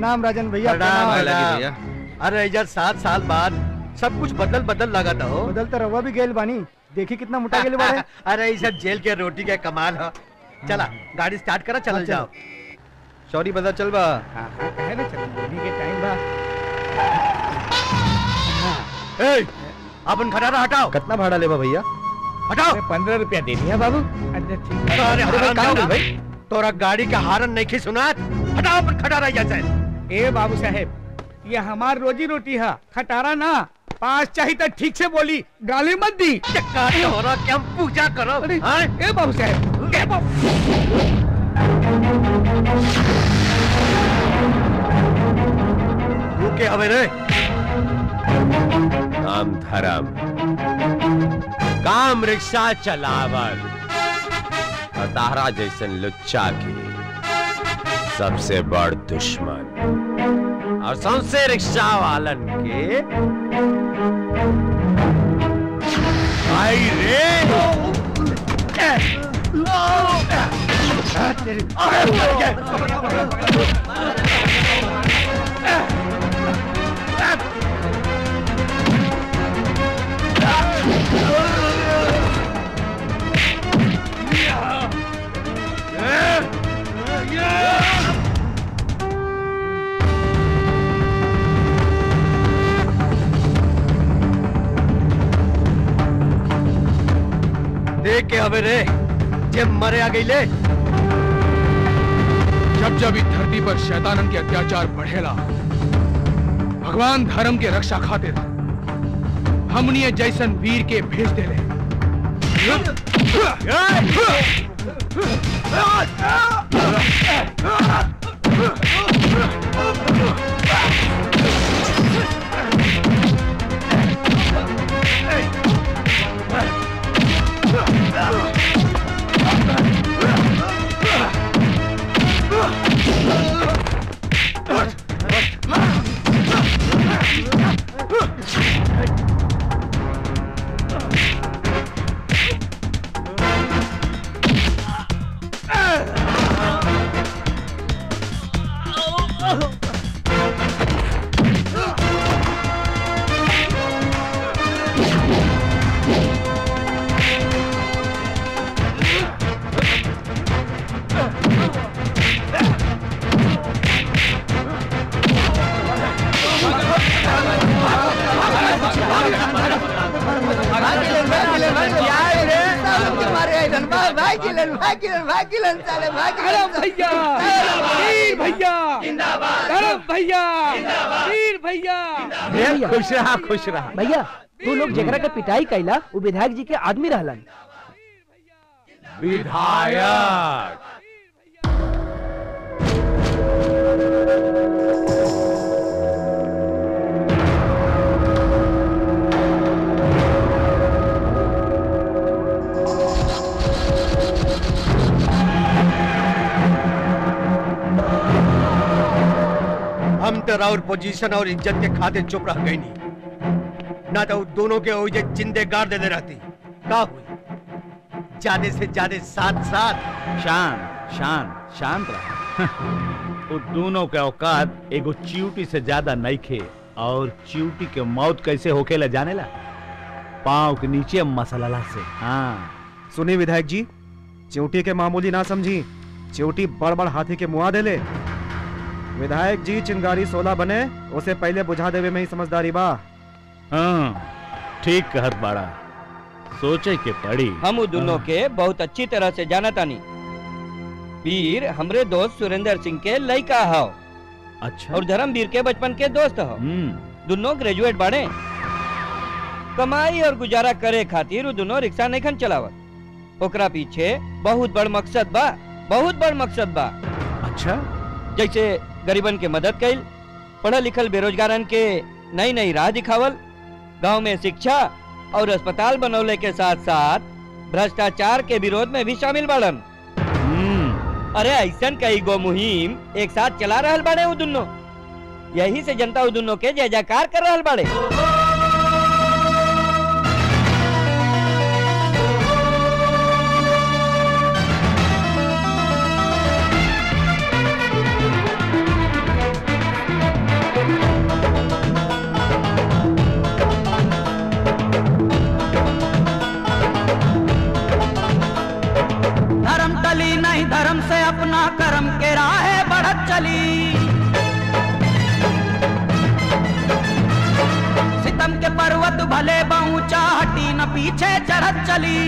प्रणाम राजन भैया प्रणाम प्रणाम लगी भैया अरे इधर सात साल बाद सब कुछ बदल बदल लगा था हो बदल तो रवा भी गेल बानी देखी कितना मोटा गेल बाड़े अरे ये सब जेल के रोटी का कमाल है चला गाड़ी स्टार्ट करा चल हाँ, चलो। जाओ सॉरी बता चल बा हाँ हाँ कहे ना चल अभी के टाइम बा ए अपन खटारा हटाओ कितना भाड़ा लेबा भैया हटाओ पंद्रह रुपया दे दिया बाबू अच्छा ठीक है अरे भाई, हराम काम दादा, है भाई। तोरा गाड़ी का हारन नहीं खी सुना हटाओ अपन खटारा यहाँ से ए बाबू साहेब ये हमार रोजी रोटी है खटारा ना पास चाहिए तो ठीक से बोली गाली मत दी चक्का तोरा के हम पूजा करो अरे हाँ? ए बाबू साहेब ए बाबू रुके हवे रे नाम धर्म काम रिक्शा चलावल और तारा जैसन लुच्चा के सबसे बड़ दुश्मन और सबसे रिक्शा वालन के भाई रे देख के हवे रे जब मरे आ गई ले जब जब इस धरती पर शैतानन के अत्याचार बढ़ेला भगवान धर्म के रक्षा खातिर हमनिए जैसन वीर के भेज देले अरे भैया वीर भैया अरे भैया वीर भैया खुश रहा खुश रहा भैया तू लोग जेकरा के पिटाई कैला वो विधायक जी के आदमी रहलन विधायक हम तो और पोजीशन और इज्जत के खातिर चुप रह गई नहीं ना तो उ दोनों के ओइजे जिंदे गाड़ देने रहती का हुई ज्यादा से ज्यादा साथ साथ शांत शांत शांत रहा वो दोनों के औकात एगो चियूटी से ज्यादा नहीं खे और चियूटी के मौत कैसे होकेला जानेला पाँव के नीचे मसलला से हाँ सुनी विधायक जी चिवटी के मामूली ना समझी चिवटी बड़ बड़ हाथी के मुआ देले विधायक जी चिंगारी सोलह बने उसे पहले बुझा देवे में ही समझदारी बा हाँ ठीक कहत बाड़ा सोचे के पड़ी हम उ दोनों के बहुत अच्छी तरह से जाना तानी वीर हमरे दोस्त सुरेंद्र सिंह के लड़का हव अच्छा और धर्मवीर के बचपन के दोस्त हव हम्म दोनों ग्रेजुएट बाड़े कमाई और गुजारा करे खातिर उ दोनों रिक्शा नहीं खन चलावत ओकरा पीछे बहुत बड़ मकसद बा बहुत बड़ मकसद बा अच्छा जैसे गरीबन के मदद कैल पढ़ल लिखल बेरोजगारन के नई नई राह दिखावल गांव में शिक्षा और अस्पताल बनौले के साथ साथ भ्रष्टाचार के विरोध में भी शामिल बाड़न हम्म अरे ऐसन कई गो मुहिम एक साथ चला रहल बाड़े उ दुनो यही से जनता उ दुनो के जय जयकार कर रहल बाड़े ऊंचा हटी न पीछे चढ़त चली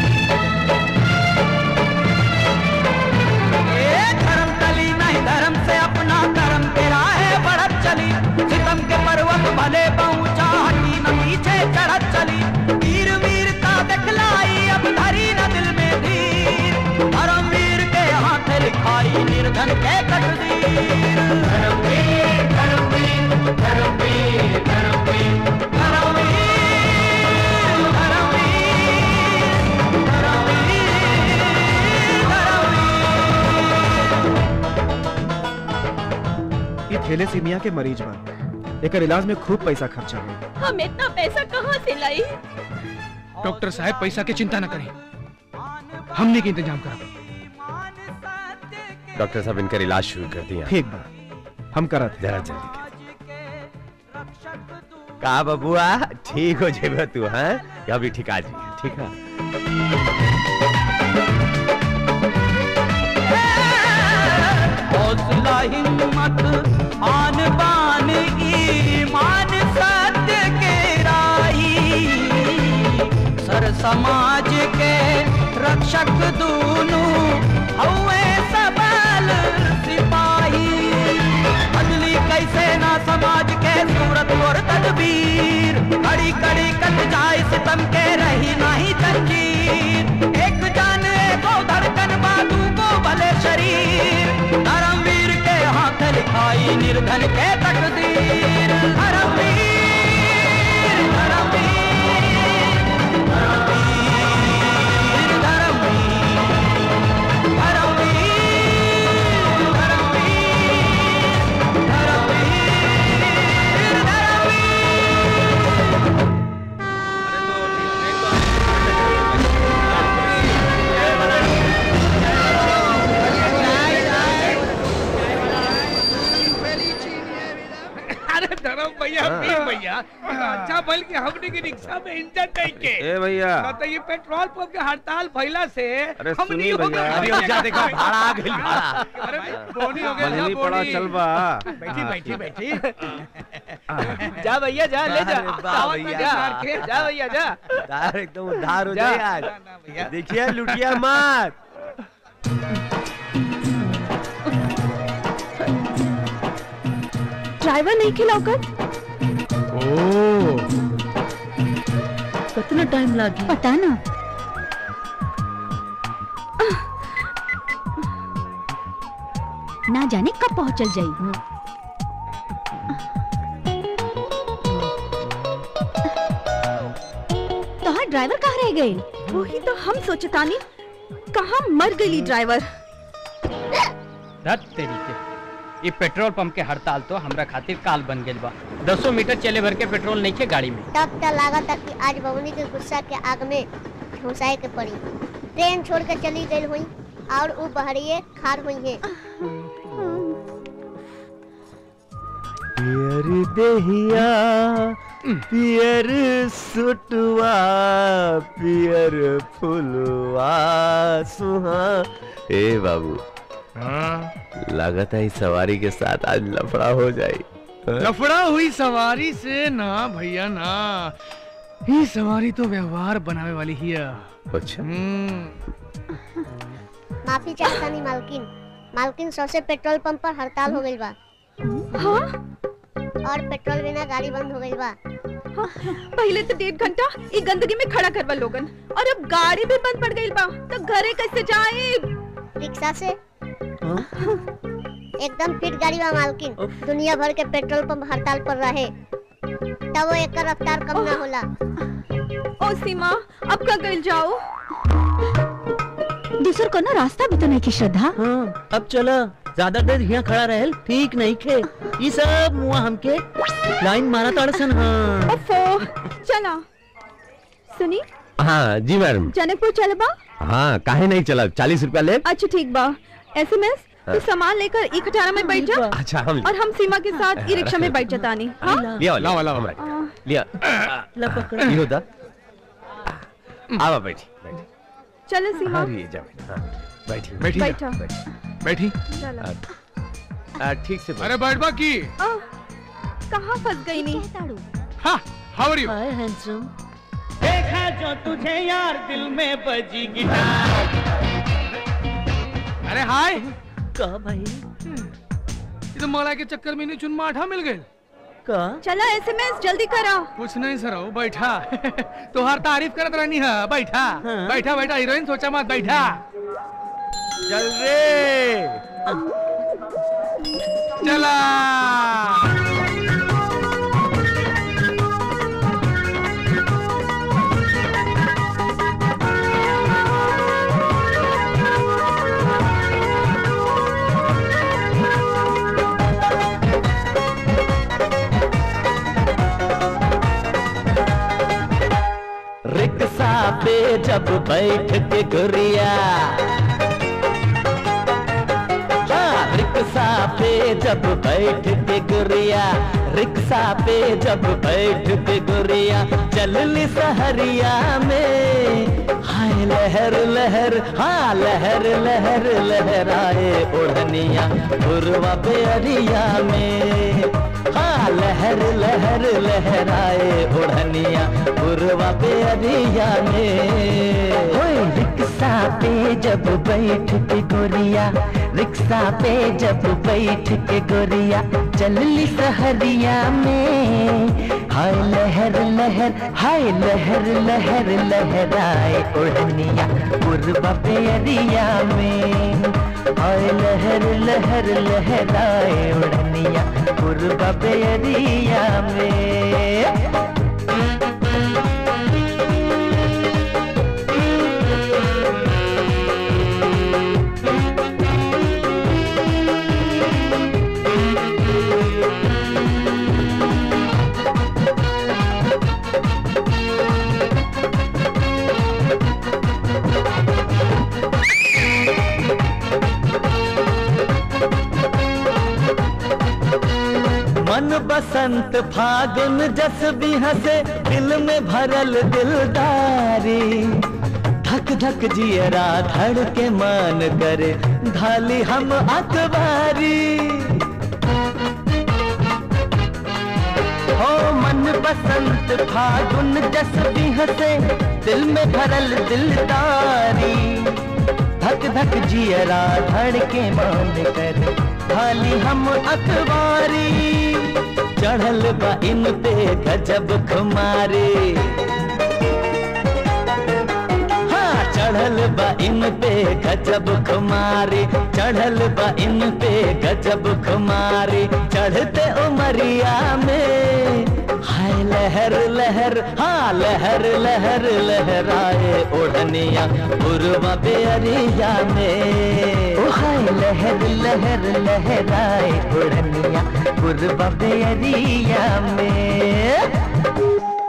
ए धर्म तली नहीं धर्म से अपना धर्म के राहे बढ़त चली सितम के पर्वत भले पहुंचा हटी न पीछे चढ़त चली वीर वीरता दिखलाई अब धरी न दिल में धीर धर्म वीर के हाथ लिखाई निर्धन के तकदीर धर्मवीर धर्मवीर धर्मवीर धर्मवीर धर्मवीर धर्मवीर ये थैलेसीमिया के मरीज बा एकर इलाज में खूब पैसा खर्चा हुई हम इतना पैसा कहाँ से लाई डॉक्टर साहब पैसा की चिंता न करें हमने के इंतजाम करा डॉक्टर साहब इनका इलाज शुरू कर दिया ठीक बा हम करत जरा जल्दी का बबुआ ठीक हो जेबे तू हैं अभी ठीक आ जी ठीक है हौसला हिम्मत आन बान ईमान सत्य के राही सर समाज के रक्षक दूनु हवे सबल सिपाही बदली कैसे ना समाज के सूरत और तदबीर कड़ी कड़ी कट जाए सितम के रही नहीं तंजीर एक जान को धड़कन बातू को भले शरीर धर्मवीर के हाथ लिखाई निर्धन के तकदीर धर्मवीर धर्मवीर धर्मवीर धर्मवीर धर्मवीर धर्मवीर धर्मवीर अरे धर्म भैया वीर भैया अच्छा बल के हमने की रिक्शा में इंजन नहीं के ए भैया तो ये पेट्रोल पंप के हड़ताल भइला से अरे हम सुनी नहीं हो भैया। गए। अरे हो जा, देखो, भाड़ा आ गइल, भाड़ा। अरे बोनी हो गया मंजली पड़ा चल बा बैठी बैठी बैठी जा भैया जा ले जा अरे वाह दावत में भैया। जा जा भैया जा तार एकदम उधार हो जा। जाए आज देखिए लुटिया मत ड्राइवर नहीं खिलाकर कितना टाइम लागी पता ना ना जाने कब पहुंचल जाई तोहार ड्राइवर कहाँ रह गए वही तो हम सोचतानी कहाँ मर गई ड्राइवर धत तरीके ये पेट्रोल पंप के हड़ताल तो हमरा खातिर काल बन गइल बा दसो मीटर चले भर के पेट्रोल नहीं के गाड़ी में तब त लागत कि आज बबुनी के गुस्सा के आग में घुसाए के पड़ी ट्रेन छोड़ के चली गई हुई और वो बहरिए खार हुई है पियर देहिया पियर सुटवा पियर फुलवा सुहा ए बाबू लागत है इस सवारी के साथ आज लफड़ा हो जाए लफड़ा हुई सवारी से ना भैया ना ये सवारी तो व्यवहार बनावे वाली ही है अच्छा माफी चाहतानी मालकिन मालकिन सबसे पेट्रोल पंप पर हड़ताल हो गई बा और पेट्रोल बिना गाड़ी बंद हो गई बा पहले तो डेढ़ घंटा ई गंदगी में खड़ा करवा लोगन और अब गाड़ी भी बंद पड़ गई बा तो घरे कैसे जाए रिक्शा से एकदम फिट गाड़ी बा मालकिन दुनिया भर के पेट्रोल पंप हड़ताल पर रहे तब वो एक रफ्तार कम ना होला ओ सीमा अब का गइल जाओ दूसर कोनो रास्ता भी तो नहीं की श्रद्धा हाँ अब चलो ज्यादा देर यहाँ खड़ा रहल ठीक नहीं खे ये सब मुआ हमके लाइन मारा ताड़सन हाँ ओफो चला सुनी हाँ जी मैडम जनकपुर चलबा हाँ काहे नहीं चला चालीस रुपया ले अच्छा ठीक बा एसएमएस हाँ। तू सामान लेकर ई खटारा में बैठ जा अच्छा हम और हम सीमा के साथ ई रिक्शा में बैठ जातानी हाँ लिया लावा लावा लिया ला पकड़ा ये होता आवा बैठी बैठी चलो सीमा हाँ ये जा बैठी हाँ, बैठी बैठी जा। बैठा बैठी चलो आ, ठीक से बैठ। अरे बैठबा की आ, कहाँ फंस गई नी हाउ आर यू हाय हैंडसम देखा जो तुझे यार दिल में बजी गिटार अरे हाय का भाई ये तो मला के चक्कर में नहीं चुन माठा मिल गए का चला एसएमएस जल्दी करा कुछ नहीं सर हो बैठा तोहार तारीफ करत रहनी है बैठा हाँ। बैठा बैठा हीरोइन सोचा मत बैठा चल रे चला रिक्शा पे जब बैठ के गुरिया हाँ रिक्शा पे जब बैठ के गुरिया रिक्शा पे जब बैठ के गुरिया चलली सहरिया में हाय लहर लहर हाँ लहर लहर लहराए ओढ़निया पूर्वा पे अरिया में हाँ लहर लहर लहराए ओढ़निया पूर्वा पे अरिया में होए रिक्शा पे जब बैठ के गोरिया रिक्शा पे जब बैठ के गोरिया चलली सहरिया में हाय लहर लहर हाय लहर लहर लहराए ओढ़निया पूर्वा पे अरिया में हाय लहर लहर लहराए ओढ़निया पूर्वा पे अरिया में मन बसंत फागुन जस भी हंसे दिल में भरल दिलदारी धक धक जियरा धड़ के मान करे धाली हम अखबारी हो मन बसंत फागुन जस भी हंसे दिल में भरल दिलदारी धक धक जियरा धड़ के मान कर खाली हम अखबारी चढ़ल बा इन पे गजब खुमारी हाँ चढ़ल बा इन पे गजब खुमारी चढ़ल बा इन पे गजब खुमारी चढ़ते उमरिया में हाय लहर लहर हाँ लहर लहर लहराए ओढ़निया पूर्वा बेअरिया में ओ हाय लहर लहर लहराए उड़निया पूर्वा बेरिया में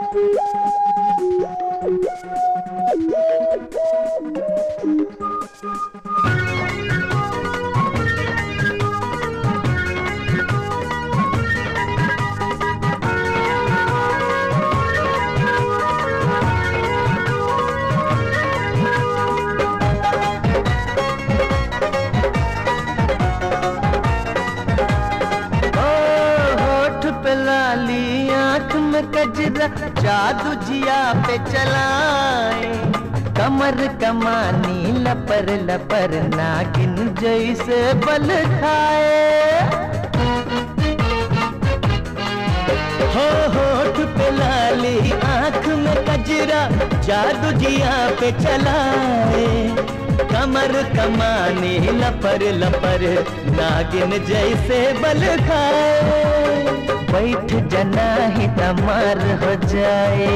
ओ होठ पे लाली आंख में कजरा जादू जिया पे चलाए कमर कमानी लपर लपर नागिन जैसे बल खाए हो होठ पे लाली आंख में कजरा जादू जिया पे चलाए कमर कमानी लपर लपर नागिन जैसे बल खाए बैठ जना ही तमार हो जाए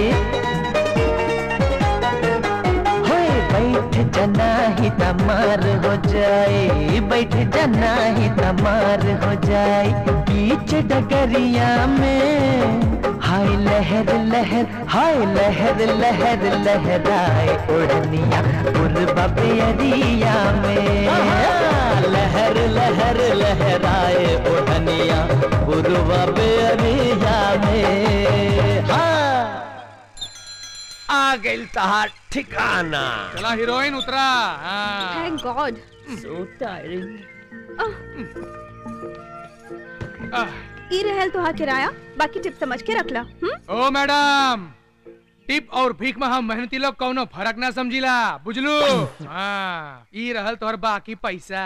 होए बैठ जना ही तमार हो जाए बैठ जना ही तमार हो जाए बीच डगरिया में हाय लहर लहर हाय लहर लहर लहराए ओढ़निया पूर्वा बेरिया में आहा, लहर लहर लहराए ओढ़निया बुरवा बेअरिया में हाँ आ गइल तहार ठिकाना चला हीरोइन उतरा हाँ। Thank God so tiring ah, ई रहल तो किराया बाकी टिप समझ के रख ला हम्म ओ मैडम टिप और भीख में हम मेहनती लोग कौनो फर्क ना समझिला बुझलू हाँ ई रहल तोहर बाकी पैसा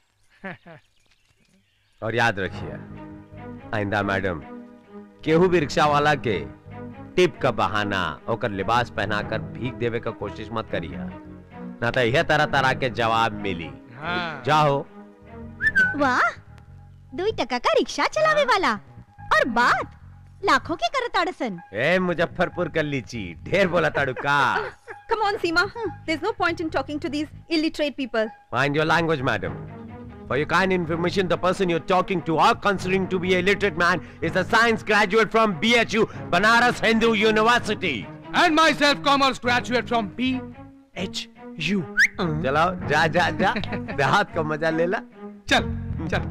और याद रखिए आइंदा मैडम केहू भी रिक्शा वाला के टिप का बहाना ओकर लिबास पहनाकर भीख देवे का कोशिश मत करिए ना तो यह तरह तरह के जवाब मिली हाँ जाओ वाह दुई टका का रिक्शा चलावे वाला और बात लाखों की करत अड़सन ए मुजफ्फरपुर कर लीची ढेर बोला तड़ुका Come on, Seema. There's no point in talking to these illiterate people. Mind your language, madam. For your kind information, the person you're talking to or considering to be a literate man is a science graduate from BHU, Banaras Hindu University. And myself, commerce graduate from BHU. चलो जा जा जा देहात का मजा ले ला चल चल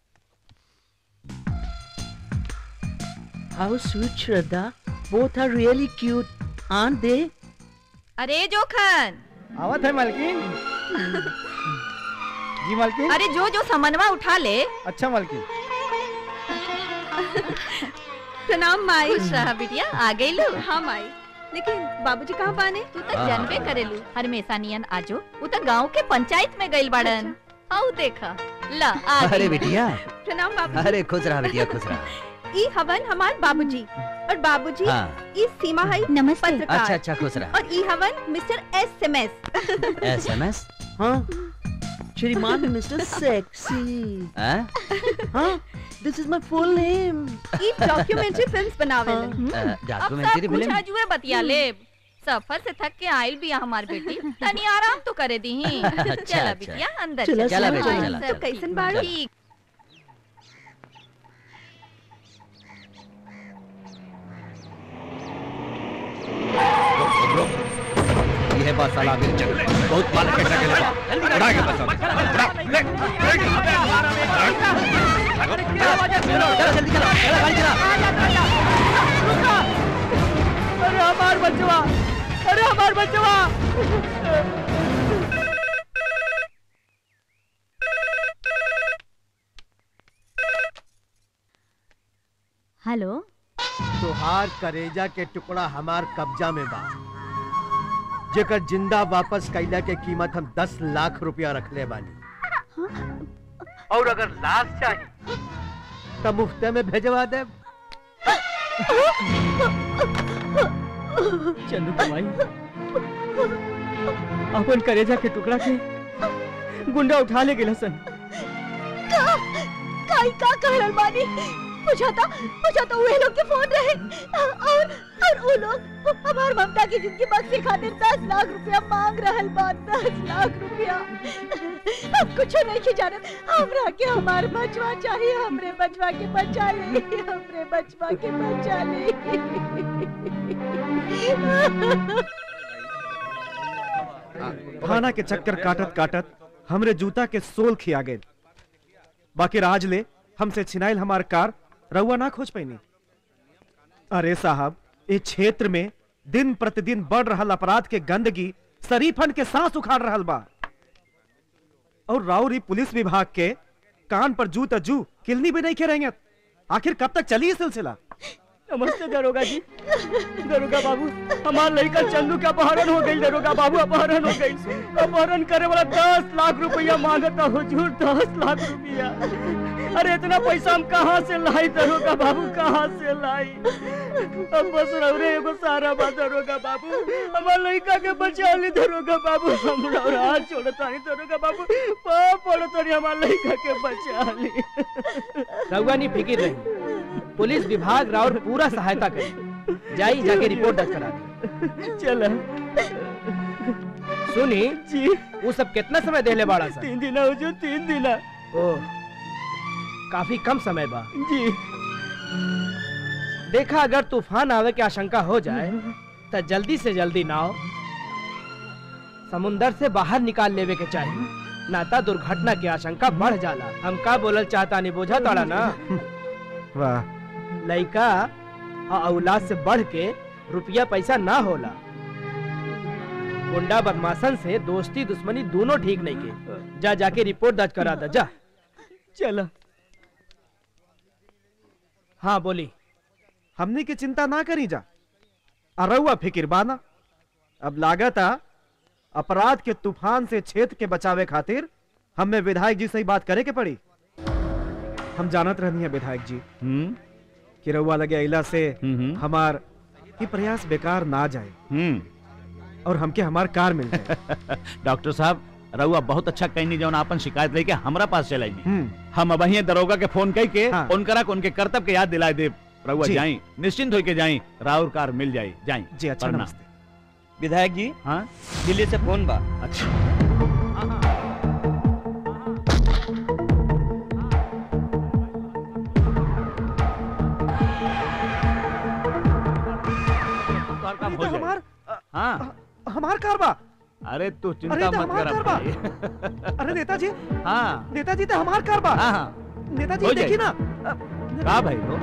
How sweet, Shraddha. Both are really cute, aren't they? अरे जोखन आवत है मालकिन जी मालकिन अरे जो जो समनवा उठा ले अच्छा मालकिन प्रणाम माई खुश रहा बिटिया आ गई लो हाँ माई लेकिन बाबूजी कहाँ बाने तू तो जनबे करेलू हमेशा नियन आजो उ तो गांव के पंचायत में गइल बाड़न आऊ देखा ला आ अरे गई। बिटिया प्रणाम बाबूजी अरे खुश रहा बिटिया खुश रहा ई हवन हमार बाबूजी और बाबूजी हाँ। ई सीमा है नमस्ते पत्रकार अच्छा अच्छा खुश रहा और ई हवन mister S M S S M S हाँ श्रीमान मिस्टर सेक्सी हाँ this is my full name ई डॉक्यूमेंट्री फिल्म्स बनावेले अब सब डॉक्यूमेंट्री कुछ फिल्म आजुए बतिया ले सफर से थक के आइल भी हमार बेटी तनी आराम तो करे दी चला अच्छा। बिटिया अंदर चला, चल। चला बेटा, हाँ, चला, सब चला। कैसन बाड़ो ठीक ये बस साला अभी बहुत माल के बड़ा के बड़ा के बस चलो जल्दी चलो चलो गाड़ी चला अरे हमार बचवा अरे हमार बचवा हेलो तुहार करेजा के टुकड़ा हमार कब्जा में बा जेकर जिंदा वापस कैला के कीमत हम दस लाख रुपया रखले बानी और अगर लाश चाहिए तो मुफ्ते में भेजवा दे चंदू कमाई अपन करेजा के टुकड़ा के गुंडा उठा ले गेला सन काई का कहल बानी बुझाता बुझाता वे लोग के फोन रहे और और वो लोग हमार ममता की जिंदगी बख्शे खातिर दस लाख रुपया मांग रहल बा दस लाख रुपया हम कुछ नहीं की जानत हमरा के हमार बचवा चाहिए हमरे बचवा के बचा ले हमरे बचवा के बचा ले थाना के चक्कर काटत काटत हमरे जूता के सोल खिया गए बाकी राज ले हमसे छिनाइल हमार कार रउआ ना खोज पैनी अरे साहब इस क्षेत्र में दिन प्रतिदिन बढ़ रहल अपराध के गंदगी शरीफन के सांस उखाड़ रहल बा और राउरी पुलिस विभाग के कान पर जू त जू किलनी भी नहीं खे रहेंगे आखिर कब तक चली ये सिलसिला नमस्ते दरोगा जी दरोगा बाबू हमार लड़का चंदू का अपहरण हो गई दरोगा बाबू अपहरण हो गई अपहरण करे वाला दस लाख रुपया मांगता हुजूर दस लाख रुपया अरे इतना पैसा हम कहाँ से लाई दरोगा बाबू कहाँ से लाई अब बस रौरे एगो सारा बा दरोगा बाबू हमार लड़का के बचा ली दरोगा बाबू हम रौरा हाथ छोड़ता नहीं दरोगा बाबू पाप पड़ता नहीं हमार लड़का के बचा ली रउआ नहीं फिकिर रही पुलिस विभाग राउर पूरा सहायता करी जाई जाके रिपोर्ट दर्ज करा दी चला सुनी जी वो सब कितना समय देले बाड़ा सा तीन दिन हुजूर तीन दिन ओह काफी कम समय बा जी देखा अगर तूफान आवे की आशंका हो जाए तो जल्दी से जल्दी नाव समुंदर से बाहर निकाल लेवे के चाहिए नाता दुर्घटना की आशंका बढ़ जाला हम का बोलल चाहता नहीं बोझा तोड़ा ना वाह लड़का और औलाद से बढ़ के रुपया पैसा ना होला गुंडा बदमाशन से दोस्ती दुश्मनी दोनों ठीक नहीं के जा जाके रिपोर्ट दर्ज करा दे जा चला हाँ बोली हमने की चिंता ना करी जा अरउआ फिकिर बाना अब लागत आ अपराध के तूफान से क्षेत्र के बचावे खातिर हमें विधायक जी से ही बात करे के पड़ी हम जानत रहनी है विधायक जी हम्म कि रउआ लगे अइला से हमार ये प्रयास बेकार ना जाए हम्म और हमके हमार कार मिल जाए डॉक्टर साहब रउआ बहुत अच्छा कहनी जौन आपन शिकायत लेके हमरा पास चलाई हम्म हम अब ही दरोगा के फोन कई के हाँ। उनकरा के उनके कर्तव्य के याद दिलाए दे रउआ जी। जाई निश्चिंत होके जाई राउर कार मिल जाई जाई जी अच्छा प्रणाम। नमस्ते विधायक जी हाँ दिल्ली से फोन बा अच्छा काम हो तो जाए हमार हाँ हमार कार बा अरे तू अरे चिंता तो मत हमार कर कार बा भाई। अरे नेताजी हाँ नेताजी तो हमार कार बा हाँ हाँ नेताजी हो देखी जाए। ना का भाई हो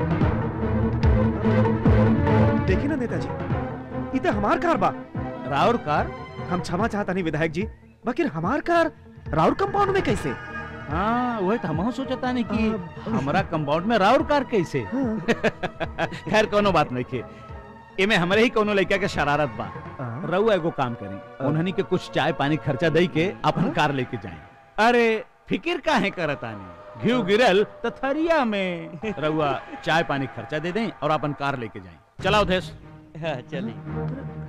देखी ना नेताजी ये तो हमार कार बा राउर कार हम क्षमा चाहता नहीं विधायक जी बाकी हमार कार राउर कंपाउंड में कैसे हाँ वही तो हमहू सोचता नहीं कि हमारा कंपाउंड में राउर कार कैसे खैर कोनो बात नहीं के एमे हमरे ही कोनो लड़का के शरारत बा रउआ एगो काम करी उन्हनी के कुछ चाय पानी खर्चा दई के अपन कार लेके जाए अरे फिकिर काहे करत आनी घिउ गिरल तो थरिया में रउआ चाय पानी खर्चा दे दें और अपन कार लेके जाए चलाओ देश हाँ चलिए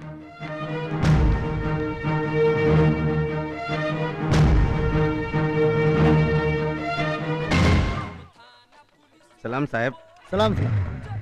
सलाम साहब सलाम सलाम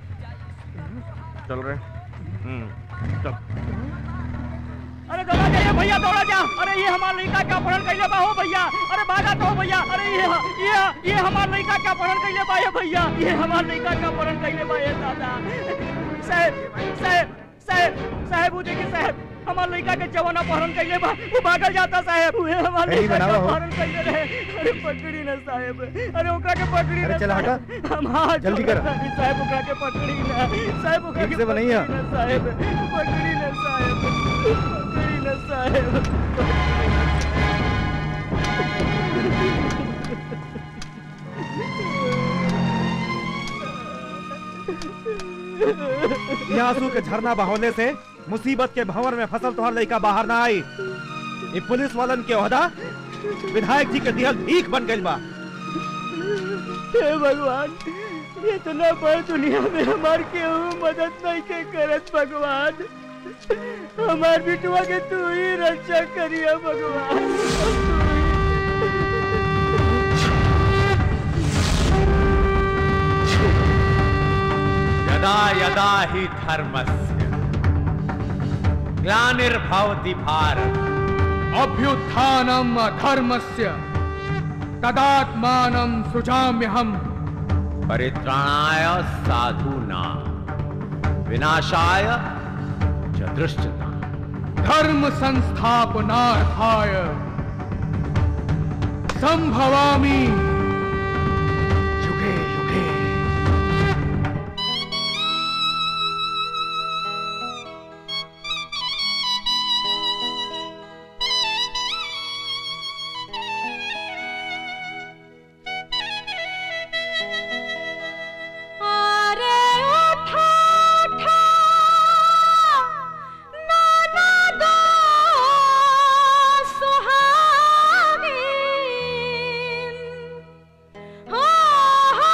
चल रहे चल अरे दौड़ा जाइए भैया दौड़ा जा अरे ये हमार लड़का का अपहरण कैले बा हो भैया अरे भागा तो हो भैया अरे ये ये ये हमार लड़का का अपहरण कैले बा ये भैया ये हमार लड़का का अपहरण कैले बा ये दादा साहब साहब साहब साहब वो देखिए साहब हमार लड़का के जवान अपहरण कैले बा वो भागल जाता साहब वो हमार यही लड़का का बनावा हो। अपहरण कैले रहे अरे पकड़ी ना साहब अरे ओकरा के पकड़ी अरे ना चल हटा। साहब। हम हाथ जल्दी कर। जोड़त बानी, साहब ओकरा के पकड़ी ना साहब ओकरा ठीक के से बनैया। पकड़ी ना, साहब पकड़ी ना साहब पकड़ी ना साहब ये आंसू के झरना बहाने से मुसीबत के भंवर में फसल तोहर लड़का बाहर ना आई ये पुलिस वालन के ओहदा विधायक जी के दिहल भीख बन गइल बा हे भगवान इतना बड़ दुनिया में हमार केहू मदद नहीं के करत भगवान हमार बिटुआ के तू ही रक्षा करिया भगवान यदा यदा हि धर्मस्य ग्लानिर्भवति भारत अभ्युत्थानम अधर्मस्य तदात्मानं सृजाम्यहम् परित्राणाय साधूनां विनाशाय च दृष्टता धर्म संस्थापनार्थाय संभवामि युगे युगे अरे उठा उठा नाना दो सुहागिन हो हो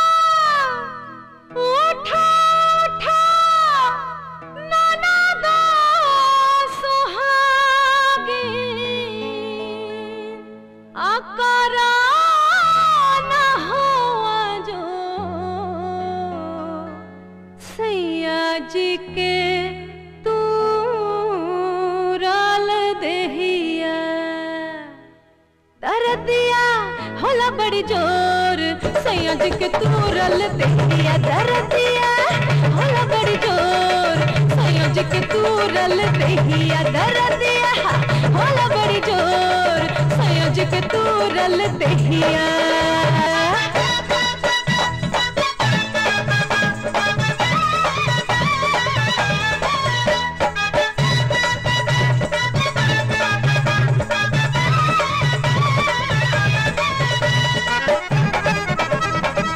उठा उठा नाना दो सुहागिन अकरा न हुआ जो सैया जी के तू राल देहिया दर्दिया होला बड़ी जोर सैया जी के तू रल देहिया दर्दिया होला बड़ी जोर सैया जी के तू रल देहिया दर्दिया होला बड़ी जोर सैया जी के तू रल देहिया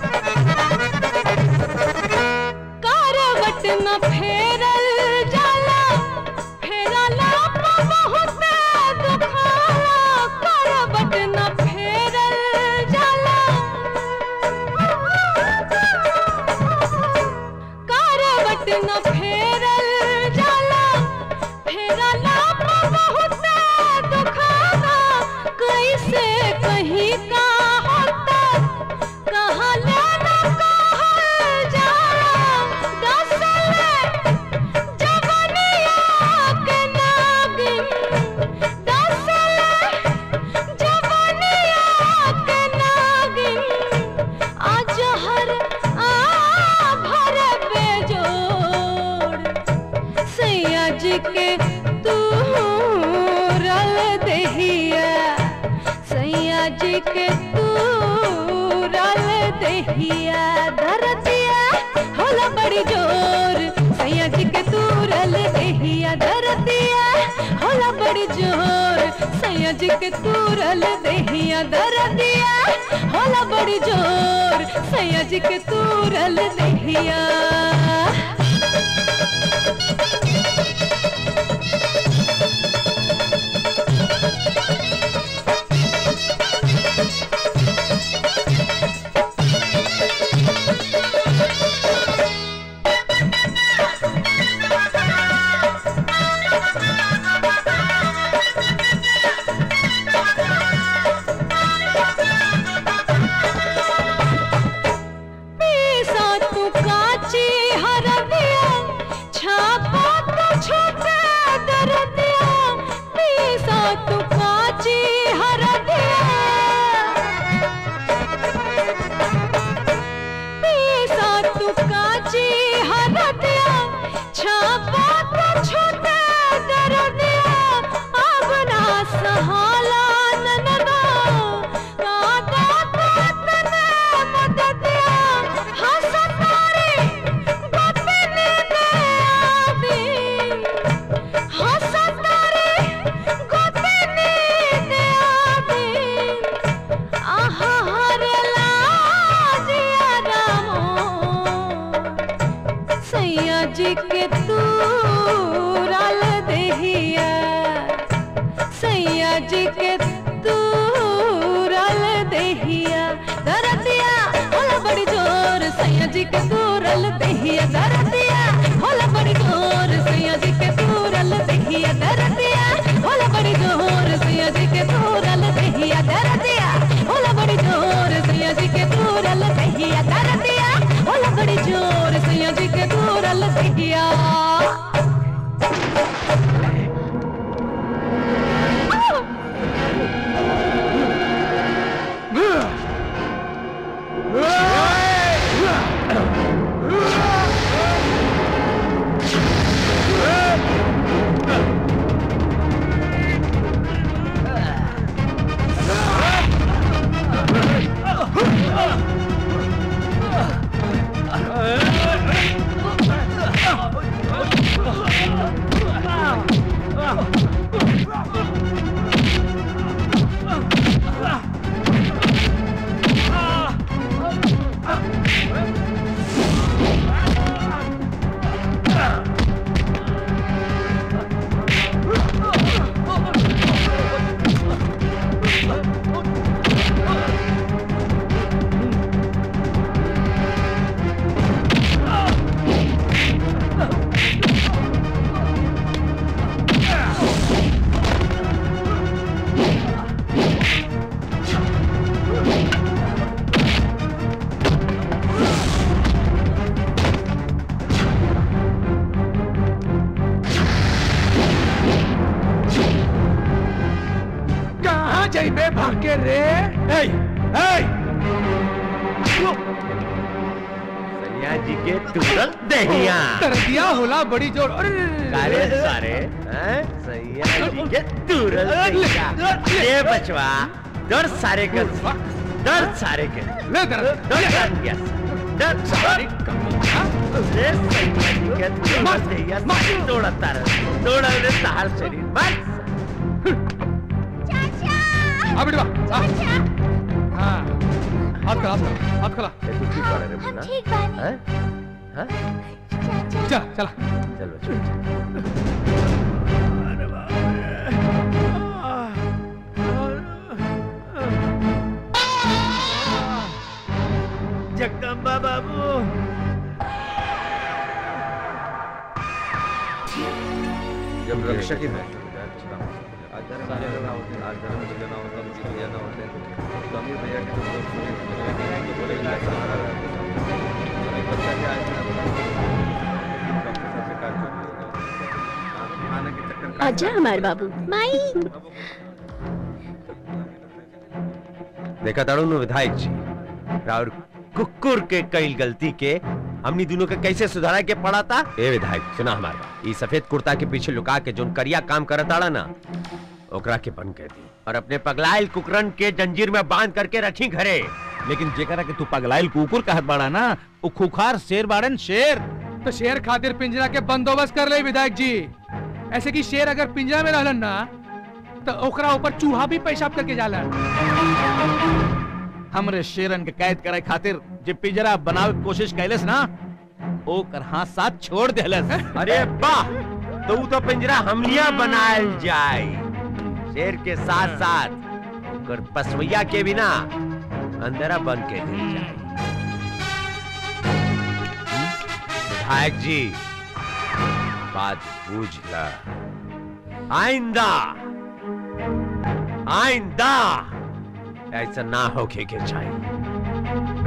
करवट न फेरल जाला बहुत दुखावा कैसे कहीं का होता कहाँ लेना कहल जाला दसल जवनिया के नागिन दसल जवनिया के नागिन आज हर आ भर बेजोड़ सैया जी के तू रल दहिया सैया जी के तू रल दहिया धरतिया होला बड़ी जोर सैया जी के तू रल दहिया धरतिया होला बड़ी जोर सैया जी के तू रल दहिया धरतिया होला बड़ी जोर सैया जी के तू रल दहिया पीसा तू काची हरदिया छापा तू छोटा दरदिया पीसा तू काची हरदिया पीसा तू काची हरदिया छापा तू छोटा दरदिया अब ना सहाला ननदा कादा तने मददिया हसतारे गोपिनी दे आवी हसतारे गोपिनी दे आवी आहा हरे लाजिया रामो सैया जी के तू रल दहिया सैया जी के तू रल दहिया दरदिया होला बड़ी जोर सैया जी के तू रल दहिया दरदिया होला बड़ी जोर सैया जी के तू रल दहिया दरदिया होला बड़ी जोर सैया जी के तू रल दहिया दरदिया होला बड़ी जोर सैया जी के तू रल दहिया दरदिया होला बड़ी जोर सैया जी के तू रल दहिया कहाँ जाइबे भाग के रे ए, ए! सैया जी के तुरंत दहिया दरदिया होला बड़ी जोर अरे सारे सारे हैं? सैया जी के तुरंत दहिया ये बचवा डर सारे कर डर सारे के ले दर डर कर गया डर सारे रे सैया जी के तुरंत दहिया सारे दौड़ता रहे दौड़ा रे तार शरीर बस आ बेटवा आ हाँ हाथ खला हाथ खला हाथ खला तू ठीक कर रे हम ठीक बानी हैं हैं चल चला चल बच्चों जगदम्बा बाबू जब रक्षा की बात आजा हमारे बाबू माई देखा ताड़ू नु विधायक जी और कुकुर के कई गलती के हमनी दोनों के कैसे सुधारा के पड़ा था ए विधायक सुना हमारा ई सफेद कुर्ता के पीछे लुका के जोन करिया काम करत ताड़ा ना ओकरा के बंद कर दी और अपने पगलाइल कुकरन के जंजीर में बांध करके रखी घरे लेकिन जेकरा के तू पगलाइल कुकुर कहत बाड़ा ना वो खुखार शेर बाड़न शेर तो शेर खातिर पिंजरा के बंदोबस्त कर ले विधायक जी ऐसे कि शेर अगर पिंजरा में रहलन ना तो ओकरा ऊपर चूहा भी पेशाब करके जाला हमरे शेरन के कैद करे खातिर जे पिंजरा बनावे के कोशिश कैलस ना ओकर हाथ साथ छोड़ देलस अरे वाह तो ऊ तो पिंजरा हमलिया बनायल जाए शेर के साथ साथ ओकर पसवैया के बिना अंदरा बन के दिल जाए विधायक जी बात बूझ ला आइंदा आइंदा ऐसा ना होके के चाहिए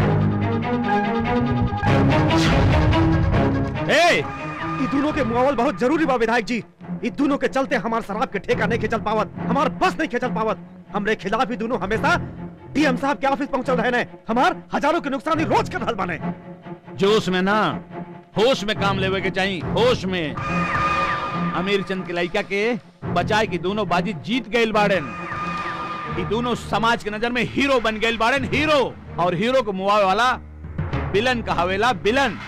ए, ई दोनों के मुआवल बहुत जरूरी बा विधायक जी ई दोनों के चलते हमार शराब के ठेका नहीं खिंचल पावत हमार बस नहीं खिंचल पावत हमरे खिलाफ ही दोनों हमेशा डीएम साहब के ऑफिस पहुंचल रहे ने हमार हजारों के नुकसान ही रोज कर रहल बाने जोश में ना होश में काम लेवे के चाहिए होश में अमीर चंद के लड़का के बचाए की दोनों बाजी जीत गए बाड़न ई दोनों समाज के नजर में हीरो बन गए बाड़न हीरो और हीरो को मुआवे वाला विलन कहावेला विलन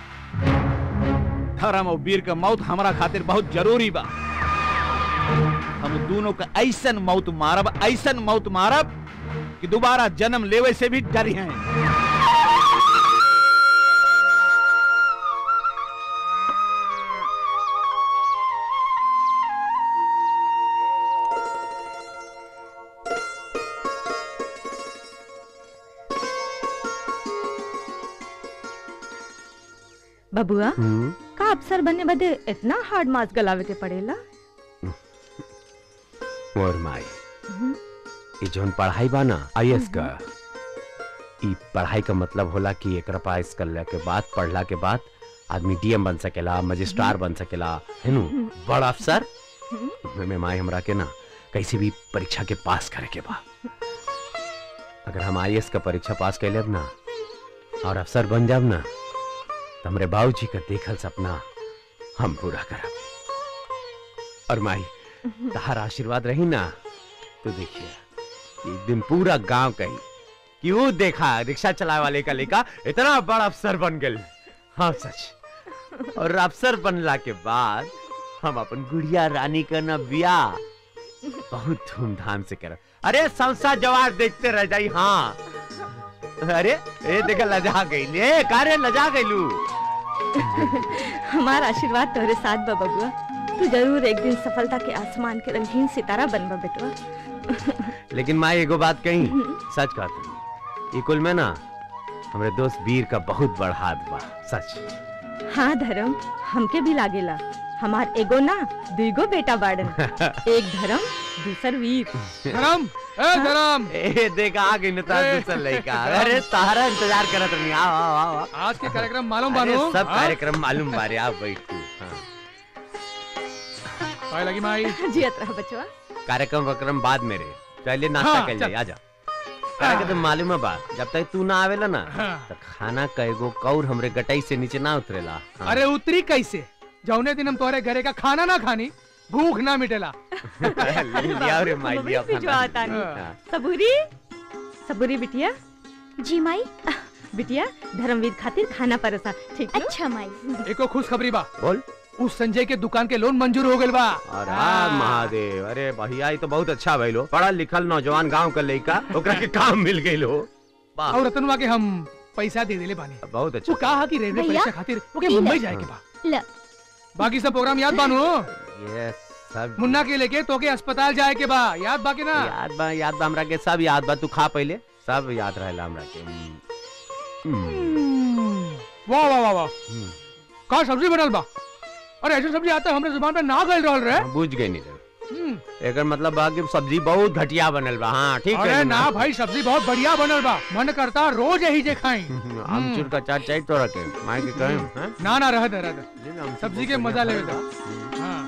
धर्म और वीर का मौत हमारा खातिर बहुत जरूरी बा हम दोनों का ऐसन मौत मारब ऐसन मौत मारब कि दोबारा जन्म लेवे से भी डरी हैं बबुआ का अफसर बनने बदे इतना हार्ड मास गलावे के पड़ेला मोर माई ई जोन पढ़ाई बा ना आईएएस का ई पढ़ाई का मतलब होला कि एकरा पास करला के बाद पढ़ला के बाद आदमी डीएम बन सकेला मजिस्ट्रार बन सकेला है नु बड़ा अफसर में माई हमरा के ना कैसे भी परीक्षा के पास करे के बा अगर हम आईएएस का परीक्षा पास कैले ना और अफसर बन जाब ना तो हमरे बाबूजी का देखल सपना हम पूरा करब और माई तहार आशीर्वाद रही ना तो देखिए एक दिन पूरा गांव कही कि वो देखा रिक्शा चलाए वाले का लेका इतना बड़ा अफसर बन गए हाँ सच और अफसर बनला के बाद हम अपन गुड़िया रानी का ना ब्याह बहुत धूमधाम से कर अरे संसा जवार देखते रह जाई हाँ अरे ए देखा लजा गई ले कारे लजा गईलू हमारा आशीर्वाद तोरे साथ बा बबुआ तू जरूर एक दिन सफलता के आसमान के रंगीन सितारा बनबा बेटवा लेकिन माँ एगो बात कही सच कहती ई कुल में ना हमरे दोस्त वीर का बहुत बड़ हाथ बा सच हाँ धर्म हमके भी लागेला हमार एगो ना दुगो बेटा बाड़न एक धर्म दूसर वीर धर्म ए धर्म ए देखा आ गई नता दूसर लड़का अरे तारा इंतजार करत रही आओ आओ आओ आओ। आज के कार्यक्रम मालूम अरे बानो सब हाँ? कार्यक्रम मालूम बारे आप बैठ तू हाँ। पाए लगी माई जियत रहा बचवा कार्यक्रम वक्रम बाद मेरे पहले नाश्ता हाँ, कर चल। ले आजा अरे के तो मालूम है बात जब तक तू ना आवेला ना तो खाना कएगो कौर हमरे गटाई से नीचे ना उतरेला हाँ। अरे उतरी कैसे जौने दिन हम तोहरे घरे का खाना ना खानी भूख ना मिटेला लिया रे माई लिया भिजवा खाना। तानी हाँ। सबूरी सबूरी बिटिया जी माई बिटिया धर्मवीर खातिर खाना परसा ठीक अच्छा माई एको खुश खबरी बा बोल उस संजय के दुकान के लोन मंजूर हो गइल बा अरे महादेव अरे भैया ये तो बहुत अच्छा भइलो पढ़ल लिखल नौजवान गांव का लड़का ओकरा के काम मिल गइल हो वाह और रतनवा के हम पैसा दे देले बानी बहुत अच्छा वो कहा कि रेलवे भैया, परीक्षा खातिर ओके ई ले। मुंबई जाए के बा ल बाकी सब प्रोग्राम याद बानो ये सब मुन्ना के लेके तोके अस्पताल जाए के बा याद बाकी ना याद बा याद बा हमरा के सब याद बा तू खा पहले सब याद रहेला हमरा के हम्म। हम्म। वाह वाह वाह वाह हम्म। का सब्जी बनल बा अरे ऐसे सब्जी आता हमरे जुबान पे ना गल रहल रे हाँ, बुझ गई नहीं रे। एकर मतलब बा कि सब्जी बहुत घटिया बनल बा हाँ ठीक अरे है ना भाई सब्जी बहुत बढ़िया बनल बा मन करता रोज यही जे खाई आमचूर का चाट चाहिए तो रखे माई के कहें हैं? ना ना रह दे रह दे सब्जी के मजा ले दे हाँ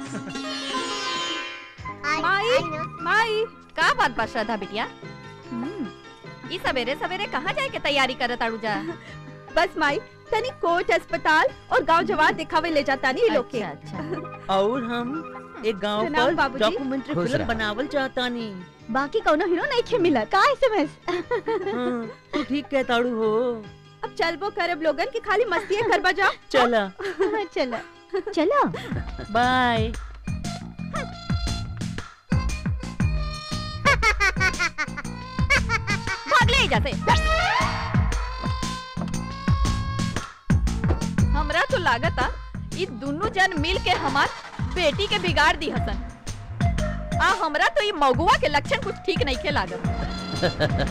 माई माई का बात बा श्रद्धा बिटिया हम्म, ई सवेरे सवेरे कहाँ जाए के तैयारी करत आड़ू जा बस माई तनी कोट अस्पताल और गांव जवान दिखावे ले जाता नहीं लोग के और हम एक गांव प्रणाम पर बाबूजी। डॉक्यूमेंट्री खुश फिल्म रह। बनावल चाहता नहीं बाकी कौनो हीरो नहीं खे मिला का एसएमएस तू ठीक कहताड़ू हो अब चलबो करब लोगन की खाली मस्ती करबा जा चला चला चला बाय भाग ले जाते हमरा तो लागता ई दुनु जन मिल के हमार बेटी के बिगाड़ दी हसन आ हमरा तो ई मगुआ के लक्षण कुछ ठीक नहीं के लागत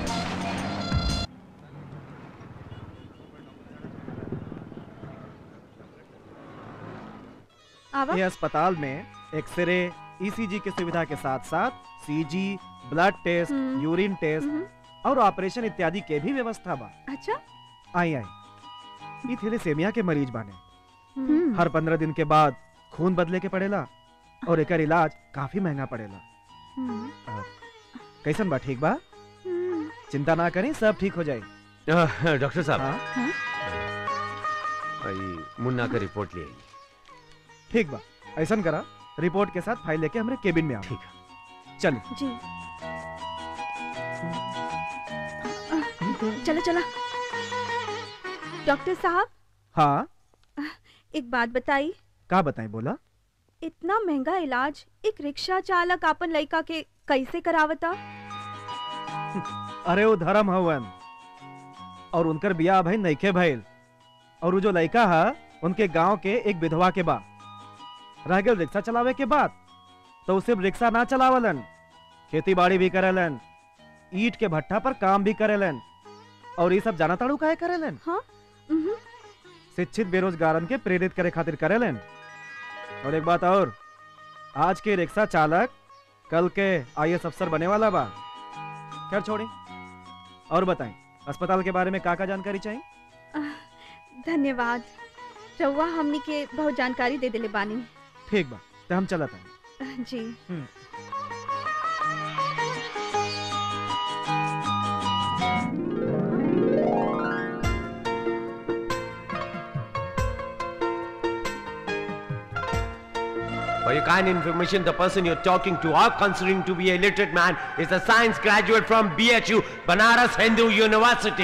आवा ये अस्पताल में एक्सरे ईसीजी की सुविधा के साथ साथ CG blood test urine test और ऑपरेशन इत्यादि के भी व्यवस्था बा अच्छा आई आई ई थैलेसेमिया के मरीज बाने हम्म। हर पंद्रह दिन के बाद खून बदले के पड़ेला और एकर इलाज काफी महंगा पड़ेला और कैसन बा ठीक बा चिंता ना करें सब ठीक हो जाए अह, डॉक्टर साहब भाई मुन्ना का रिपोर्ट ले आइए ठीक बा ऐसन करा रिपोर्ट के साथ फाइल लेके हमरे केबिन में आओ ठीक चल जी चलो चला डॉक्टर साहब हाँ एक बात बताई का बताएं बोला इतना महंगा इलाज एक रिक्शा चालक अपन लड़का के कैसे करावता अरे वो धर्म हवन और उनकर बियाह भइल नइखे भइल और वो जो लड़का है उनके गांव के एक विधवा के बा रह गए रिक्शा चलावे के बाद तो वो सिर्फ रिक्शा ना चलावलन खेती बाड़ी भी करेलन ईट के भट्ठा पर काम भी करेलन और ये सब जाना ताड़ू काहे करेलन हाँ शिक्षित बेरोजगारन के प्रेरित करे खातिर करेलन और एक बात और आज के रिक्शा चालक कल के आईएएस अफसर बने वाला बा खैर छोड़ी और बताएं अस्पताल के बारे में का का जानकारी चाहिए धन्यवाद रउआ हमनी के बहुत जानकारी दे दिले बानी ठीक बा तो हम चलत हैं जी For your kind information, the person you're talking to or considering to be a literate man is a science graduate from BHU, Banaras Hindu University.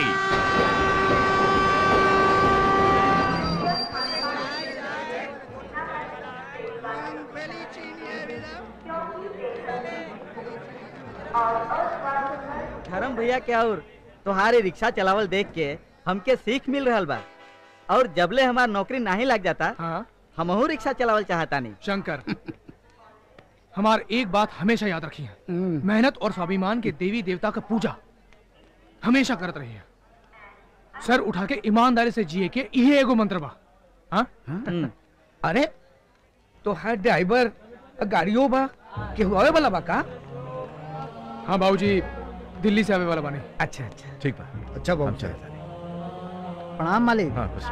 धर्म भैया क्या और तुम्हारे रिक्शा चलावल देख के हमके सीख मिल रहल बा और जबले हमार नौकरी नहीं लग जाता हाँ? हमहू रिक्शा चलावल चाहता नहीं शंकर हमार एक बात हमेशा याद रखी है मेहनत और स्वाभिमान के देवी देवता का पूजा हमेशा करत रही है सर उठा के ईमानदारी से जिए के ये एगो मंत्र बा हाँ? अरे तो हर ड्राइवर गाड़ियों बा के हुआ वाला बा का हाँ बाबूजी दिल्ली से आवे वाला बानी अच्छा अच्छा ठीक बा अच्छा हम चले प्रणाम मालिक हाँ खुश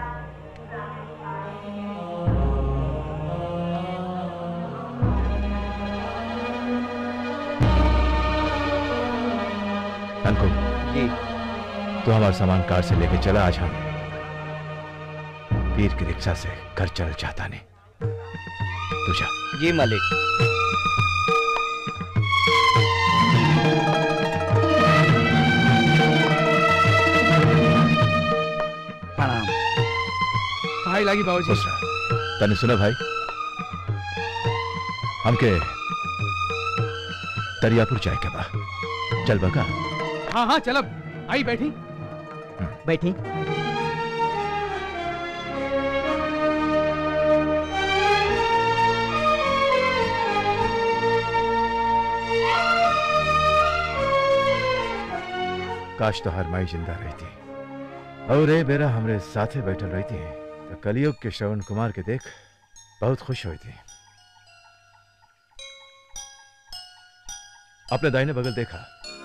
अंकुल जी तो हमारा सामान कार से लेके चला आज हम पीर की रिक्शा से घर चल चाहता नहीं तू जा जी मालिक प्रणाम भाई लागी बाबूजी खुश रह तने सुना भाई हमके दरियापुर जाए के बा चल बका हाँ हाँ चलब आई बैठी बैठी काश तो हर माई जिंदा रहती और ए बेरा हमरे साथे बैठल रहती तो कलयुग के श्रवण कुमार के देख बहुत खुश होती अपने दाहिने बगल देखा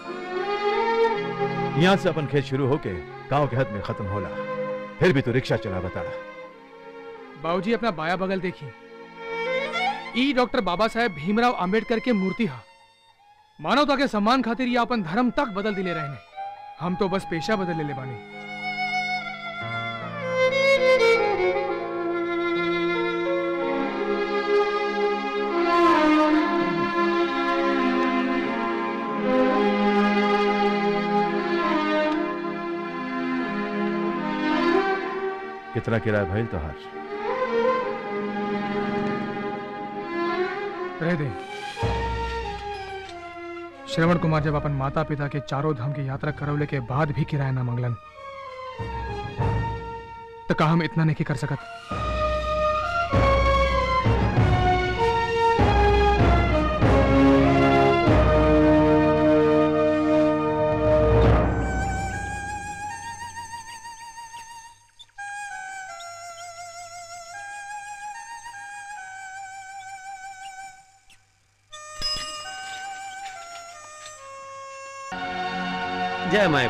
यहाँ से अपन खेत शुरू होके गांव के हद में खत्म होला फिर भी तू रिक्शा चला बता बाबूजी अपना बाया बगल देखी ई डॉक्टर बाबा साहेब भीमराव अंबेडकर के मूर्ति हा मानवता के सम्मान खातिर ये अपन धर्म तक बदल दिले रहने हम तो बस पेशा बदल ले ले बानी कितना किराया भइल तोहार रह दे श्रवण कुमार जब अपन माता पिता के चारों धाम की यात्रा करवले के बाद भी किराया ना मंगलन तो का हम इतना नहीं कर सकत जय माय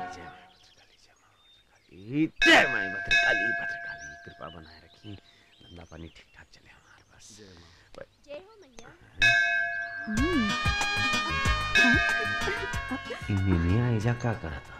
भद्रकाली जय माय भद्रकाली जय माय भद्रकाली भद्रकाली कृपा बनाए रखी धंधा पानी ठीक ठाक चले हमारे बस जय हो मैया मिया ऐजा का करा था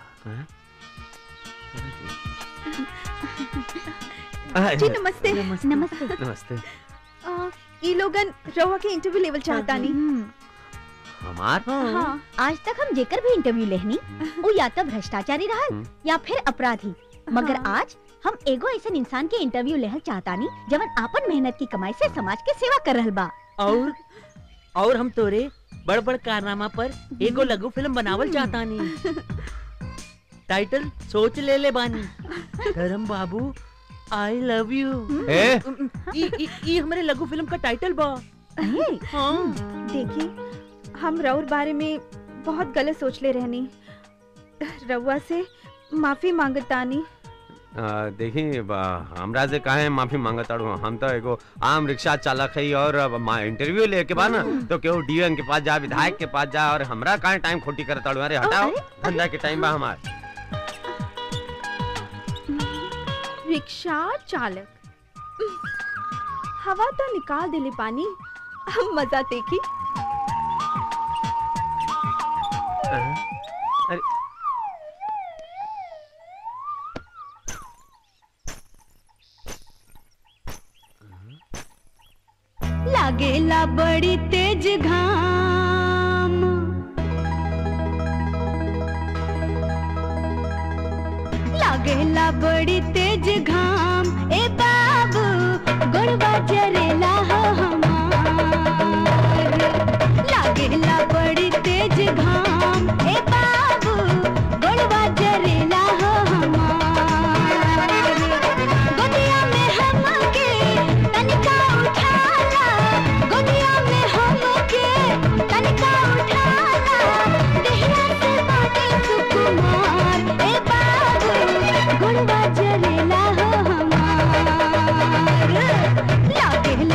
हाँ? जी नमस्ते नमस्ते नमस्ते आ, ई लोगन रवा के इंटरव्यू लेवल चाहता नहीं हमार हाँ आज तक हम जेकर भी इंटरव्यू लेहनी वो या तो भ्रष्टाचारी रहल हम्म। या फिर अपराधी मगर हाँ। आज हम एगो ऐसा इंसान के इंटरव्यू लेहल चाहतानी जवन आपन मेहनत की कमाई से समाज के सेवा कर रहल बा और और हम तोरे बड़ बड़ कारनामा पर एगो लघु फिल्म बनावल चाहतानी टाइटल सोच ले ले बानी धर्म बाबू आई लव यू ए? ई ई ई हमरे लघु फिल्म का टाइटल बा हाँ देखिए हम रउर बारे में बहुत गलत सोच ले रहनी रउआ से माफी मांगतानी आ, देखी बा- हमरा से काहे माफी मांगत ताड़ू हम तो एगो आम रिक्शा चालक है और अब मा- इंटरव्यू लेके बा ना तो केहू डीएम के पास जा विधायक के पास जा और हमरा काहे टाइम खोटी करत ताड़ू अरे हटाओ धंधा के टाइम बा हमार रिक्शा चालक हवा तो निकाल दिले पानी हम मजा देखी अरे लागेला बड़ी तेज घाम लागेला बड़ी तेज घाम ए बाबू गोड़वा जरेला हो हमार लागेला बड़ी तेज घाम ए बाबू गोड़वा जरेला हो हमार गोदिया में हमके तनिका उठाला गोदिया में हमके तनिका उठाला देहिया से बाटे सुकुमार ए बाबू गुड़वा जरेला हो हमार लागे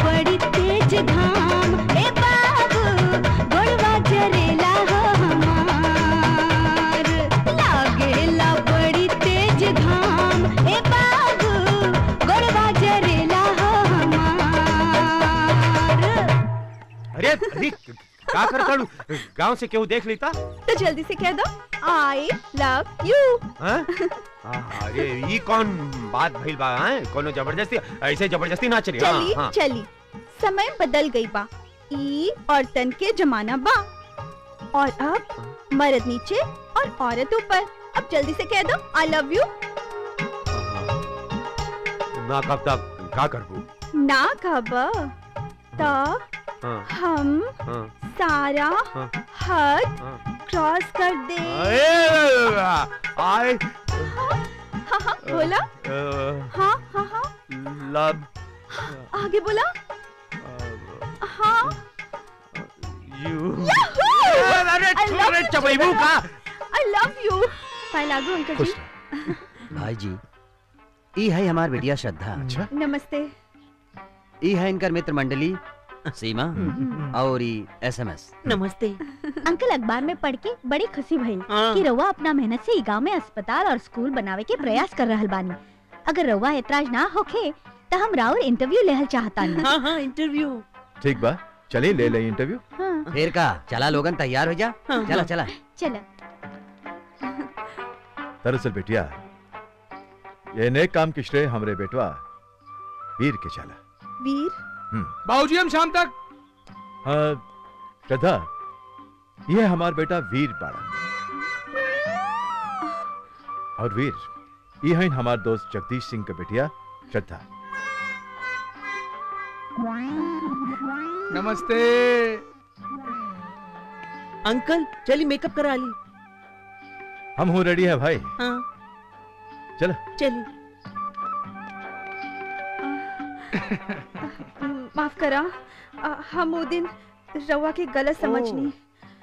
बड़ी तेज घाम ए बाबू गोड़वा जरेला हो हमार लागेला बड़ी तेज घाम ए बाबू गोड़वा जरेला हो हमार अरे अरे का कर करू गांव से केहू देख लेता तो जल्दी से कह दो आई लव यू हाँ? आ, अरे ये कौन बात भइल बा हैं कोनो जबरदस्ती ऐसे जबरदस्ती ना चली हाँ, चली हाँ। चली समय बदल गई बा ई और तन के जमाना बा और अब मर्द नीचे और औरत ऊपर अब जल्दी से कह दो आई लव यू ना कब तक का करबू ना कब तो हाँ हम हाँ सारा हाँ। हद क्रॉस कर दे आई हाँ हाँ बोला हाँ हाँ हाँ लव आगे बोला हाँ यू अरे अरे चबैबू का आई लव यू पाए लागू अंकल जी भाई जी ई है हमार बेटिया श्रद्धा अच्छा नमस्ते ई है इनकर मित्र मंडली सीमा और ई एसएमएस नमस्ते अंकल अखबार में पढ़ के बड़ी खुशी भइल कि रउआ अपना मेहनत से ई गांव में अस्पताल और स्कूल बनावे के प्रयास कर रहल बानी अगर रउआ ऐतराज ना होखे तो हम राउर इंटरव्यू लेहल चाहतानी हाँ हाँ इंटरव्यू ठीक बा चलिए ले लें इंटरव्यू फिर का चला लोगन तैयार हो जा हाँ, चला हाँ। चला चलो दरअसल बेटिया ये नेक काम की श्रेय हमरे बेटवा वीर के चला वीर हम्म बाबूजी हम शाम तक हाँ श्रद्धा ये हमार बेटा वीर बाड़ा और वीर ये है हमार दोस्त जगदीश सिंह के बेटिया श्रद्धा नमस्ते अंकल चलिए मेकअप करा ली हम हूँ रेडी है भाई हाँ चलो चलिए माफ करा अ, हम वो दिन रवा के गलत समझनी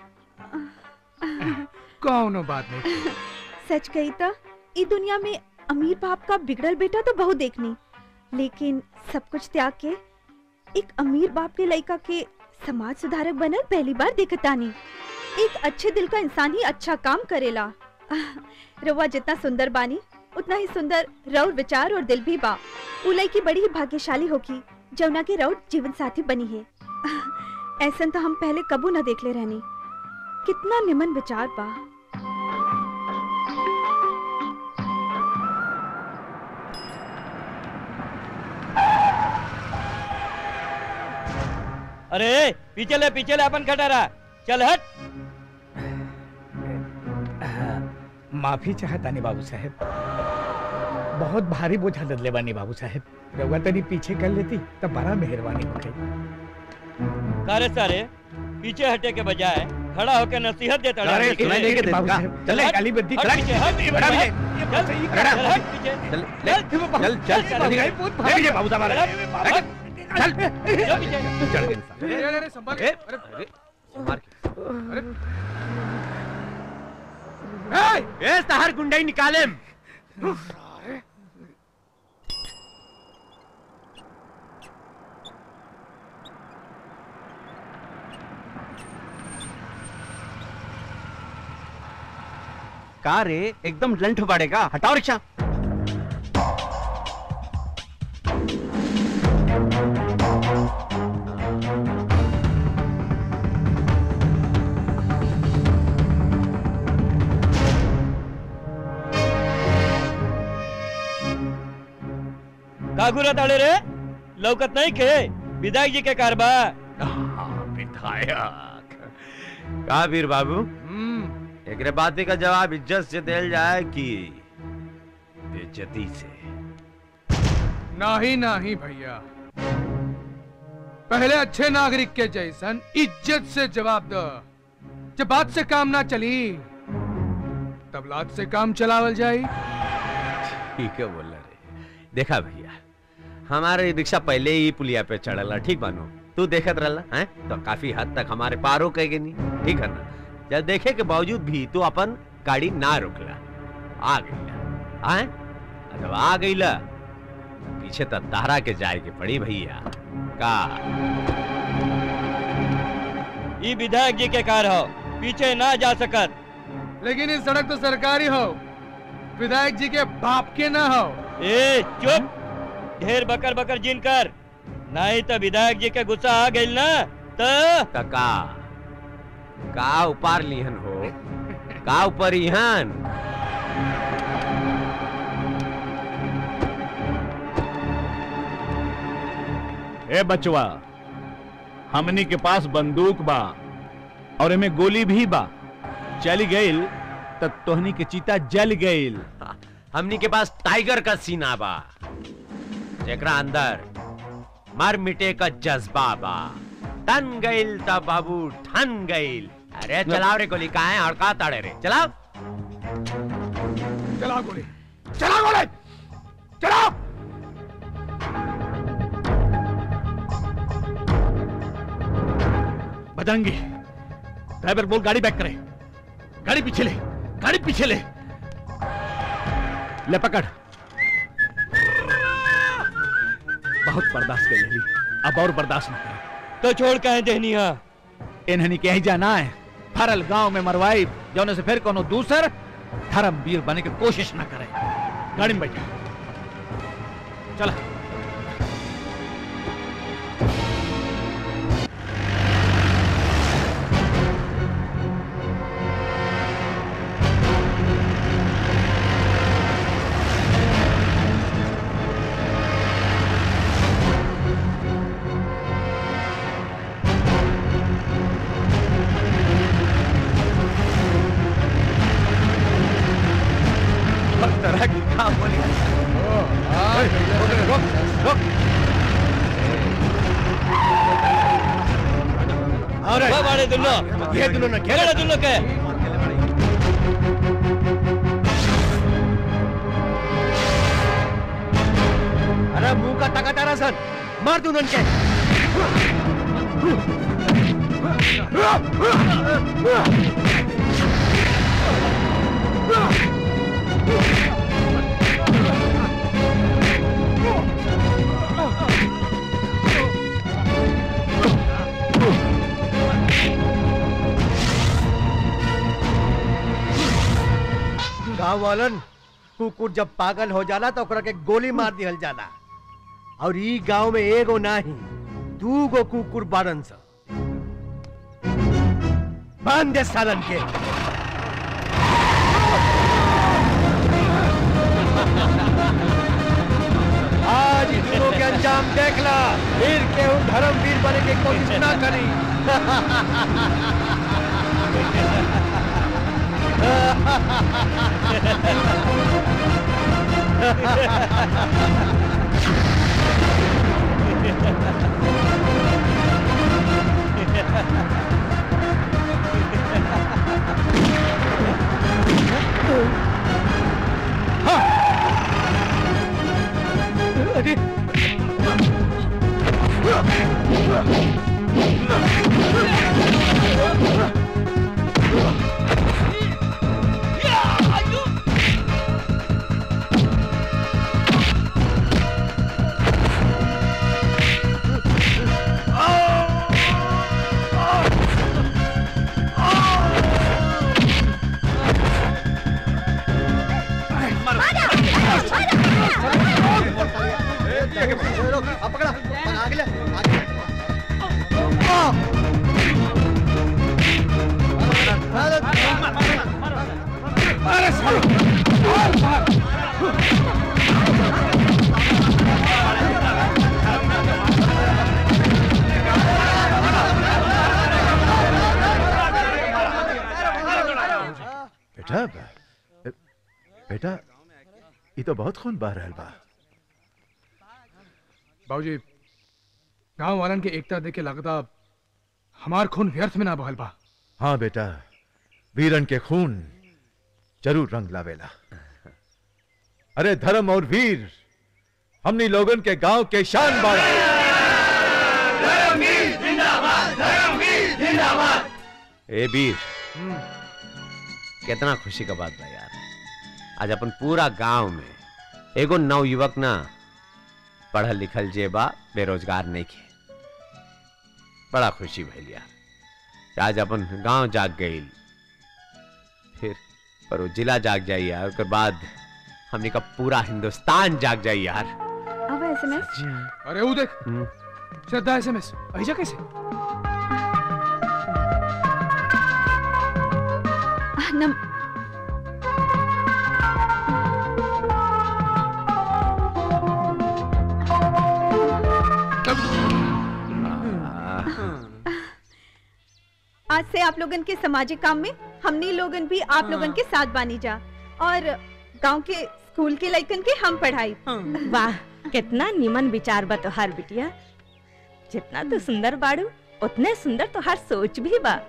कौनो बात नहीं सच कही तो ई दुनिया में अमीर बाप का बिगड़ल बेटा तो बहुत देखनी लेकिन सब कुछ त्याग के एक अमीर बाप के लड़का के समाज सुधारक बनल पहली बार देखतानी एक अच्छे दिल का इंसान ही अच्छा काम करेला रवा जितना सुंदर बानी उतना ही सुंदर रउर विचार और दिल भी बा उ लड़की बड़ी ही भाग्यशाली होगी जमुना के रउर जीवन साथी बनी है ऐसा तो हम पहले कबू न देख ले रहनी कितना निमन विचार बा अरे पीछे ले पीछे ले अपन खटारा चल हट माफी चाहतानी बाबू साहेब बहुत भारी बोझा लदले बानी बाबू साहेब रउआ तनी पीछे कर लेती तब बड़ा मेहरबानी होती सारे सारे पीछे हटे के बजाय खड़ा होकर नसीहत देता रहा। अरे, चल, नहीं, नहीं, बाबू साहब, चले, हट, गाली बंदी हट करा। पीछे, हट, ये हट, बड़ा हट, ये चल, सही चल, करा। हट पीछे, चल, चल, चल, चल, चल, ले लीजिए बाबू साहब, चल, चल, चल, चल, पीछे। चल गए अरे अरे अरे संभाल के अरे अरे ए तहार गुंडई निकाले का रे एकदम लंठ पड़ेगा हटाओ रिक्शा का घूरत आले रे लौकत नहीं के विधायक जी के कारबा विधायक का वीर बाबू एकरे बात का जवाब इज्जत से देल जाए कि बेइज्जती से नहीं नहीं भैया पहले अच्छे नागरिक के जैसन इज्जत से जवाब दो जब बात से काम ना चली तब लात से काम चलावल जाई ठीक है बोल रहे देखा भैया हमारे रिक्शा पहले ही पुलिया पे चढ़ला ठीक बानो तू देखत रहला हैं तो काफी हद तक हमारे पारो कह गई नहीं ठीक है ना जब देखे के बावजूद भी तू अपन गाड़ी ना रोकला आ गईला हैं जब आ गईला पीछे तो तारा के जाए के पड़ी भैया का ई विधायक जी के कार हो पीछे ना जा सकत लेकिन इस सड़क तो सरकारी हो विधायक जी के बाप के ना हो ए चुप ढेर बकर बकर जिन कर नहीं तो विधायक जी के गुस्सा आ गई ना तो का का उपार लिहन हो का ऊपर इहन ए बचवा हमनी के पास बंदूक बा और एमे गोली भी बा चली गईल त तोहनी के चीता जल गईल हमनी के पास टाइगर का सीना बा जेकरा अंदर मर मिटे का जज्बा बा तन गईल त बाबू ठन गईल अरे चलाओ रे गोली काहे हड़का ताड़े रे चलाओ चला गोली चला गोली चला बजरंगी ड्राइवर बोल गाड़ी बैक करे गाड़ी पीछे ले गाड़ी पीछे ले ले पकड़ बहुत बर्दाश्त कर लेली अब और बर्दाश्त न कर तो छोड़ कहे देहनिया इन्हनी के ही जाना है फरल गांव में मरवाई जौने से फिर कोनो दूसर धर्मवीर बने की कोशिश ना करे गाड़ी में बैठा चला तरह की काम बोली रुक रुक अरे बाड़े दुल्लो ये दुल्लो ना घेरे दुल्लो के अरे मुंह का टका तारा सन मार तू के गांव वालन कुकुर जब पागल हो जाला तो ओकरा के गोली मार दिहल जाला और ई गांव में एगो नाही दू गो कुकुर बारन सा बांध दे सालन के आज इन दोनों के अंजाम देख ला फिर केहू धर्मवीर बने की कोशिश ना करी बेटा बे- बेटा ये तो बहुत खून बह रहल बा बाबूजी गांव वालन के एकता देख के लगता हमार खून व्यर्थ में ना बहल बा हाँ बेटा वीरन के खून जरूर रंग लावेला अरे धर्म और वीर हमनी लोगन के गांव के शान बाड़ा ए वीर कितना खुशी का बात बा यार आज अपन पूरा गांव में एगो नवयुवक ना पढ़ल लिखल जे बा बेरोजगार नहीं खे बड़ा खुशी भइल यार कि आज अपन गांव जाग गई फिर पर वो जिला जाग जाई यार उसके बाद हमने का पूरा हिंदुस्तान जाग जाई यार अब एसएमएस अरे वो देख श्रद्धा एसएमएस ऐसा कैसे नम आज से आप लोगन के सामाजिक काम में हमनी लोगन भी आप लोगन के साथ बानी जा और गांव के स्कूल के लइकन के हम पढ़ाई वाह कितना निमन विचार बा तोहार बिटिया जितना तू सुंदर बाड़ू उतने सुंदर तोहार सोच भी बा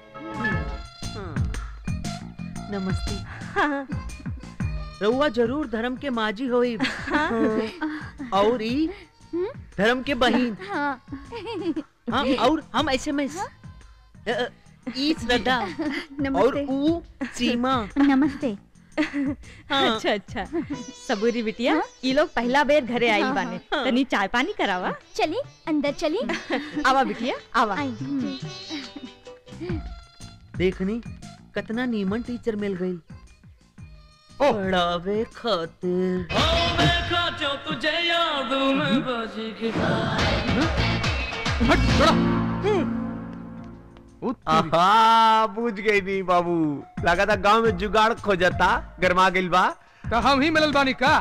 नमस्ते रउआ जरूर धर्म के माजी होई और ई धर्म के बहिन हाँ और हम ऐसे में ई श्रद्धा और ऊ सीमा नमस्ते अच्छा अच्छा सबूरी बिटिया ये लोग पहला बेर घरे आई हाँ, बाने हाँ। तनी चाय पानी करावा चली अंदर चली आवा बिटिया आवा देखनी कितना नीमन टीचर मिल गई पढ़ावे खातिर तुझे याद में बाजी की आहा बुझ गई नहीं बाबू लगा था गांव में जुगाड़ खोजता गरमा गिल बा तो हम ही मिलल बानी का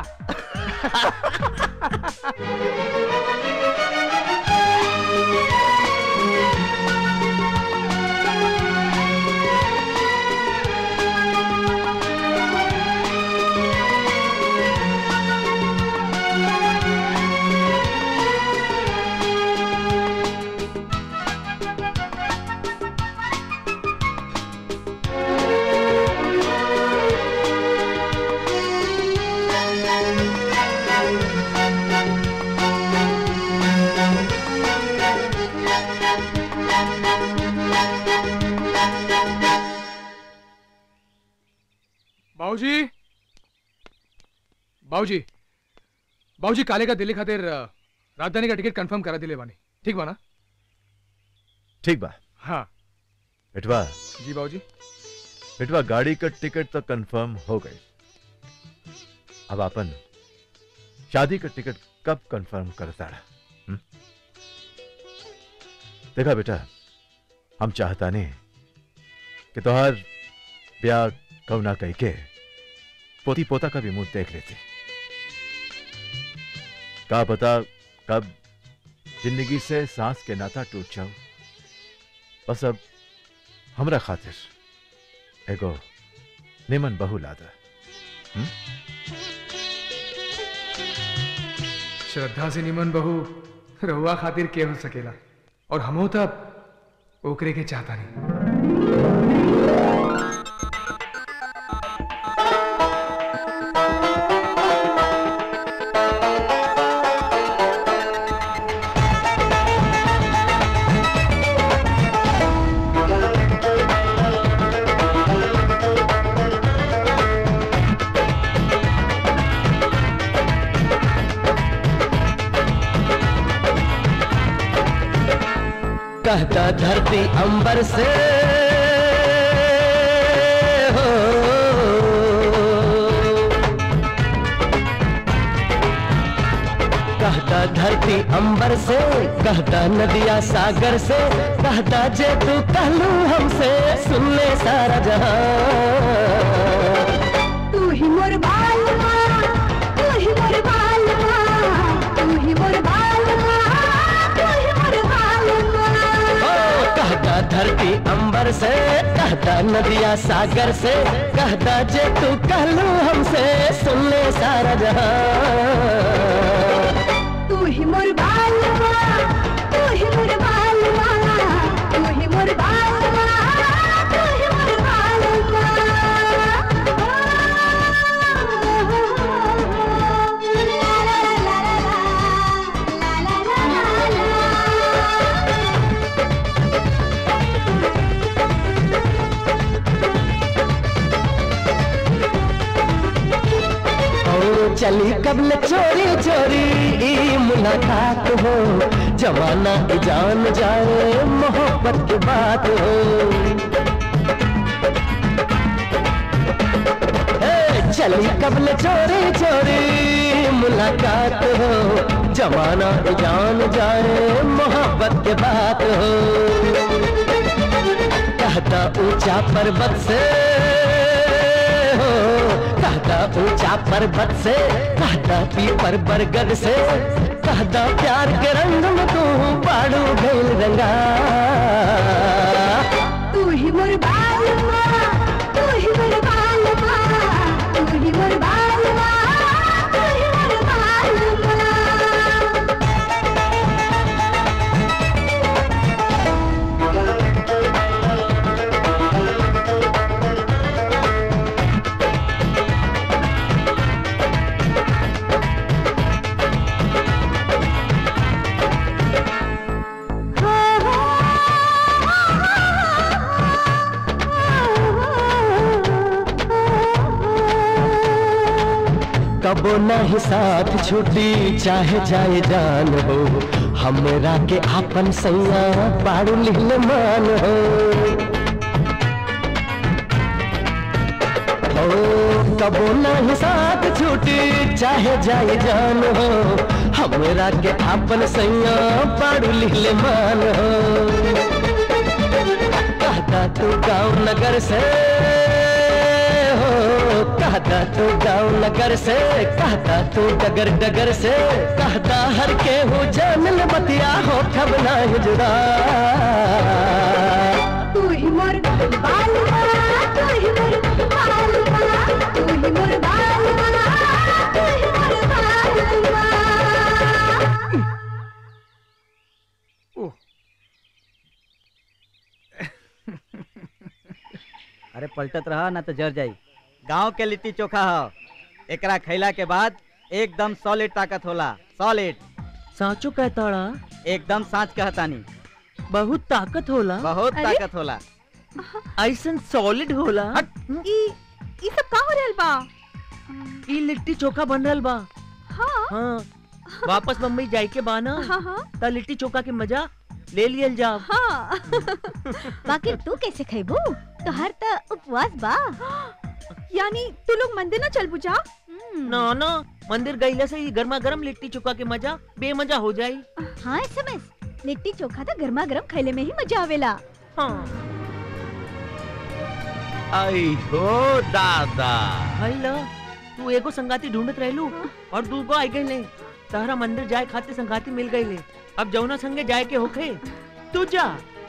बाबूजी बाबूजी बाबूजी काले का दिल्ली खातिर अ, राजधानी का टिकट कंफर्म करा दिले बानी ठीक बा ना ठीक बा हाँ बेटवा जी बाबूजी बेटवा गाड़ी का टिकट तो कंफर्म हो गई अब अपन शादी का टिकट कब कंफर्म करता रहा हम्म? देखा बेटा हम चाहता नहीं कि तोहार ब्याह कौना कह के पोती पोता का भी मुंह देख लेते का पता कब जिंदगी से सांस के नाता टूट जाओ बस अब हमरा खातिर एगो निमन बहू लादा हम्म? श्रद्धा से निमन बहू रहुआ खातिर के हो सकेला और हमो तब ओकरे के चाहता नहीं कहता धरती अंबर से हो कहता धरती अंबर से कहता नदिया सागर से कहता जे तू कहलू हमसे सुन ले सारा जहां तू ही मोर बालमा तू ही मोर बालमा तू ही मोर बालमा तू ही मोर बालमा ओ, कहता धरती अंबर से कहता नदिया सागर से कहता जे तू कहलू हमसे सुन ले सारा जहां तू ही मोर बालमा तू ही मोर बालमा तू ही मोर बालमा तू ही मोर और चली कबल चोरी चोरी ई मुलाकात हो जमाना की जान जाए मोहब्बत की बात हो ए, चली कबल चोरी चोरी मुलाकात हो जमाना की जान जाए मोहब्बत की बात हो कहता ऊंचा पर्वत से हो कहता ऊंचा पर्वत से कहता पीपर बरगद से कहता प्यार के रंग में तू बाड़ू गैल रंगा तू ही मोर बालवा तू ही मोर बालवा तू ही मोर बालवा तू ही मोर बालवा कबो नहीं साथ छुट्टी चाहे जाए जान हो हमरा के आपन सैया बाड़ू लिहल मान हो हो कबो नहीं साथ छुट्टी चाहे जाए जान हो हमरा के आपन सैया बाड़ू लिहल मान हो कहता तू गाँव नगर से हो कहता तू गाँव नगर से कहता तू डगर डगर से कहता हर के हो जानल बतिया हो खब ना जुदा तू ही मोर बालवा तू ही मोर बालवा तू ही मोर बालवा तू ही मोर बालवा अरे पलटत रहा ना तो जर जाई गांव के लिट्टी चोखा हो एकरा खैला के बाद एकदम सॉलिड ताकत होला सॉलिड साचो कहताड़ा एकदम साच कहतानी बहुत ताकत होला बहुत अरे? ताकत होला ऐसन सॉलिड होला ई ई सब का हो रहल बा ई लिट्टी चोखा बन रहल बा हाँ हाँ वापस मुंबई जाए के बा ना हाँ हाँ त लिट्टी चोखा के मजा ले लियल जा हाँ बाकी तू कैसे खैबू तोहर त उपवास बा यानी तू लोग मंदिर ना चल बुझा ना ना मंदिर गईला से ही गर्मा गर्म लिट्टी चोखा के मजा बेमजा हो जाई हाँ एसएमएस लिट्टी चोखा तो गर्मा गर्म खैले में ही मजा आवेला हाँ आई हो दादा भाई ला तू एगो संगाती ढूंढत रहलू और दूगो आई गई ले तारा मंदिर जाए खाते संगाती मिल गई ले अब जौना संगे जाए के होखे तू जा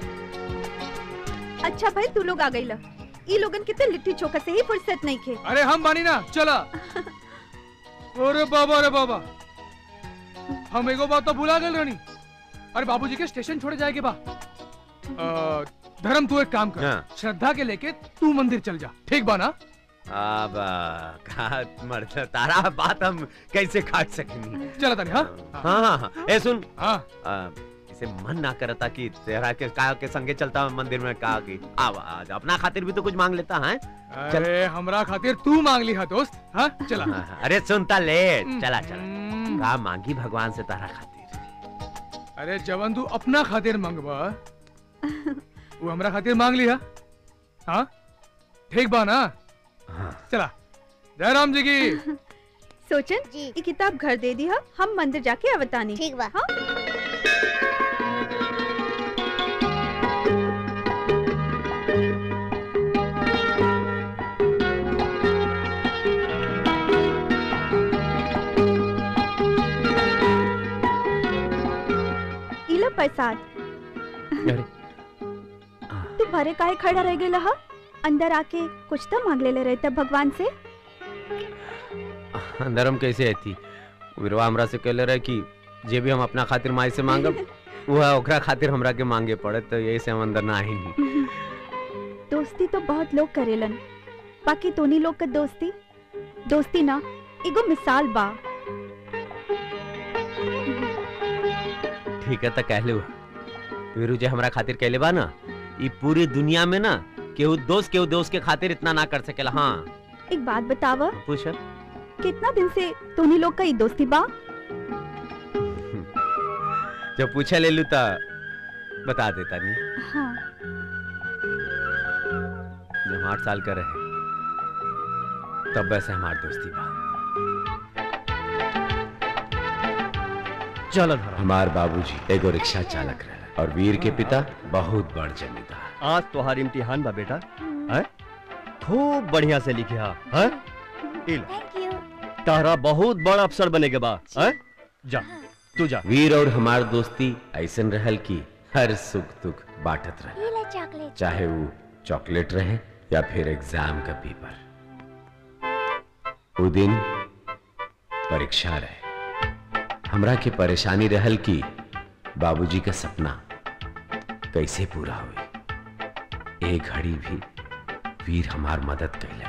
अच्छा भाई तू लोग आ गई ला ई लोगन के तो लिट्टी चोखा से ही फुर्सत नहीं खे अरे हम बानी ना चला अरे बाबा अरे बाबा हम एगो बात तो भुला गए रानी अरे बाबूजी के स्टेशन छोड़े जाएगे बा अ, धर्म तू एक काम कर हाँ। श्रद्धा के लेके तू मंदिर चल जा ठीक बा ना अब का मर्द तारा बात हम कैसे काट सकेंगे चला तानी हाँ हाँ हाँ हाँ ए सुन हाँ आ, इसे मन ना करता कि तेरा के का के संगे चलता हूँ मंदिर में का की आव आज अपना खातिर भी तो कुछ मांग लेता है अरे हमरा खातिर तू मांग ली हा दोस्त हाँ चला अरे सुनता ले चला चला का मांगी भगवान से तारा खातिर अरे जवन तू अपना खातिर मांगबा वो हमरा खातिर मांग लिया हाँ ठीक बा ना चला जय राम जी की सोचन जी ये किताब घर दे दी हा हम मंदिर जाके अवतानी ठीक बा हाँ इला प्रसाद तू भरे काहे खड़ा रह गेला हा अंदर आके कुछ तो मांग ले रहता भगवान से अंदर हम कैसे आती विरवा हमरा से कहले रहे कि जे भी हम अपना खातिर माई से मांगब वह ओकरा खातिर हमरा के मांगे पड़े तो यही से हम अंदर ना आई दोस्ती तो बहुत लोग करेलन बाकी तोनी लोग का दोस्ती दोस्ती ना एगो मिसाल बा ठीक है तो कह लो वीरू जी हमरा खातिर कहले बा ना ई पूरी दुनिया में ना केहू दोस्त केहू दोस्त के खातिर इतना ना कर सकेला हाँ एक बात बतावा पूछ कितना दिन से तोनी लोग का ई दोस्ती बा जब पूछे ले लू ता बता देता नहीं हाँ जब हम आठ साल का रहे तब वैसे हमार दोस्ती बा चलो धरा हमार बाबूजी एगो रिक्शा चालक रहे और वीर के पिता बहुत बड़ जमींदार आज तोहार इम्तिहान बा बेटा हैं खूब बढ़िया से लिखे हा हैं इल तारा बहुत बड़ा अफसर बने के बा हैं जा तू जा वीर और हमार दोस्ती ऐसन रहल की हर सुख दुख बांटत रहे ये ले चॉकलेट चाहे वो चॉकलेट रहे या फिर एग्जाम का पेपर वो दिन परीक्षा रहे हमरा के परेशानी रहल की बाबूजी का सपना कैसे पूरा हुई एक घड़ी भी वीर हमार मदद कैलन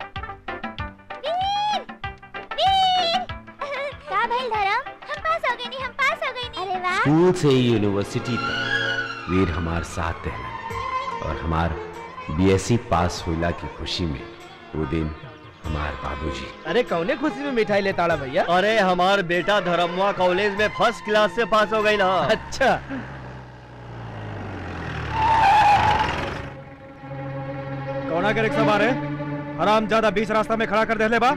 का भइल धरम हम पास हो गए नी हम पास हो गए नी अरे वाह स्कूल से यूनिवर्सिटी तक वीर हमार साथ रहलन और हमार बीएससी पास होला की खुशी में वो दिन हमार बाबूजी अरे कौने खुशी में मिठाई ले ताड़ा भैया अरे हमार बेटा धर्मवा कॉलेज में फर्स्ट क्लास से पास हो गई ना अच्छा कौना के रिक्शा मारे आराम ज्यादा बीच रास्ता में खड़ा कर दे ले बा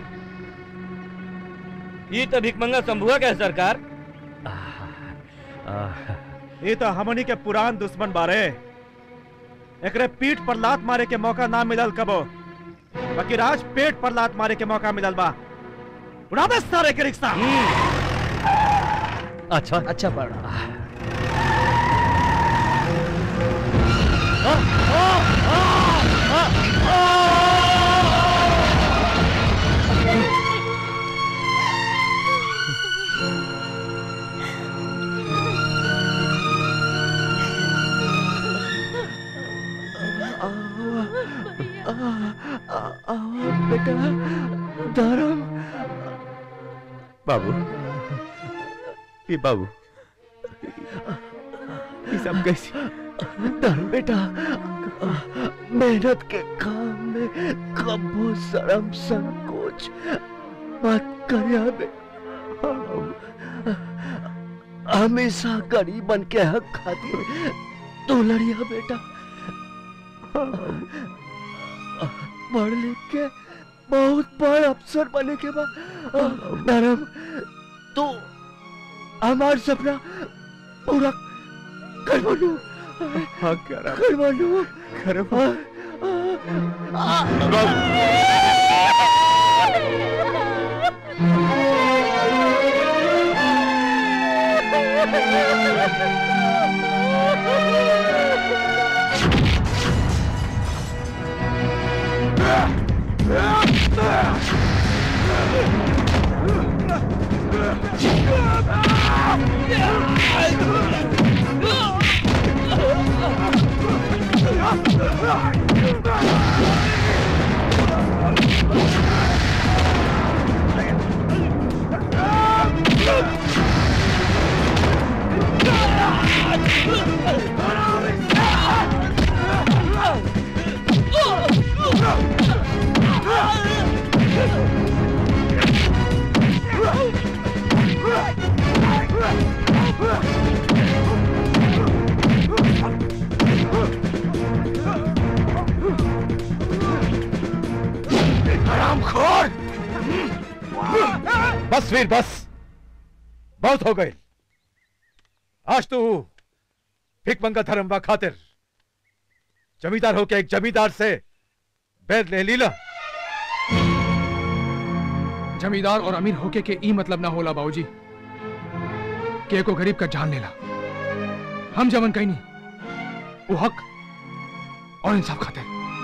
ये तो भिकमंगा शंभुआ का है सरकार ये तो हमनी के पुरान दुश्मन बारे एकरे पीठ पर लात मारे के मौका ना मिलल कबो बाकी राज पेट पर लात मारे के मौका मिलल बा उड़ा दे सारे के रिक्शा अच्छा अच्छा पढ़ा बेटा धर्म बाबू ये बाबू ये सब कैसे धर्म बेटा मेहनत के काम में कबो शर्म संकोच मत करिया बे हमेशा गरीबन के हक खातिर तू लड़िया बेटा पढ़ लिख के बहुत बड़ अफसर बने के बाद धर्म तो हमार सपना पूरा कर बनू हाँ कर कर बनू कर हरामखोर बस वीर बस बहुत हो गए आज तू भिकमंगा धर्म व खातिर जमींदार होके एक जमींदार से बैर ले लीला जमींदार और अमीर होके के ई मतलब ना होला बाबूजी के को गरीब का जान लेला हम जमन कहीं नहीं वो हक और इंसाफ खाते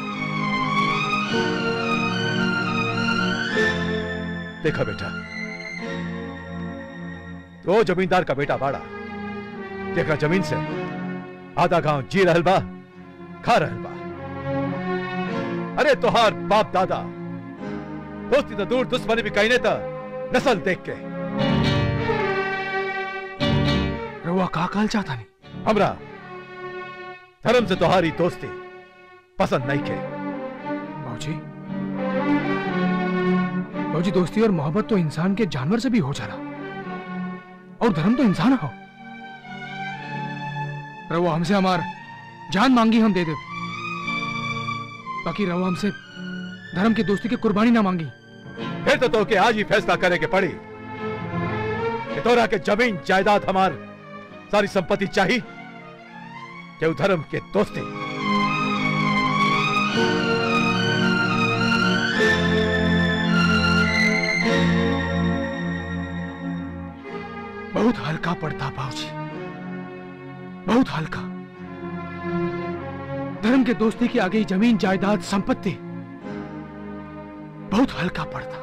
देखा बेटा तो जमींदार का बेटा बाड़ा देखा जमीन से आधा गांव जी रहल बा खा रहल बा अरे तोहार बाप दादा दोस्ती तो दूर दुश्मनी भी कहने था नस्ल देख के रउआ का काल चाहता नहीं हमरा धर्म से तुम्हारी दोस्ती पसंद नहीं के बाबूजी बाबूजी दोस्ती और मोहब्बत तो इंसान के जानवर से भी हो जाला और धर्म तो इंसान हो रवो हमसे हमार जान मांगी हम दे दे बाकी रवो हमसे धर्म की दोस्ती की कुर्बानी ना मांगी फिर तो तोके आज ही फैसला करे के पड़ी कि तोरा के जमीन जायदाद हमार सारी संपत्ति चाहिए कि धर्म के दोस्ती बहुत हल्का पड़ता बाबूजी बहुत हल्का धर्म के दोस्ती के आगे जमीन जायदाद संपत्ति बहुत हल्का पड़ता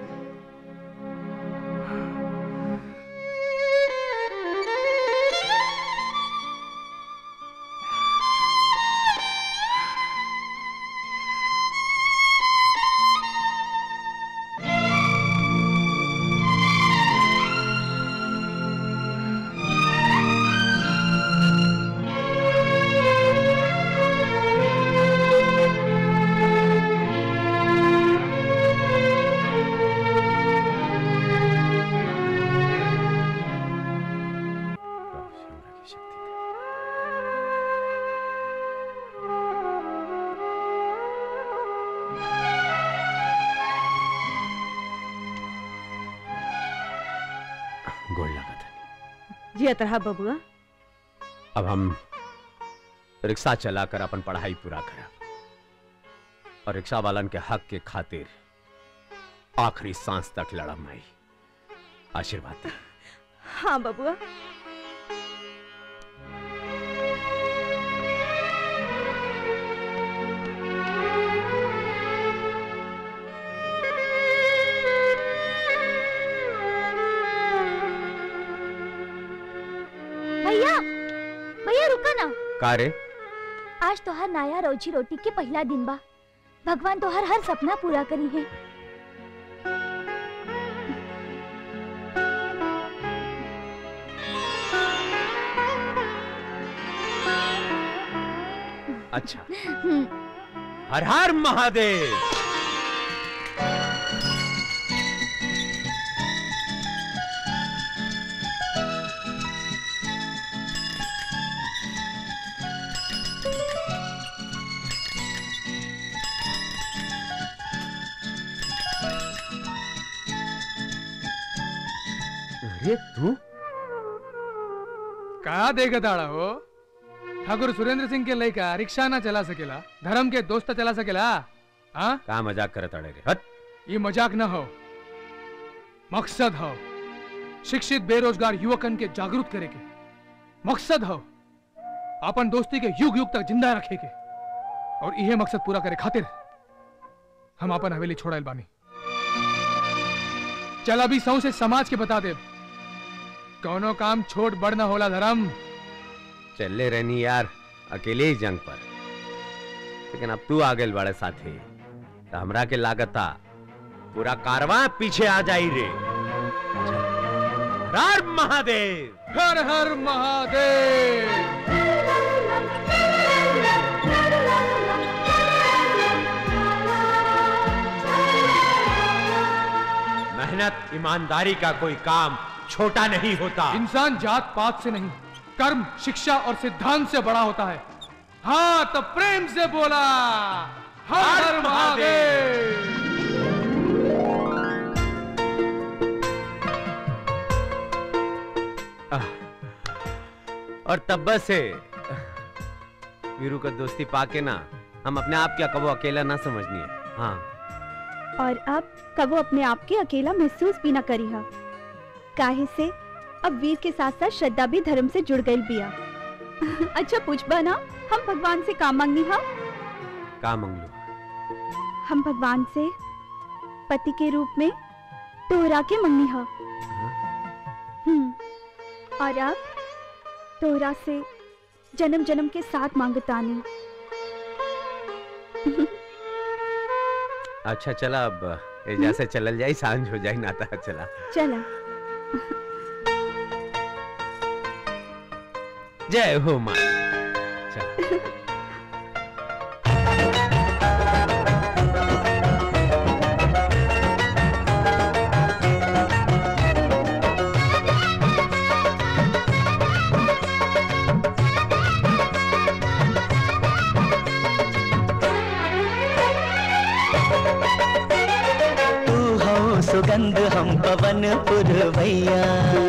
गोड़ लगा था जी अतरहा बबुआ अब हम रिक्शा चलाकर अपन पढ़ाई पूरा करा और रिक्शा वालन के हक के खातिर आखिरी सांस तक लड़ा माई आशीर्वाद दे हाँ बबुआ भैया भैया रुका ना का रे आज तोहर नया रोजी रोटी के पहला दिन बा भगवान तोहर हर सपना पूरा करी है अच्छा हर हर महादेव अरे तू का देगा दाड़ा हो ठाकुर सुरेंद्र सिंह के लड़का रिक्शा ना चला सकेला धर्म के दोस्त चला सकेला हाँ का मजाक करत अड़े रे हट ये मजाक न हो मकसद हो शिक्षित बेरोजगार युवकन के जागरूक करे के मकसद हो अपन दोस्ती के युग युग तक जिंदा रखे के और यह मकसद पूरा करे खातिर हम अपन हवेली छोड़ल बानी चल अभी सौ से समाज के बता दे कौनो काम छोट बड़ न होला धर्म चले रहनी यार अकेले ही जंग पर लेकिन अब तू आ गए बड़े साथी तो हमरा के लागता पूरा कारवां पीछे आ जाई रे हर हर महादेव हर हर महादेव मेहनत ईमानदारी का कोई काम छोटा नहीं होता इंसान जात पात से नहीं कर्म शिक्षा और सिद्धांत से बड़ा होता है हाँ तो प्रेम से बोला हर हर महादेव और तब से वीरू का दोस्ती पाके ना हम अपने आप क्या कबो अकेला ना समझनी है हाँ और अब कबो अपने आप के अकेला महसूस भी न करी हा काहे से अब वीर के साथ साथ श्रद्धा भी धर्म से जुड़ गई बिया अच्छा पूछबा ना हम भगवान से काम मांगनी हा का मंगलू हम भगवान से पति के रूप में तोहरा के मंगनी हा हम्म, और अब तोहरा से जन्म जन्म के साथ मांगतानी अच्छा चला अब एजा से चलल जाई सांझ हो जाई नाता चला चला जय हो माँ चल सुगंध हम पवन पुरवैया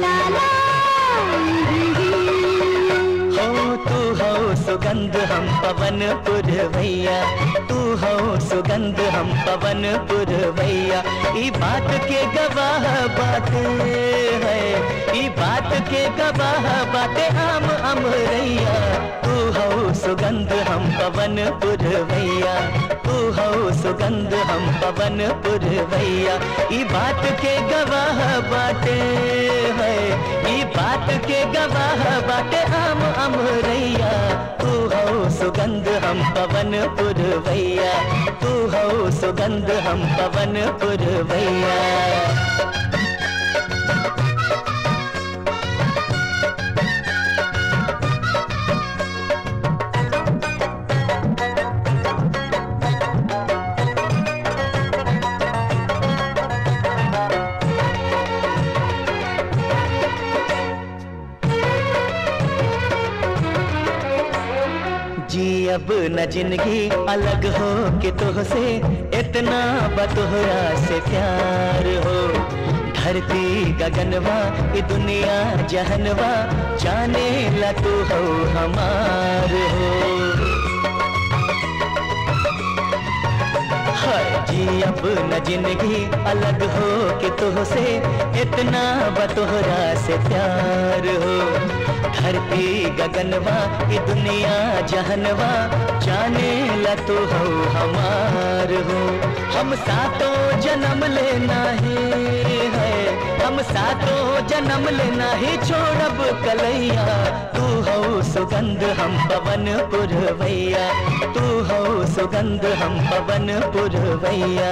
हो तू हो सुगंध हम पवन पुरवैया तू हो सुगंध हम पवन पुरवैया ई बात के गवाह बाटे है ई बात के गवाह बाटे हम अमरैया तू हो सुगंध हम पवन पुरवैया तू हो सुगंध हम पवन पुरवैया ई बात के गवाह बाटे है ई बात के गवाह बाटे हम अमरैया तू हो सुगंध हम पवन पुरवैया तू हो सुगंध हम पवन पुरवैया जी अब न जिंदगी अलग हो के तुहसे इतना बतोहरा से प्यार हो धरती गगनवा ये दुनिया जहनवा जाने ला तू हो हमार हो हाय जी अब न जिंदगी अलग हो के तुहसे इतना बतोहरा से प्यार हो धरती गगनवा ये दुनिया जहनवा जाने ला तू हो हमार हो हम सातों जन्म लेना है हम सातों जन्म लेना है छोड़ब कलैया तू हो सुगंध हम पवन पुरवैया तू हो सुगंध हम पवन पुरवैया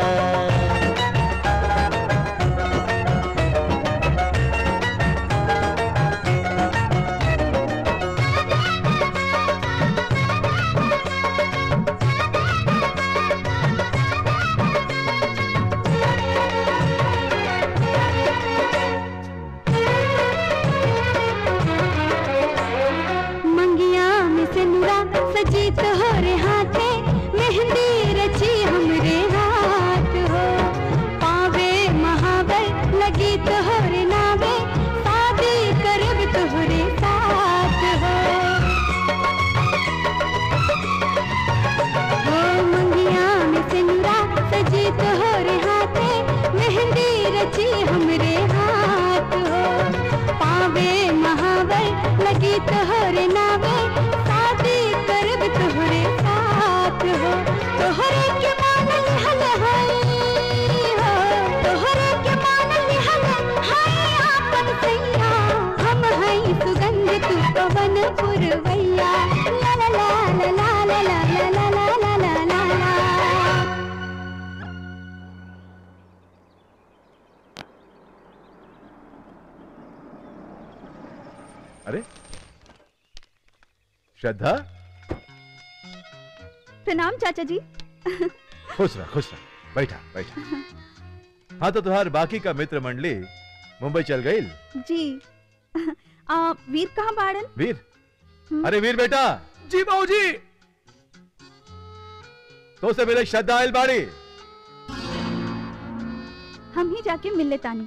मंगिया में से नुरा सजी तोहरे हाथे मेहंदी रची हमरे हाथ हो पावे महावर लगी तोहरे नावे शादी करब तोहरे साथ हो हो मंगिया में से नुरा सजी तोहरे हाथे मेहंदी रची हमरे हाथ हो पावे महावर लगी तोहरे नावे शादी करब तोहरे साथ हो तोहरे के मानल हल हई हो तोहरे के मानल हल हई आपन सैया हम हई सुगंध तू पवन पुरवैया ला ला ला ला ला ला ला ला ला ला ला ला ला अरे श्रद्धा प्रणाम चाचा जी खुश रह खुश रह बैठा बैठा हाँ तो तुहार बाकी का मित्र मंडली मुंबई चल गई जी आ, वीर कहाँ बाड़न वीर अरे वीर बेटा जी बाबूजी तो से मेरे श्रद्धा आयल बाड़ी हम ही जाके मिल लेतानी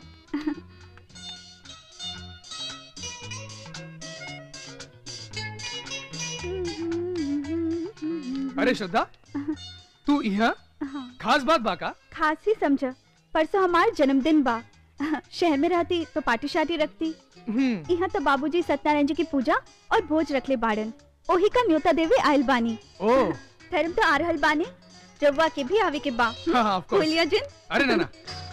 अरे श्रद्धा तू यहाँ खास बात बाका खास ही समझ परसों हमार जन्मदिन बा शहर में रहती तो पार्टी शार्टी रखती यहाँ तो बाबूजी सत्यनारायण जी की पूजा और भोज रखले बाड़न ओही का न्योता देवे आयल बानी ओ धर्म तो आ रहल बानी जब्वा के भी आवे के बा हाँ, हाँ, of course. बोलिया जिन अरे ना ना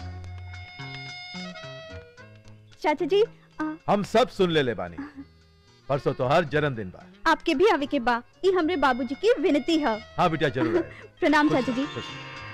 चाचा जी आ, हम सब सुन ले ले बानी परसों तोहार जन्मदिन बा आपके भी आवे के बा ई हमरे बाबूजी की विनती है हाँ बेटा जरूर आए प्रणाम खुश चाचा जी खुश।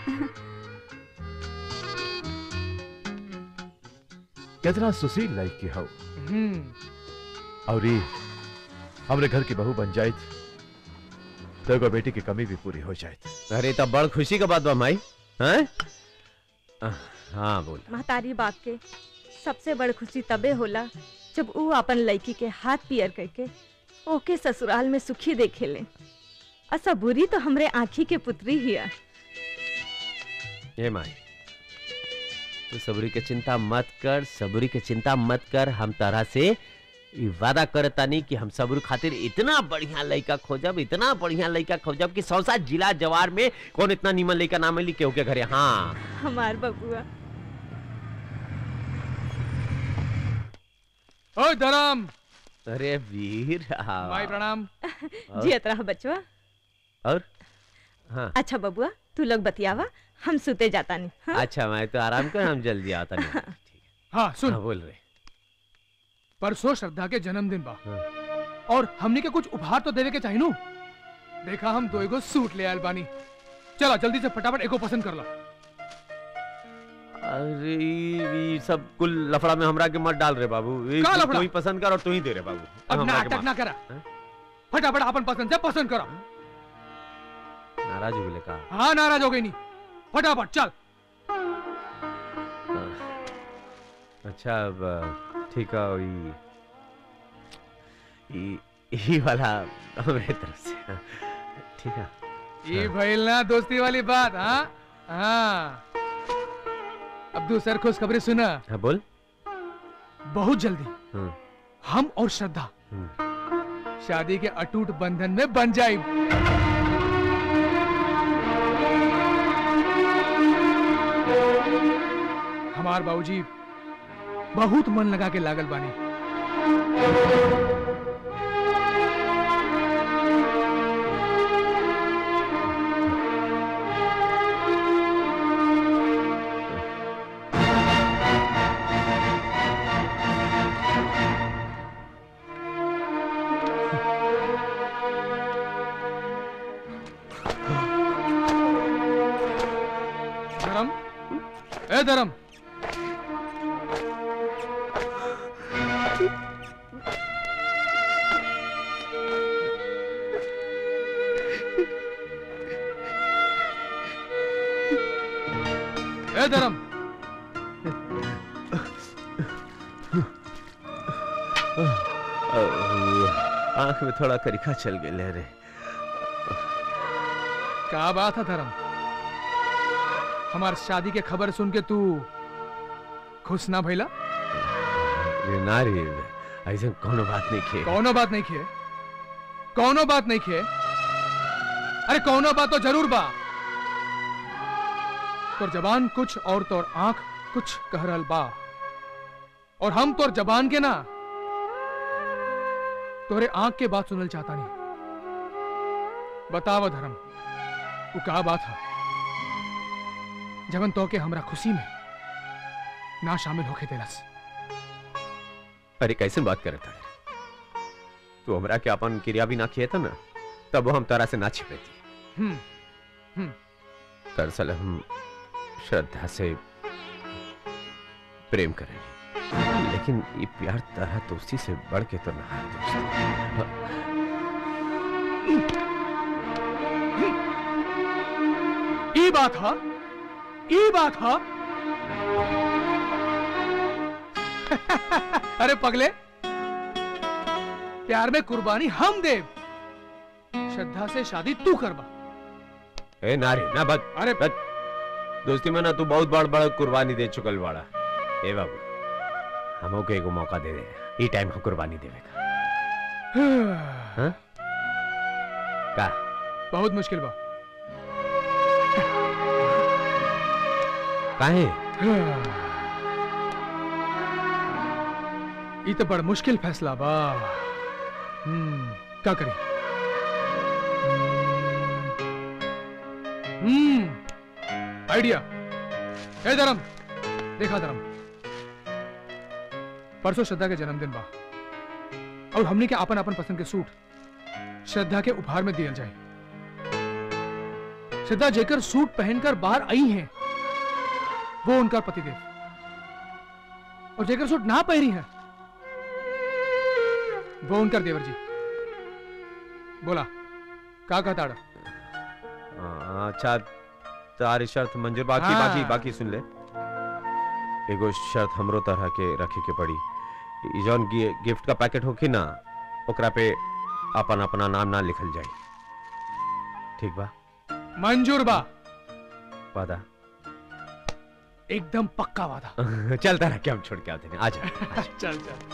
कितना सुशील लाइफ की हो और ये हमरे घर की बहू बन जाए तो एगो बेटी की कमी भी पूरी हो जाए अरे तब बड़ खुशी का बात बा माई हैं हाँ बोल महतारी बाप के सबसे बड़ खुशी तबे होला जब ऊ अपन लड़की के हाथ पियर करके ओके ससुराल में सुखी देखे ले असा बुरी तो हमरे आँखी के पुत्री ही है ये माई तू सबरी के चिंता मत कर सबरी के चिंता मत कर हम तरह से ई वादा करतानी कि हम सबरू खातिर इतना बढ़िया लड़का खोजब इतना बढ़िया लड़का खोजब कि सौसा जिला जवार में कौन इतना नीमन लड़का ना मिली केहू के घरे हाँ हमार बबुआ ओए धर्म अरे वीर हाँ। भाई प्रणाम जियत रहा बचवा और हाँ अच्छा बबुआ तू लोग बतियावा हम सुते जाता नहीं हाँ? अच्छा मैं तो आराम कर हम जल्दी आता नहीं हाँ सुन हाँ, बोल रहे परसों श्रद्धा के जन्मदिन बा और हमने के कुछ उपहार तो देवे के चाहिए नु देखा हम दो एगो सूट ले आयल बानी चला जल्दी से फटाफट एगो पसंद कर ला अरे ई ई सब कुल लफड़ा में हमरा के मत डाल रे बाबू ई का तू- लफड़ा? तू ही पसंद कर और तू ही दे रे बाबू अब हमरा के नाटक माफ। ना करा फटाफट अपन पसंद से पसंद करो नाराज हो गए का हाँ नाराज हो गई नहीं फटाफट चल अच्छा अब ठीक है ई ई ई वाला मेरे तरफ से ठीक है ये भइल ना दोस्ती वाली बात हाँ हाँ अब दूसर खुशखबरी सुना हाँ बोल बहुत जल्दी हम्म, हम और श्रद्धा हम्म। शादी के अटूट बंधन में बन जाए हमार बाबूजी बहुत मन लगा के लागल बानी धर्म ए धर्म ए धर्म आंख में थोड़ा करिखा चल गए रे क्या बात है धर्म हमार शादी के खबर सुन के तू खुश ना भइला रे ना रे ऐसा कोनो बात नहीं खे कौनो बात नहीं किए कौनो बात नहीं किए अरे कौनो बात तो जरूर बा तोर जबान कुछ और तोर आंख कुछ कह रहल बा और हम तोर जबान के ना तोरे आंख के बात सुनल चाहता नहीं बताव धर्म वो का बात है जबन तो के हमरा खुशी में ना शामिल होके देलस अरे कैसे बात करे था तू हमरा के अपन क्रिया भी ना किए था ना तब वो हम तारा से ना छिपे थी हम्म हम्म दरअसल हम श्रद्धा से प्रेम करेंगे लेकिन ये प्यार तरह दोस्ती से बढ़ के तो ना है ई बात है ई बात है अरे पगले प्यार में कुर्बानी हम देव श्रद्धा से शादी तू करवा ए नारी ना बद अरे बद दोस्ती में ना तू बहुत बड़ बड़ कुर्बानी दे चुकल बाड़ा ए बाबू हमो के एगो मौका दे दे ई टाइम हम कुर्बानी देवे का हाँ? का बहुत मुश्किल बा काहे ई तो बड़ मुश्किल फैसला बा हम्म का करी हम्म आइडिया ए धर्म देखा धर्म परसों श्रद्धा के जन्मदिन बा और हमने के अपन अपन पसंद के सूट श्रद्धा के उपहार में दिया जाए श्रद्धा जेकर सूट पहनकर बाहर आई हैं वो उनका पतिदेव और जेकर सूट ना पहनी है वो उनका देवर जी बोला का कहता अड़ा? हाँ, अच्छा तारी शर्त मंजूर बाकी हाँ। बाकी बाकी सुन ले एगो शर्त हमरो तरह के रखे के पड़ी ई जौन गि- गिफ्ट का पैकेट होखी ना ओकरा पे अपन अपना नाम ना लिखल जाए ठीक बा मंजूर बा वादा एकदम पक्का वादा चलता रह के हम छोड़ के आते हैं आ जा चल चल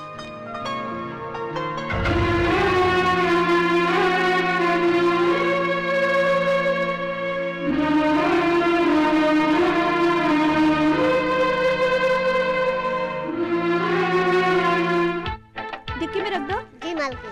डिक्की में रख दो जी मालकिन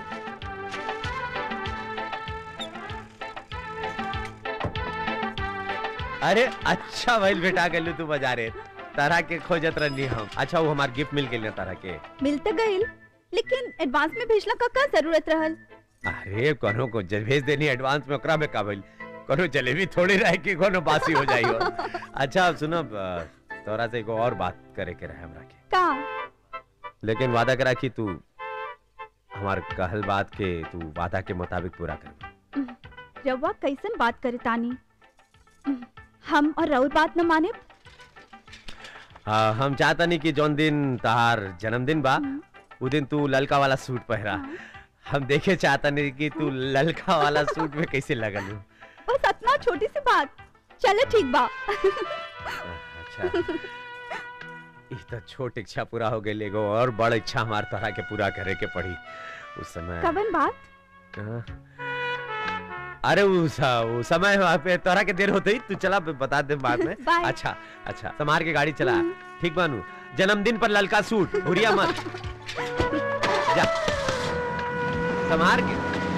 अरे अच्छा भइल बेटा गलू तू बाजारे तरह के खोजत रहनी हम अच्छा वो हमार गिफ्ट मिल गेल तरह के मिल तो गइल लेकिन एडवांस में भेजला का का जरूरत रहल अरे कोनो को जब भेज देनी एडवांस में ओकरा में का भइल कोनो जलेबी थोड़ी रहे कि कोनो बासी हो जाई हो अच्छा अब सुनो अ, तोरा से एगो और बात करे के रहे हमरा के का लेकिन वादा करा कि तू हमार कहल बात के तू वादा के मुताबिक पूरा कर रउआ कैसन बात करे तानी हम और राउर बात न माने आ, हम चाहता नहीं कि जौन दिन तहार जन्मदिन बा उ दिन तू ललका वाला सूट पहरा हम देखे चाहता नहीं कि तू ललका वाला सूट में कैसे लगल हो बस इतना छोटी सी बात चले ठीक बा अच्छा ई तो छोट इच्छा पूरा हो गई एगो और बड़ इच्छा हमार तरह के पूरा करे के पड़ी उस समय कवन बात हाँ। अरे उस उस समय वहाँ पे तोरा के देर होते ही तू चला बता दे बाद में बाय। अच्छा अच्छा समार के गाड़ी चला ठीक बानू जन्मदिन पर ललका सूट भूरिया मत जा समार के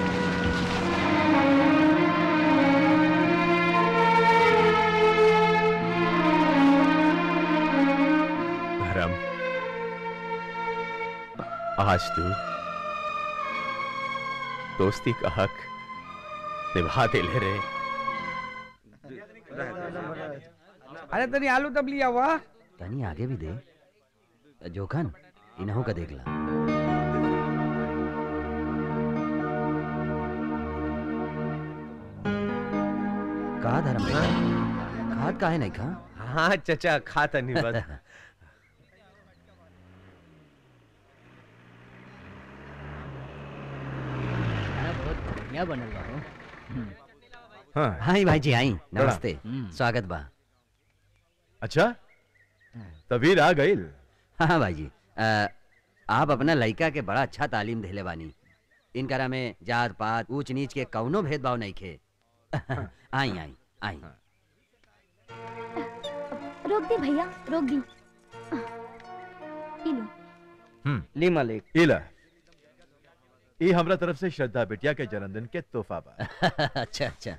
धर्म आज तू दोस्ती का हक निभा दे ले रे अरे तनी आलू तब लिया हुआ तनी आगे भी दे जोखन इन्हों का देख ला कहा धर्म खाद काहे नहीं खा हाँ चचा खाता नहीं बस बहुत बढ़िया बनल बा हो। हाँ हाँ भाई जी आई नमस्ते हम्म। स्वागत बा अच्छा तबीर आ गई हाँ भाई जी अ, आप अपना लड़का के बड़ा अच्छा तालीम देले बानी इनकरा में जात पात ऊंच नीच के कौनो भेदभाव नहीं खे आई आई आई रोक दी भैया रोक दी ई लो हम्म ली मालिक इला ई हमरा तरफ से श्रद्धा बिटिया के जन्मदिन के तोहफा बा अच्छा अच्छा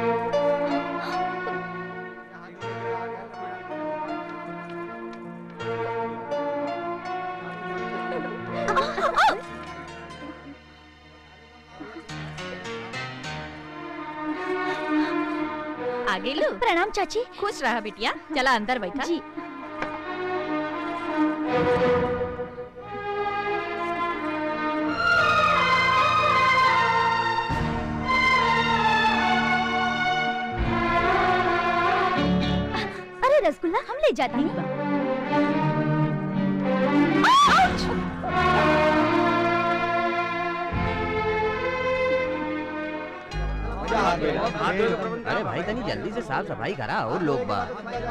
आगे लो प्रणाम चाची खुश रहा बिटिया चला अंदर बैठा जी अरे रसगुल्ला हम ले जाते हैं अरे भाई तनी जल्दी से साफ सफाई करा और लोग बा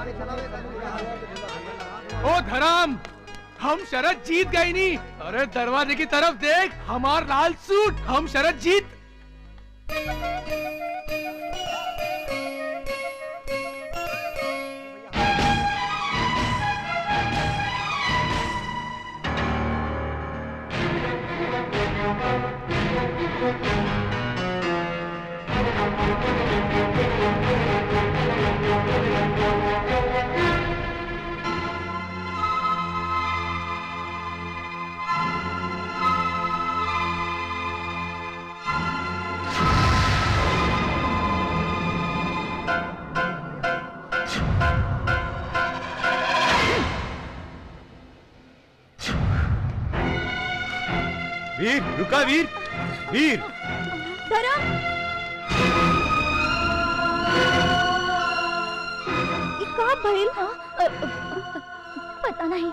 ओ धर्म हम शरद जीत गई नी अरे दरवाजे की तरफ देख हमार लाल सूट हम शरद जीत वीर रुका वीर वीर धर्म ई का भइल पता नहीं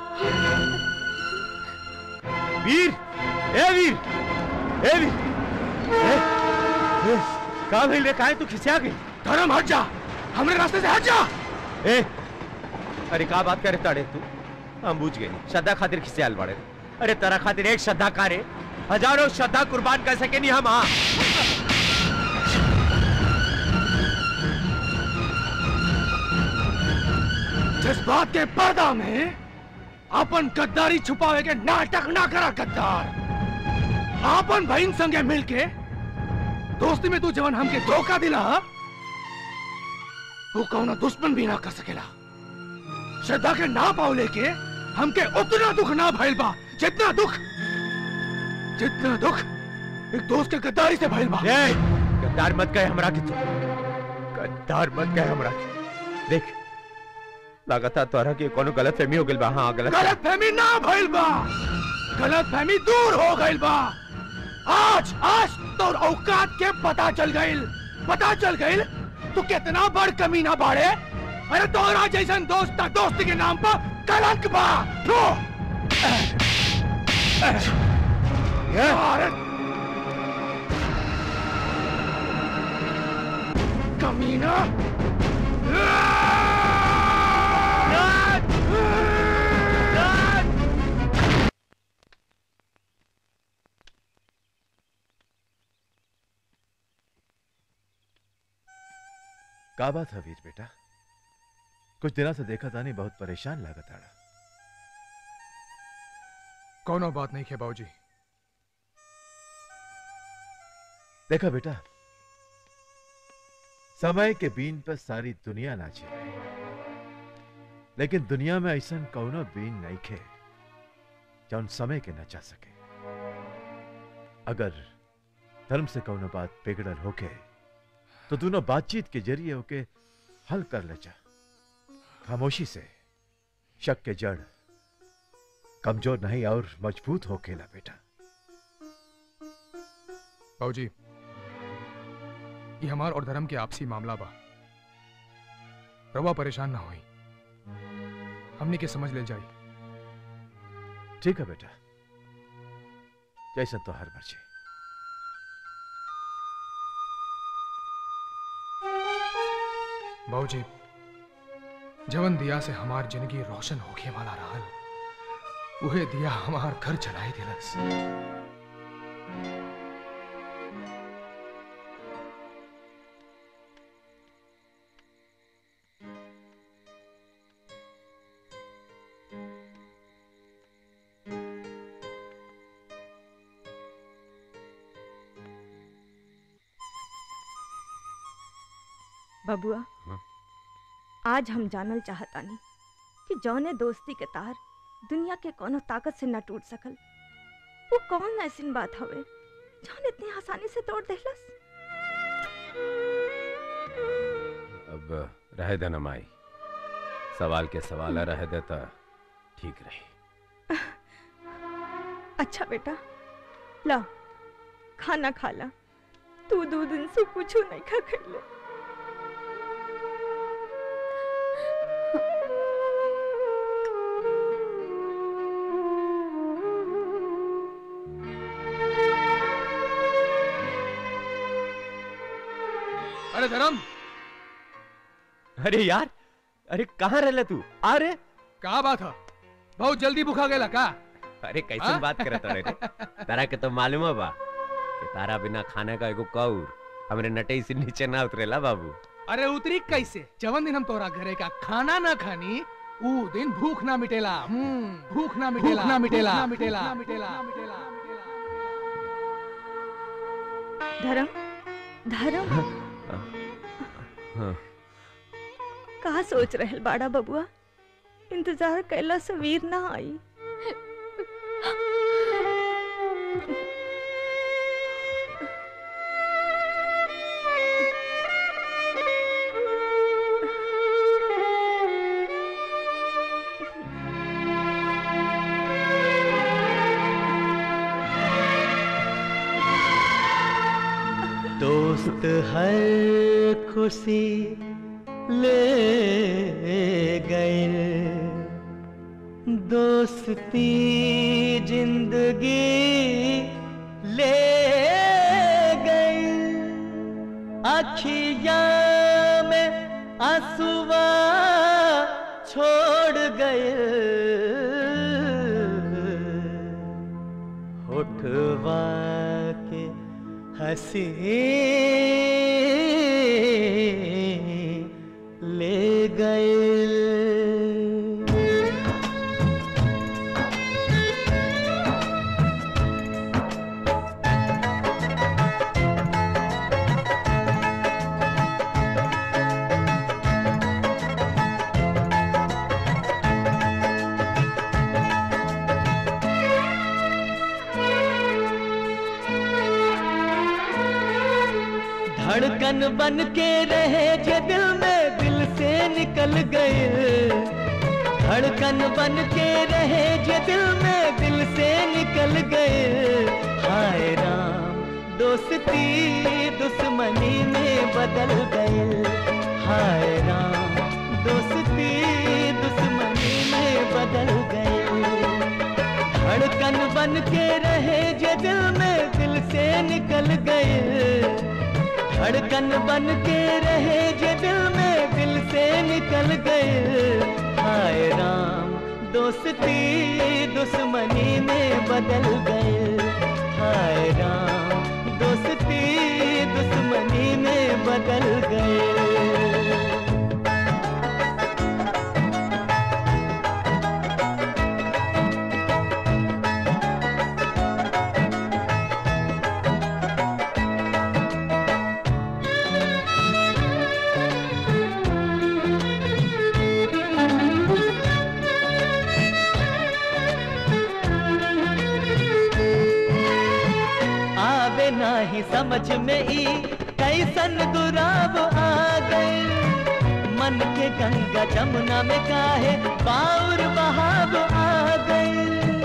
वीर ए वीर ए वीर ए, ए, का भइल रे काहे तू खिसिया गई धर्म हट जा हमरे रास्ते से हट जा ए अरे का बात करे ताड़े तू हम बुझ गए श्रद्धा खातिर खिसियाल बाड़े अरे तेरा खातिर एक श्रद्धा कारे हजारों श्रद्धा कुर्बान कर सके नहीं हम हाँ जज्बात के पर्दा में अपन गद्दारी छुपावे के नाटक ना करा गद्दार आपन बहन संगे मिलके दोस्ती में तू जवन हमके धोखा दिला वो कौनो दुश्मन भी ना कर सकेला श्रद्धा के ना पाव लेके हमके उतना दुख ना भइल बा जितना दुख जितना दुख एक दोस्त के गद्दारी से भइल बा गद्दार मत कहे हमरा के तू गद्दार मत कहे हमरा के देख लगातार तोरा के कोनो गलत फहमी हो गइल बा हाँ गलत गलत फहमी ना भइल बा गलत फहमी दूर हो गइल बा आज आज तोर औकात के पता चल गइल पता चल गइल तू कितना बड़ कमीना बाड़े अरे तोरा जैसन दोस्त दोस्ती के नाम पर कलंक बा थू अरे कमीना का बात है वीर बेटा कुछ दिनों से देखा तानी बहुत परेशान लागत आड़ा कोनो बात नहीं है बाबूजी देखा बेटा समय के बीन पर सारी दुनिया नाचे लेकिन दुनिया में ऐसा कौनो बीन नहीं खे जौन समय के नचा सके अगर धर्म से कौनो बात बिगड़ल होके तो दोनों बातचीत के जरिए होके हल कर ले जा खामोशी से शक के जड़ कमजोर नहीं और मजबूत हो खेला बेटा बाबूजी ये हमार और धर्म के आपसी मामला बा रवा परेशान ना होई हमने के समझ ले जाई ठीक है बेटा जैसा तो हर मर्जी बाबूजी जवन दिया से हमार जिंदगी रोशन होके वाला रहल उहे दिया हमार घर चलाई दिलस बबुआ आज हम जानल चाहतानी कि जौने दोस्ती के तार दुनिया के कोनो ताकत से न टूट सकल वो कौन ऐसी बात हवे जौन इतनी आसानी से तोड़ देहलस अब रह देना माई सवाल के सवाल रह देता ठीक रही अच्छा बेटा ला खाना खा ला तू दो दिन से कुछ नहीं खा खैले अरे धर्म अरे यार अरे कहाँ रहले तू अरे का बात है बहुत जल्दी भूखा गेला का अरे कैसे हाँ? बात करत रे तारा के तो मालूम है बा कि तारा बिना खाने का एगो कौर हमरे नटई से नीचे ना उतरेला बाबू अरे उतरी कैसे जवन दिन हम तोरा घरे का खाना ना खानी ऊ दिन भूख ना मिटेला हम्म, भूख ना मिटेला ना मिटेला ना मिटेला ना मिटेला धर्म धर्म हाँ। का सोच रहल बाड़ा बबुआ इंतजार कैला से वीर ना आई दोस्त हर खुशी ले गए दोस्ती जिंदगी ले गई अखिया में आंसुआ छोड़ गए होठवा के हंसी ले गए धड़कन बन के रहे जे दिल में दिल से निकल गए धड़कन बन के रहे जे दिल में दिल से निकल गए हाय राम दोस्ती दुश्मनी में बदल गए हाय राम दोस्ती दुश्मनी में बदल गए धड़कन बन के रहे जे दिल में दिल से निकल गए धड़कन बन के रहे जे दिल में दिल से निकल गए हाय राम दोस्ती दुश्मनी में बदल गए हाय राम दोस्ती दुश्मनी में बदल गए आवे नाही समझ में ई कैसन दुराव आ गए मन के गंगा जमुना में काहे बाउर बहाव आ गए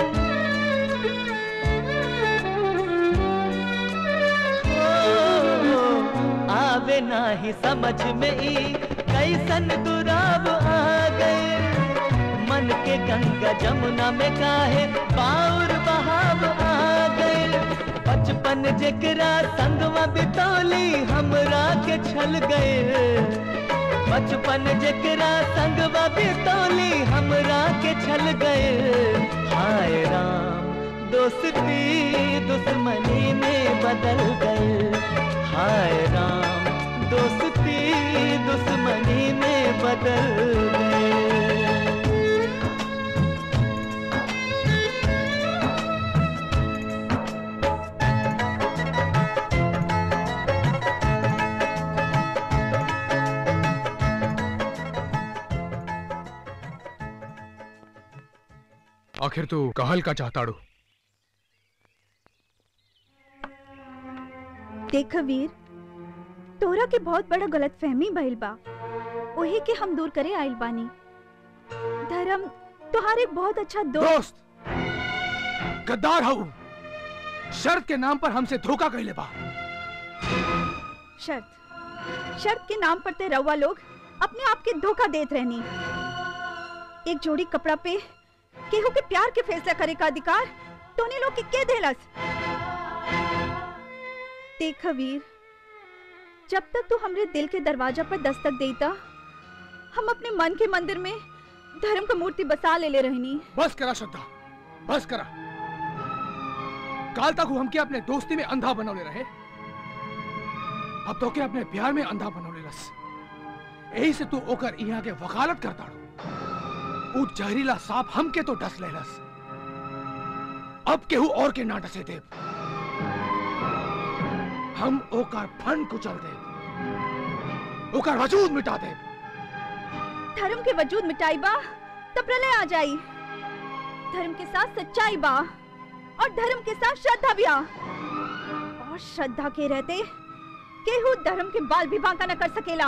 ओ, आवे नाही समझ में ई कैसन दुराव आ गए मन के गंगा जमुना में काहे बाउर बहाव आ गए बचपन जेकरा संगवा बितौली हमरा के छल गए बचपन जेकरा संगवा बितौली हमरा के छल गए हाय राम दोस्ती दुश्मनी में बदल गए हाय राम दोस्ती दुश्मनी में बदल गए आखिर तू कहल का चाहताड़ू देख वीर तोरा के बहुत बड़ा गलत फहमी भइल बा ओही के हम दूर करे आइल बानी धर्म तोहार एक बहुत अच्छा दोस्त गद्दार हूँ शर्त के नाम पर हमसे धोखा कैले बा शर्त शर्त के नाम पर ते रउआ लोग अपने आप के धोखा देत रहनी एक जोड़ी कपड़ा पे केहू के प्यार के फैसला करे का अधिकार तोने लोग के के देलस देख वीर जब तक तू हमरे दिल के दरवाजा पर दस्तक देता हम अपने मन के मंदिर में धर्म का मूर्ति बसा ले ले रहनी बस करा श्रद्धा बस करा काल तक वो हमके अपने दोस्ती में अंधा बनौले रहे अब तो के अपने प्यार में अंधा बनौले लस यही से तू ओकर यहाँ के वकालत करता उ जहरीला सांप हमके तो डस लेलस अब केहू और के ना डसे देव हम ओकर फन कुचल देव ओकर वजूद मिटा देव धर्म के वजूद मिटाई बा तब प्रलय आ जाई धर्म के साथ सच्चाई बा और धर्म के साथ श्रद्धा भी आ और श्रद्धा के रहते केहू धर्म के बाल भी बांका न कर सकेला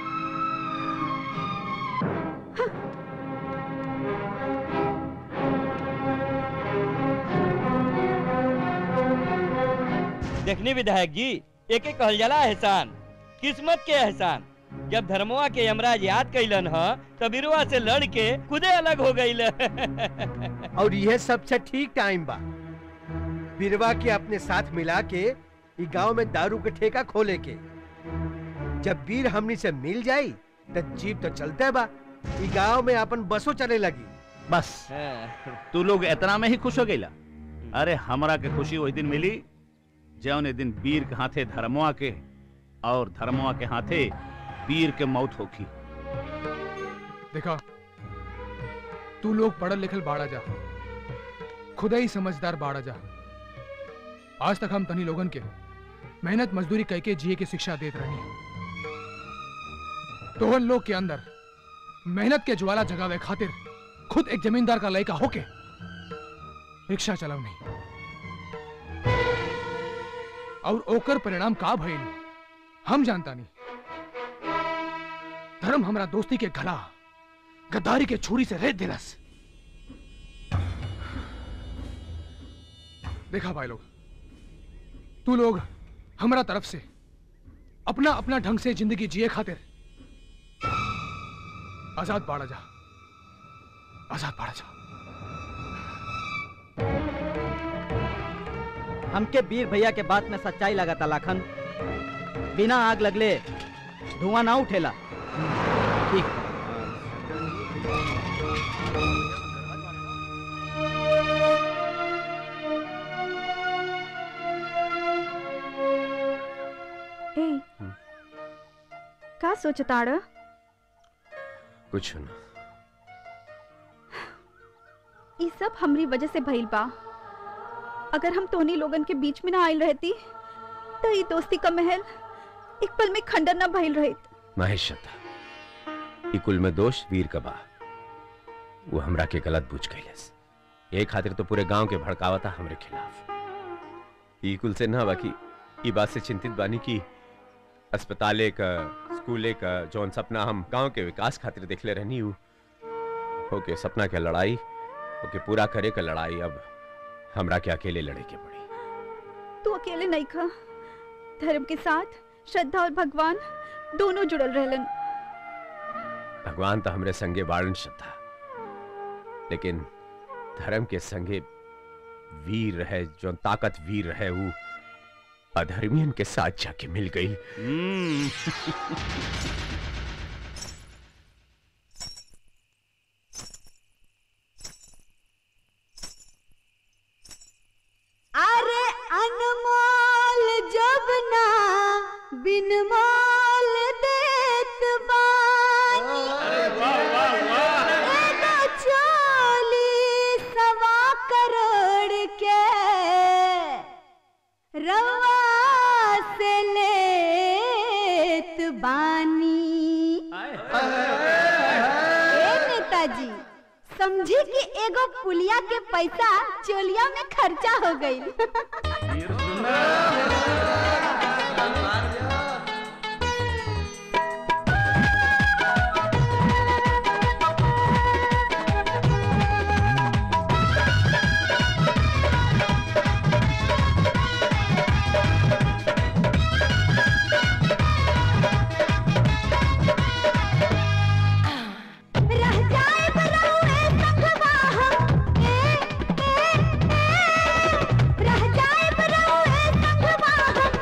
देखनी विधायक जी एक एक कहल जाला एहसान किस्मत के एहसान जब धर्मवा के यमराज याद कैलन ह तब बिरुआ से लड़ के खुदे अलग हो गई और यह सबसे ठीक टाइम बा बिरवा के अपने साथ मिला के ई गांव में दारू के ठेका खोले के जब वीर हमनी से मिल जाई तो जीप तो चलते बा ई गांव में अपन बसों चले लगी बस तू लोग इतना में ही खुश हो गईला अरे हमरा के खुशी वही दिन मिली जौन दिन वीर के हाथे धर्मवा के और धर्मवा के हाथे वीर के मौत होखी देखा तू लोग पढ़ल लिखल बाड़ा जा खुदा ही समझदार बाड़ा जा आज तक हम तनी लोगन के मेहनत मजदूरी कह के जिए की शिक्षा देत रहनी तोहन लोग के अंदर मेहनत के ज्वाला जगावे खातिर खुद एक जमींदार का लड़का होके रिक्शा चलाव नहीं और ओकर परिणाम का भइल हम जानता नहीं धर्म हमरा दोस्ती के गला गद्दारी के छुरी से रेत दिलस देखा भाई लोग तू लोग हमरा तरफ से अपना अपना ढंग से जिंदगी जिए खातिर आजाद बाड़ा जा आजाद बाड़ा जा हमके वीर भैया के बात में सच्चाई लगा था लाखन बिना आग लगले धुआं ना उठेला ठीक ए का सोचताड़ कुछ ना ई सब हमरी वजह से भइल बा अगर हम तोनी लोगन के बीच में ना आइल रहती तो ई दोस्ती का महल एक पल में खंडर ना भइल रहित महेश शता ई कुल में दोष वीर का बा वो हमरा के गलत बुझ गईलस ये खातिर तो पूरे गांव के भड़कावा था हमरे खिलाफ ई कुल से ना बाकी ई बात से चिंतित बानी कि अस्पताले का स्कूले का जौन सपना हम गांव के विकास खातिर देखले रहनी हूँ ओके सपना के लड़ाई ओके पूरा करे का लड़ाई अब हमरा के अकेले लड़े के पड़ी तू अकेले नहीं खा धर्म के साथ श्रद्धा और भगवान दोनों जुड़ल रहलन भगवान तो हमरे संगे बाड़न श्रद्धा लेकिन धर्म के संगे वीर रहे जो ताकत वीर रहे वो अधर्मियन के साथ जाके मिल गई अरे अनमोल जब ना बिन मोल देत बानी एगो चोली सवा करोड़ के रवा से लेत बानी ए नेताजी समझी कि एगो पुलिया के पैसा चोलिया में खर्चा हो गई रह जाए बरहुए संगवा हम ए ए ए रह जाए बरहुए संगवा हम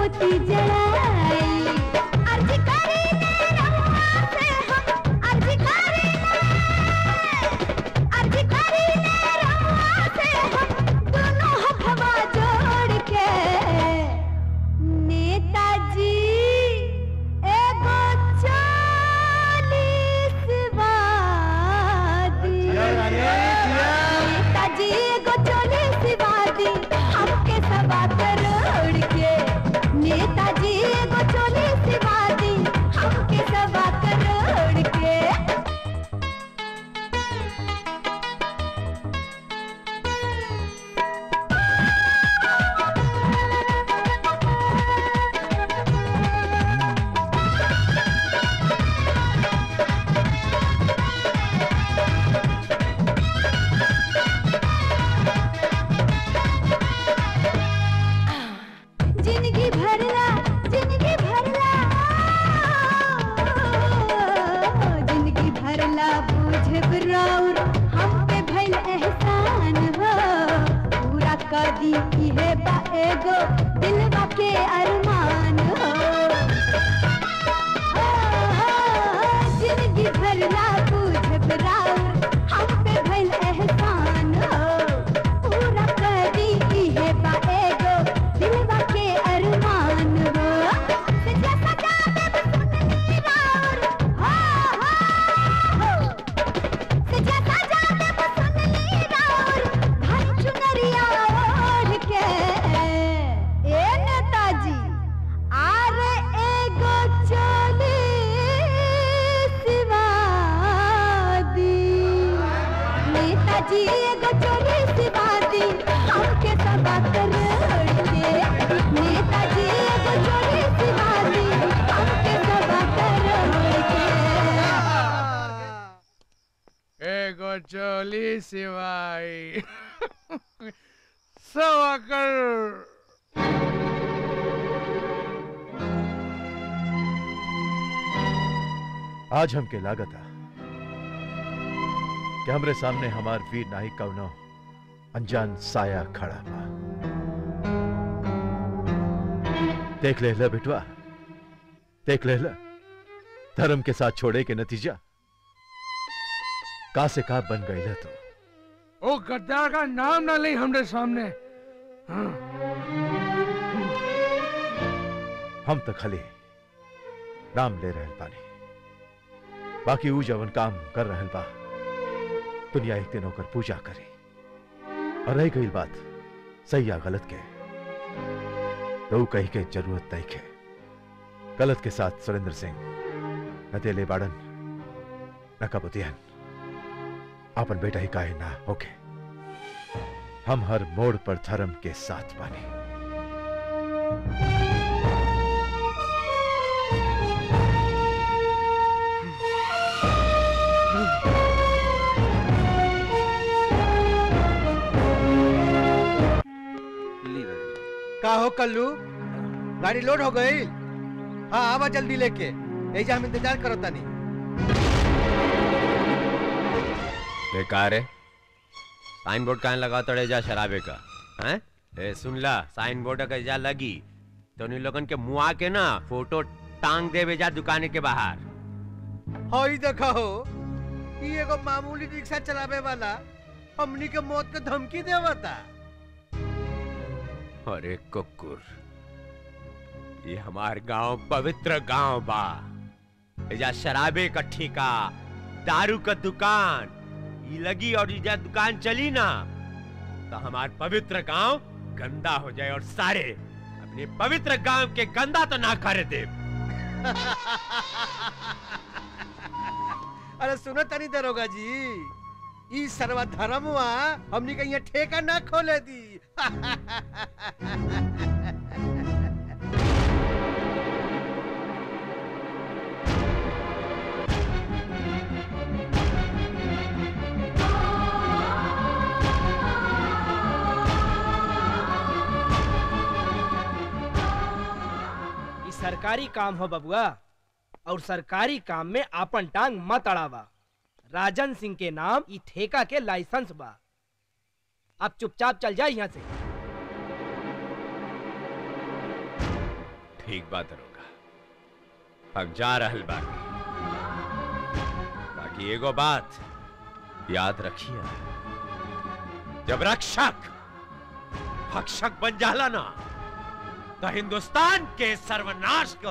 मोती जड़ाई अर्जी करी ले रहुआ से हम अर्जी करी ले अर्जी करी ले रहुआ से हम दोनों हथवा जोड़ के नेताजी एगो चालीस वादी नेताजी एगो चालीस वादी हमके सवा करोड़ के नेताजी एगो चालीस वादी हमके सवा करोड़ के जिंदगी भरला जिंदगी भरला जिंदगी भरला बुझब राउर हम पे भइल एहसान हो पूरा कर दी इहे बा एगो दिलवा के अरमान हो जिंदगी भरला बुझब राउर हम पे भइल एहसान हो पूरा कर दी इहे बा एगो दिलवा के अरमान हो सजा सजा देव सुननी राउर हो हो हो सजा सजा देव सुननी राउर धन चुनरिया ओढ़ के ए नेताजी आरे एगो चोली सिवादी नेताजी एगो चोली सिवादी हमके सबा करोड़ के नेताजी एगो चोली सिवादी हमके सबा करोड़ के एगो चोली सिवाई सवा करोड़ आज हमके लागता कि हमरे सामने हमार वीर नाई कवनो अनजान साया खड़ा बा देख ले ला बेटवा देख ले ला धर्म के साथ छोड़े के नतीजा का से का बन गई तू ओ गद्दार का नाम ना ले हमरे सामने हाँ। हम तो खाली नाम ले रहल बानी बाकी ऊ जवन काम कर रहल बा दुनिया एक दिन होकर पूजा करी और रह गई बात सही या गलत के तो ऊ कही के जरूरत नहीं के गलत के साथ सुरेंद्र सिंह न तेले बाड़न न कबूतियन अपन बेटा ही काहे ना होके हम हर मोड़ पर धर्म के साथ बानी का हो कल्लू गाड़ी लोड हो गई हाँ आवा जल्दी लेके ऐजा हम इंतजार करो तनी बेकार है साइन बोर्ड कहाँ लगा तड़े जा शराबे का हैं ए सुन ला साइन बोर्ड का जा लगी तो उन लोगन के मुआ के ना फोटो टांग देवे जा दुकाने के बाहर हई देखा हो ई एगो मामूली रिक्शा चलावे वाला हमनी के मौत के धमकी देवता अरे कुकुर ये हमार गांव पवित्र गांव बा एजा शराबे का ठेका दारू का दुकान ये लगी और ये दुकान चली ना तो हमार पवित्र गांव गंदा हो जाए और सारे अपने पवित्र गांव के गंदा तो ना करे दे अरे सुनो तनी दरोगा जी ई सर्वधर्मवा हमनी के यहाँ ठेका ना खोले दी ई सरकारी काम हो बबुआ और सरकारी काम में आपन टांग मत अड़ावा राजन सिंह के नाम ई ठेका के लाइसेंस बा अब चुपचाप चल जाए यहाँ से ठीक बात होगा अब जा रहल बा बाकी एगो बात याद रखिए जब रक्षक भक्षक बन जाला ना तो हिंदुस्तान के सर्वनाश का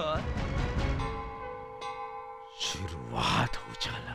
शुरुआत हो जाला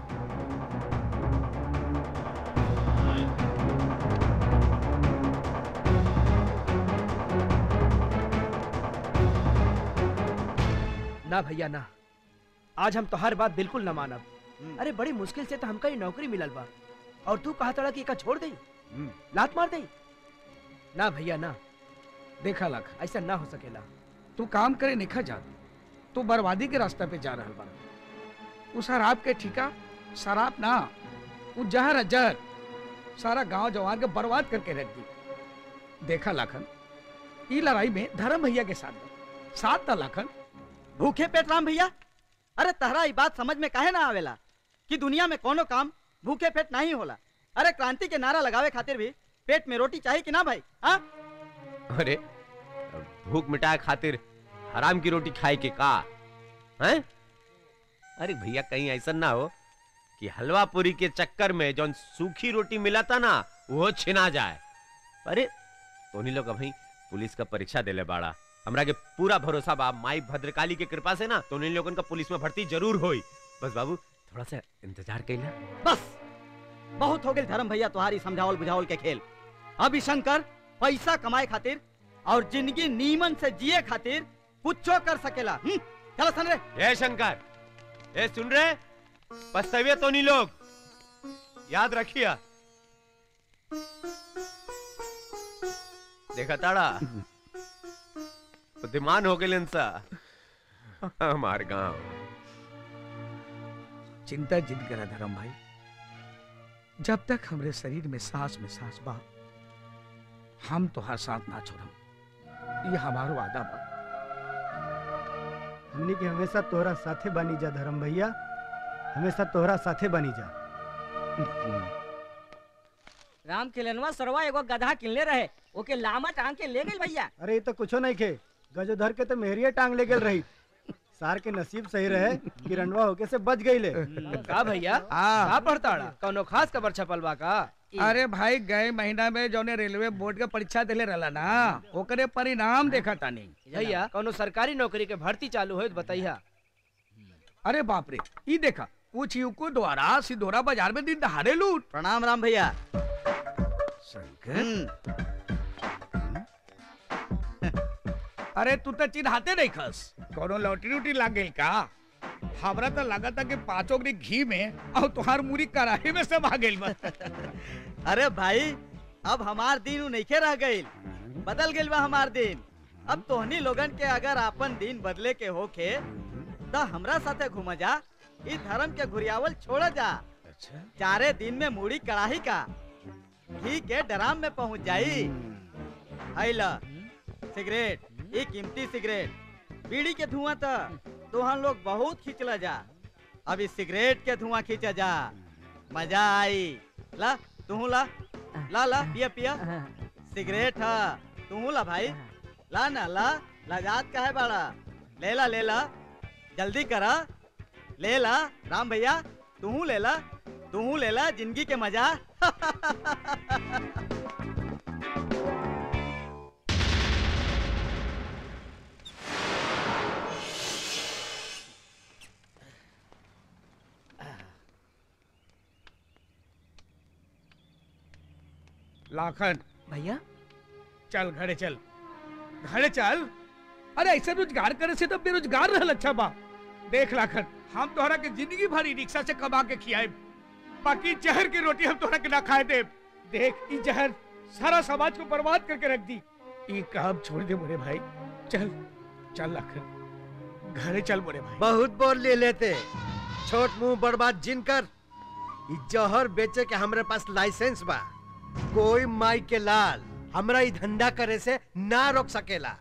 ना भैया ना आज हम तोहार बात बिल्कुल न मानब अरे बड़ी मुश्किल से तो हमका ये नौकरी मिलल बा और तू कहा तड़ा कि एका छोड़ दई लात मार दई ना भैया ना देखा लख ऐसा ना हो सकेला तू काम करे निखा जा तू बर्बादी के रास्ते पे जा रहल बा उ शराब के ठिका शराब ना उ जहर है जहर सारा गांव जवान के बर्बाद करके रख दी देखा लाखन ई लड़ाई में धर्म भैया के साथ बा। साथ था लाखन भूखे पेट राम भैया अरे तहरा ई बात समझ में काहे ना आवेला कि दुनिया में कोनो काम भूखे पेट नहीं होला अरे क्रांति के नारा लगावे खातिर भी पेट में रोटी चाहिए कि ना भाई हाँ अरे भूख मिटाए खातिर हराम की रोटी खाए के का हैं अरे भैया कहीं ऐसा ना हो कि हलवा पूरी के चक्कर में जौन सूखी रोटी मिला था ना वो छिना जाए अरे तोनी लोग अभी पुलिस का परीक्षा देले बाड़ा हमरा के पूरा भरोसा बा माई भद्रकाली के कृपा से ना तोनी लोगन का पुलिस में भर्ती जरूर होई बस बाबू थोड़ा सा इंतजार कैला बस बहुत हो गए धर्म भैया तुम्हारी समझावल बुझावल के खेल अभी शंकर पैसा कमाए खातिर और जिंदगी नीमन से जिए खातिर कुछो कर सकेला हम्म, चलो सन रे ए शंकर ए सुन रहे पछतावे तो नहीं लोग याद रखिए देखा ताड़ा बुद्धिमान हो गए सा हमार गांव चिंता जिद करा धर्म भाई जब तक हमरे शरीर में सांस में सांस बा हम तोहार साथ ना छोड़म ये हमारो वादा बा हमनी के हमेशा तोहरा साथे बनी जा धर्म भैया हमेशा तोहरा साथे बनी जा राम किलनवा सरवा एगो गधा किनले रहे ओके लामा टांग के ले गेल भैया अरे ये तो कुछो नहीं खे गजोधर के तो मेहरिया टांग ले गेल रही सार के नसीब सही रहे कि रंडवा होके से बच गई ले का भैया का पढ़ताड़ा कौनो खास खबर छपल बा का अरे भाई गए महीना में जौने रेलवे बोर्ड के परीक्षा दिले रहला ना ओकरे परिणाम देखा तानी भैया कौनो सरकारी नौकरी के भर्ती चालू होत बताइया अरे बाप रे ई देखा कुछ युको द्वारा सिधोरा बाजार में दिन दहाड़े लूट प्रणाम राम भैया शंकर अरे तू तो चिन्हाते नहीं खस कोनो लॉटरी उटरी लाग गई का हमरा तो लगा था कि पांचों की घी में और तुहार मुरी कड़ाही में सब आ गई अरे भाई अब हमार दिन उ नइखे रह गइल बदल गइल बा हमार दिन अब तोहनी लोगन के अगर आपन दिन बदले के होखे तो हमरा साथे घूम जा ई धर्म के घुरियावल छोड़ जा अच्छा चारे दिन में मूड़ी कड़ाही का घी के ड्राम में पहुंच जाई हैला सिगरेट ये कीमती सिगरेट बीड़ी के धुआं तो तोहन लोग बहुत खींचला जा अब इस सिगरेट के धुआं खींचा जा मजा आई ला तू ला ला ला पिया पिया सिगरेट है तू ला भाई ला ना ला लगात का है बाड़ा ले ला ले ला जल्दी करा ले ला राम भैया तू ले ला तू ले ला जिंदगी के मजा लाखन भैया चल घरे चल घरे चल अरे ऐसे रोजगार करे से तो बेरोजगार रहल अच्छा बा देख लाखन हम तोहरा के जिंदगी भरी रिक्शा से कमा के खियाए बाकी जहर की रोटी हम तोहरा के ना खाए दे देख ई जहर सारा समाज को बर्बाद करके रख दी ई काम छोड़ दे मोरे भाई चल चल लाखन घरे चल मोरे भाई बहुत बोल ले लेते छोट मुंह बर्बाद जिनकर ई जहर बेचे के हमरे पास लाइसेंस बा कोई माई के लाल हमरा ई धंधा करे से ना रोक सकेला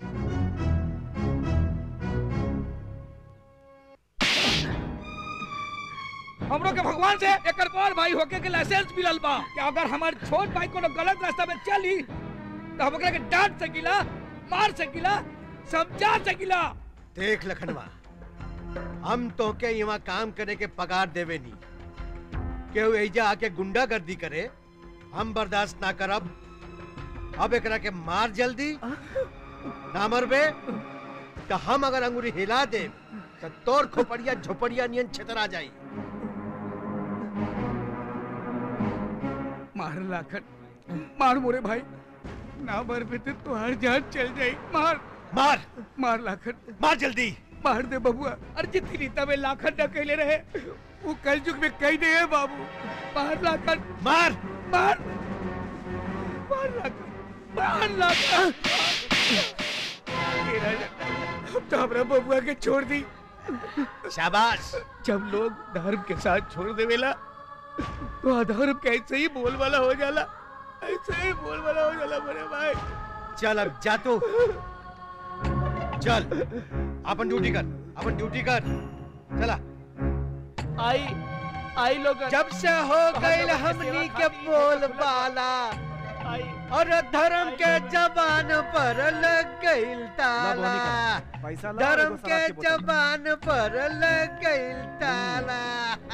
हमरो के भगवान से एकर बड़ भाई होके के लाइसेंस मिलल बा कि अगर हमार छोट भाई कोनो गलत रास्ता में चली तो हम ओकरा के डांट सकीला मार सकीला समझा सकिला देख लखनवा हम तो के यहाँ काम करे के पगार देवे नी केहू एजा आके गुंडागर्दी करे हम बर्दाश्त ना करब अब एकरा के मार जल्दी ना मरबे तो हम अगर अंगूरी हिला दे तो तोर खोपड़िया झोपड़िया नियन छतरा जाई मार लाखन मार मोरे भाई ना मर पे तो तुहार जान चल जाई मार मार मार लाखन मार जल्दी मार दे बबुआ अरे जितनी रीता में लाखन न कहले रहे वो कल युग में कही नहीं है बाबू मार लाखन मार मार मार लाखन मार लाखन तेरा जा- अब तो हमरा बबुआ के छोड़ दी शाबाश जब लोग धर्म के साथ छोड़ देवेला तो अधर्म के ऐसे ही बोल वाला हो जाला ऐसे ही बोल वाला हो जाला मेरे भाई चल अब जा तू चल अपन ड्यूटी कर अपन ड्यूटी कर चला आई आई लोग जब से हो गई हमनी के बोल बाला और धर्म के जबान पर लग गई ताला पैसा ला और धर्म एगो के शराब की बोतल। जबान पर लग गई ताला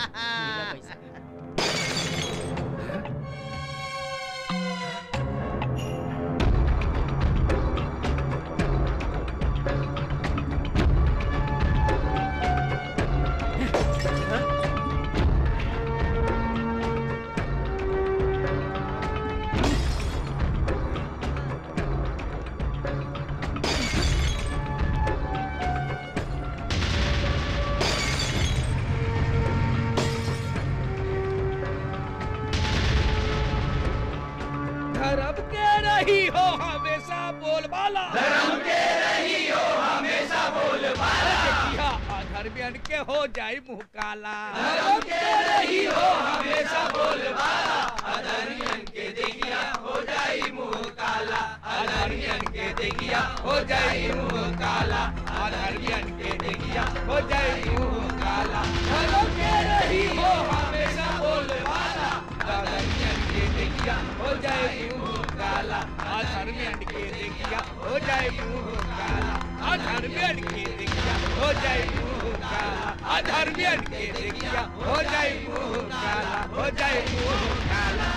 धर्म के रही हो हमेशा बोलबाला धर्म के रही हो हमेशा बोलबाला देखिया अधर्मियन के हो जाई मुंह काला धर्म के रही हो हमेशा बोलबाला अधर्मियन के देखिया हो जाई मुंह काला अधर्मियन के देखिया हो जाई मुंह काला अधर्मियन के देखिया हो जाई मुंह काला धर्म के रही हो हमेशा बोलबाला अधर्मियन के देखिया हो जाए मुंह काला अधर्मियन के देखिया हो जाए मुंह काला अधर्मियन के देखिया हो जाए मुंह काला अधर्मियन के देखिया हो जाए मुंह काला हो जाए मुंह काला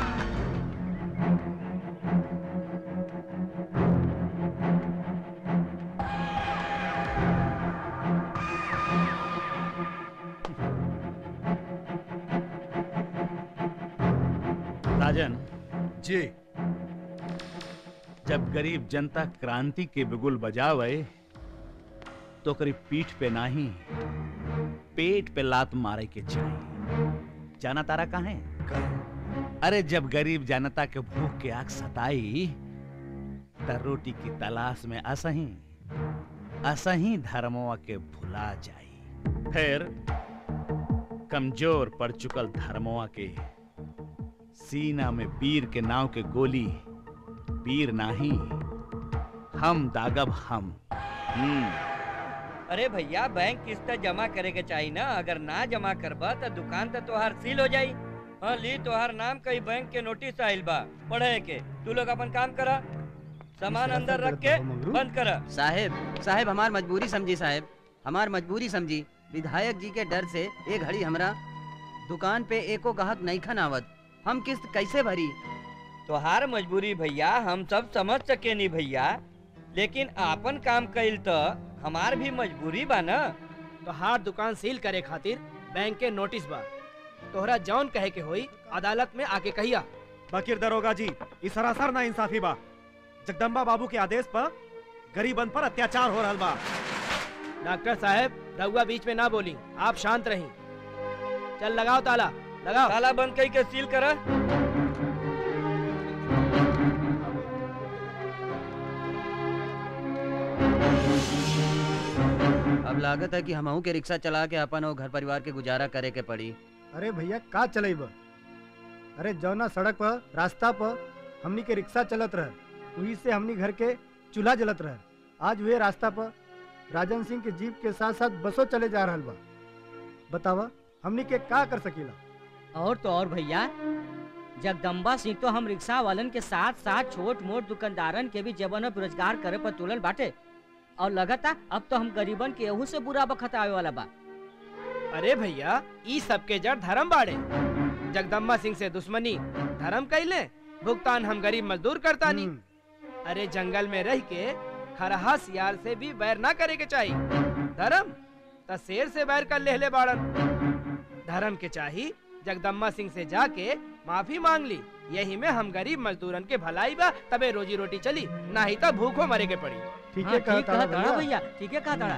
राजन जी जब गरीब जनता क्रांति के बिगुल बजावे तो करीब पीठ पे नहीं पेट पे लात मारे के चाहिए जाना तारा कहाँ है अरे जब गरीब जनता के भूख के आग सताई त रोटी की तलाश में असही असही धर्मवा के भुला जाई फिर कमजोर पड़ चुकल धर्मवा के सीना में वीर के नाव के गोली वीर नाही हम दागब हम हम्म अरे भैया बैंक किस्त जमा करे के चाहिए ना अगर ना जमा करबा तो दुकान तो तोहार सील हो जाई हाँ ली तोहार नाम कई बैंक के नोटिस आइल बा पढ़े के तू लोग अपन काम करा सामान अंदर रख के बंद करा साहेब साहेब हमार मजबूरी समझी साहेब हमार मजबूरी समझी विधायक जी के डर से एक घड़ी हमरा दुकान पे एको ग्राहक नहीं खन आवत हम किस्त कैसे भरी तोहार मजबूरी भैया हम सब समझ सके नहीं भैया लेकिन आपन काम कइल तो हमार भी मजबूरी बा ना तोहार दुकान सील करे खातिर बैंक के नोटिस बा तोहरा जौन कहे के होई अदालत में आके कहिया बकीर दरोगा जी ई सरासर ना इंसाफी बा जगदम्बा बाबू के आदेश पर गरीबन पर अत्याचार हो रहल बा डॉक्टर साहब रहुआ बीच में ना बोली आप शांत रही चल लगाओ ताला लगाओ ताला बंद कई के सील करा अब लागत है कि हमहू के रिक्शा चला के अपन और घर परिवार के गुजारा करे के पड़ी अरे भैया का चलेब अरे जौना सड़क पर रास्ता पर हमनी के रिक्शा चलत रहे वही से हमनी घर के चूल्हा जलत रहे आज वे रास्ता पर राजन सिंह के जीप के साथ साथ बसों चले जा रहल बा बतावा हमनी के का कर सकीला और तो और भैया जगदम्बा सिंह तो हम रिक्शा वालन के साथ साथ छोट मोट दुकानदारन के भी जवन बेरोजगार करे पर तुलल बाटे और लगता अब तो हम गरीबन के एहू से बुरा बखत आवे वाला बा अरे भैया ई सबके जड़ धर्म बाड़े जगदम्बा सिंह से दुश्मनी धर्म कैले भुगतान हम गरीब मजदूर करतानी अरे जंगल में रह के खरहा सियार से भी बैर ना करे के चाहिए धर्म त शेर से बैर कर लेहले बाड़न धर्म के चाही जगदम्बा सिंह से जाके माफी मांग ली यही में हम गरीब मजदूरन के भलाई बा तबे रोजी रोटी चली ना ही तब भूखो मरे के पड़ी ठीक हाँ, ठीक कहा ताड़ा भैया ठीक है कहा ताड़ा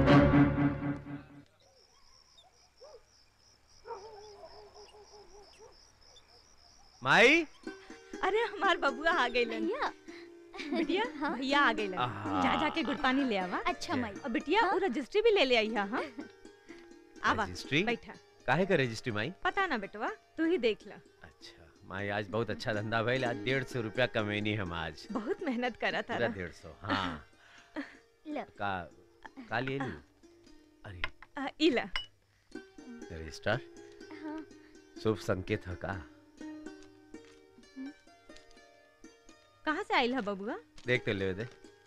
माई अरे हमार बबुआ आ गई बिटिया भैया आ गई आहा। जा जाके गुड़ पानी ले आवा अच्छा माई और बिटिया वो रजिस्ट्री भी ले ले आई हाँ आवा रजिस्ट्री? बैठा काहे का रजिस्ट्री माई पता ना बेटवा तू ही देख ला माई आज बहुत अच्छा धंधा भइल आज डेढ़ सौ रुपया कमेनी हम आज बहुत मेहनत करा था पूरा डेढ़ सौ हाँ लो का का लिए ली इला रजिस्टर हाँ शुभ संकेत है का कहाँ से आइल है बबुआ देख तो ले दे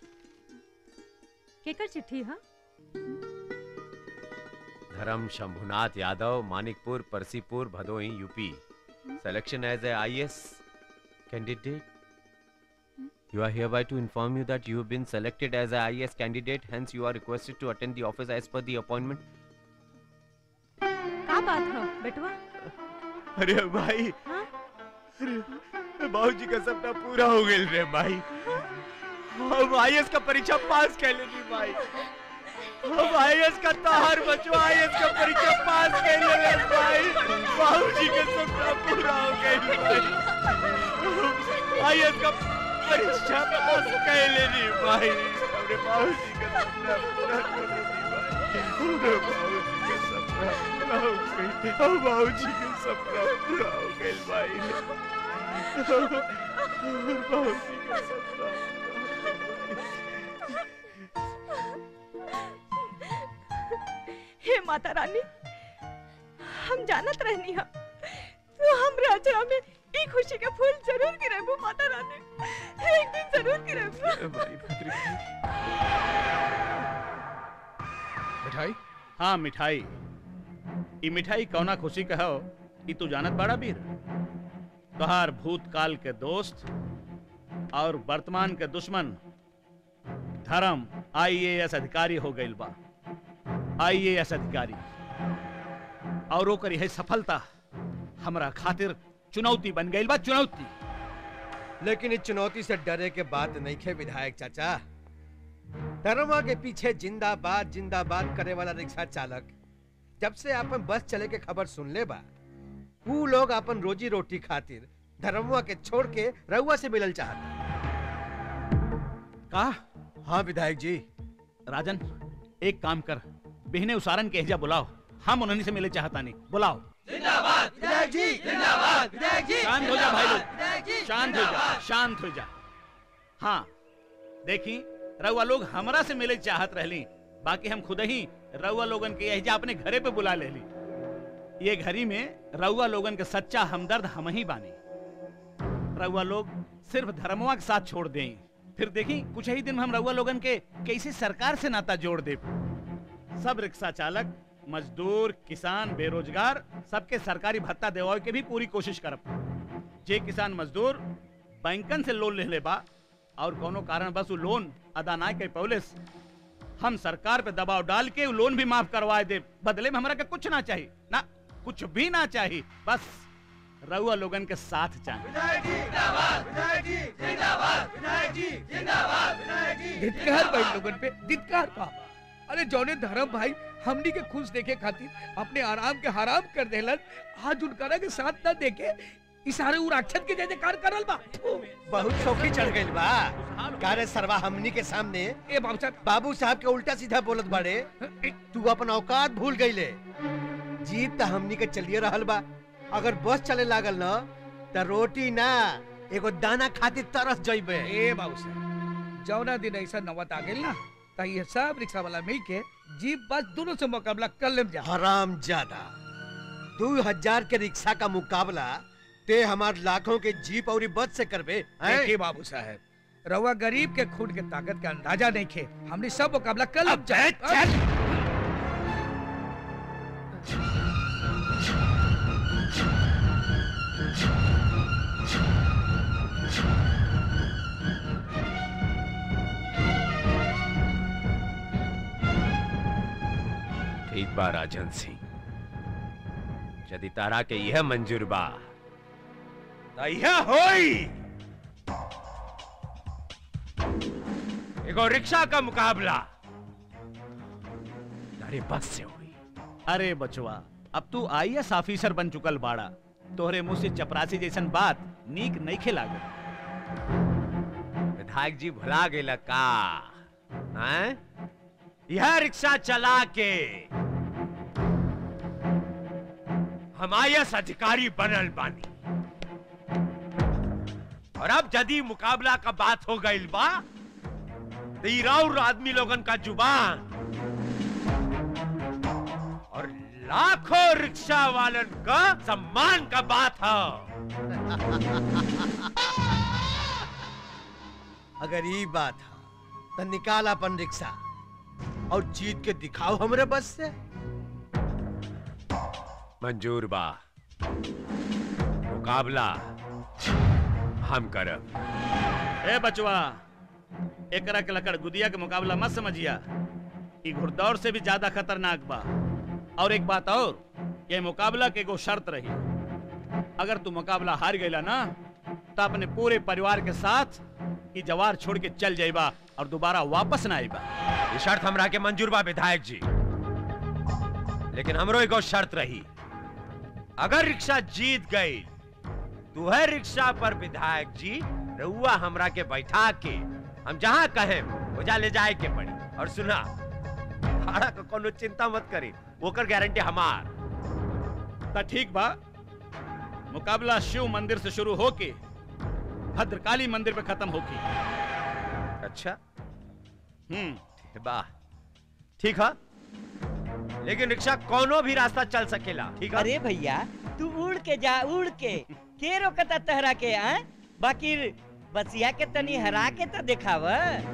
केकर चिट्ठी है Dharm Shambhunath Yadav Manikpur Parsipur Bhadohi UP selection as a IS candidate. You are hereby to inform you that you have been selected as a IS candidate. Hence, you are requested to attend the office as per the appointment. का बात है बेटवा अरे भाई अरे बाबूजी का सपना पूरा हो गया रे भाई हम आईएएस का परीक्षा पास कर लेनी भाई हम आईएएस का तहार बचो आईएएस का परीक्षा पास कर ले भाई बाबूजी का सपना पूरा हो गया भाई आईएएस का परीक्षा पास कर लेनी भाई हमरे बाबूजी का सपना पूरा कर लेनी भाई हमरे बाबूजी का सपना पूरा हो गया हम बाबूजी का सपना पूरा हो गया भाई बाबूजी का सपना हे माता रानी हम जानत रहनी हम तू हमरे अचरा में ई खुशी के फूल जरूर गिरेबू माता रानी एक दिन जरूर गिरेबू मिठाई हाँ मिठाई ई मिठाई कौना खुशी का हो ई तू जानत बड़ा बीर तोहार भूतकाल के दोस्त और वर्तमान के दुश्मन धर्म आईएएस अधिकारी हो गइल बा आईएएस अधिकारी और ओकर यह सफलता हमरा खातिर चुनौती बन गइल बा चुनौती लेकिन इस चुनौती से डरे के बात नहीं खे विधायक चाचा धर्मा के पीछे जिंदाबाद जिंदाबाद करे वाला रिक्शा चालक जब से अपन बस चले के खबर सुन ले बा वो लोग अपन रोजी रोटी खातिर धर्मवा के छोड़ के रउआ से मिलल चाहता का हाँ विधायक जी राजन एक काम कर बिहने उसारन के एजा बुलाओ हम उन्हीं से मिले चाहता नहीं बुलाओ जिंदाबाद विधायक जी जिंदाबाद विधायक जी शांत हो जा भाई लोग शांत हो जा शांत हो जा हाँ देखी रउआ लोग हमरा से मिले चाहत रहली बाकी हम खुद ही रउआ लोगन के एजा अपने घरे पे बुला लेली ये घरी में रउआ लोगन के सच्चा हमदर्द हम ही बानी रउआ लोग सिर्फ धर्मवा के साथ छोड़ दें फिर देखी कुछ ही दिन में हम रउआ लोगन के कैसे सरकार से नाता जोड़ दे सब रिक्शा चालक मजदूर किसान बेरोजगार सबके सरकारी भत्ता देवावे के भी पूरी कोशिश करब जे किसान मजदूर बैंकन से लोन ले ले बा और कोनो कारण बस वो लोन अदा ना कर पौलिस हम सरकार पे दबाव डाल के वो लोन भी माफ करवाए दे बदले में हमरा के कुछ ना चाहिए ना कुछ भी ना चाहिए बस रउआ लोगन के साथ चाहिए धिक्कार भाई लोगन पे धिक्कार पा अरे जौने धर्म भाई हमनी के खुश देखे खातिर अपने आराम के हराम कर देलन आज उनकरा के साथ न देखे इशारे उ राक्षस के जैसे कार करल बा बहुत शौकी चढ़ गइल बा कारे सरवा हमनी के सामने ए बाबू साहब बाबू साहब के उल्टा सीधा बोलत बाड़े तू अपन औकात भूल गइले जीत त हमनी के चलिए रहल बा अगर बस चले लागल न त रोटी ना एगो दाना खातिर तरस जइबे ए बाबू साहब जौना दिन ऐसा नौबत आ गेल ना त ये सब रिक्शा वाला मिल के जीप बस दोनों से मुकाबला कर लेम जा हराम ज्यादा दो हजार के रिक्शा का मुकाबला ते हमार लाखों के जीप और बस से करबे हैं? देखिए बाबू साहब रउआ गरीब के खून के ताकत के अंदाजा नहीं खे हमने सब मुकाबला कल अब जाए ठीक बा राजन सिंह यदि तारा के यह मंजूर बा तो यह होई एगो रिक्शा का मुकाबला अरे बस से हुई अरे बचवा अब तू आईएएस ऑफिसर बन चुकल बाड़ा तोहरे मुंह से चपरासी जैसन बात नीक नहीं खेलाग विधायक जी भुला गेला का हैं? यह रिक्शा चला के हम आईएएस अधिकारी बनल बानी और अब यदि मुकाबला का बात हो गई बा तो ई राउर आदमी लोगन का जुबान और लाखों रिक्शा वालन का सम्मान का बात है अगर ये बात है तो निकाल अपन रिक्शा और जीत के दिखाओ हमरे बस से मंजूर बा मुकाबला हम करब ए बचवा एकरा के लकड़ गुदिया के मुकाबला मत समझिया ई घुड़दौड़ से भी ज्यादा खतरनाक बा और एक बात और ये मुकाबला के एगो शर्त रही अगर तू मुकाबला हार गईला ना तो अपने पूरे परिवार के साथ ई जवार छोड़ के चल जाइबा और दोबारा वापस ना आइबा ये शर्त हमरा के मंजूर बा विधायक जी लेकिन हमरो एगो शर्त रही अगर रिक्शा जीत गई तो है रिक्शा पर विधायक जी रउआ हमरा के बैठा के हम जहां कहे वजह ले जाए के पड़ी और सुना भाड़ा का कोनो चिंता मत करी ओकर गारंटी हमार तो ठीक बा मुकाबला शिव मंदिर से शुरू होके भद्रकाली मंदिर पे खत्म होगी अच्छा हम्म वाह ठीक है लेकिन रिक्शा कोनो भी रास्ता चल सकेला ठीक है अरे भैया तू उड़ के जा उड़ के के रोकता तहरा के आ बाकी बसिया के तनी हरा के तो दिखाव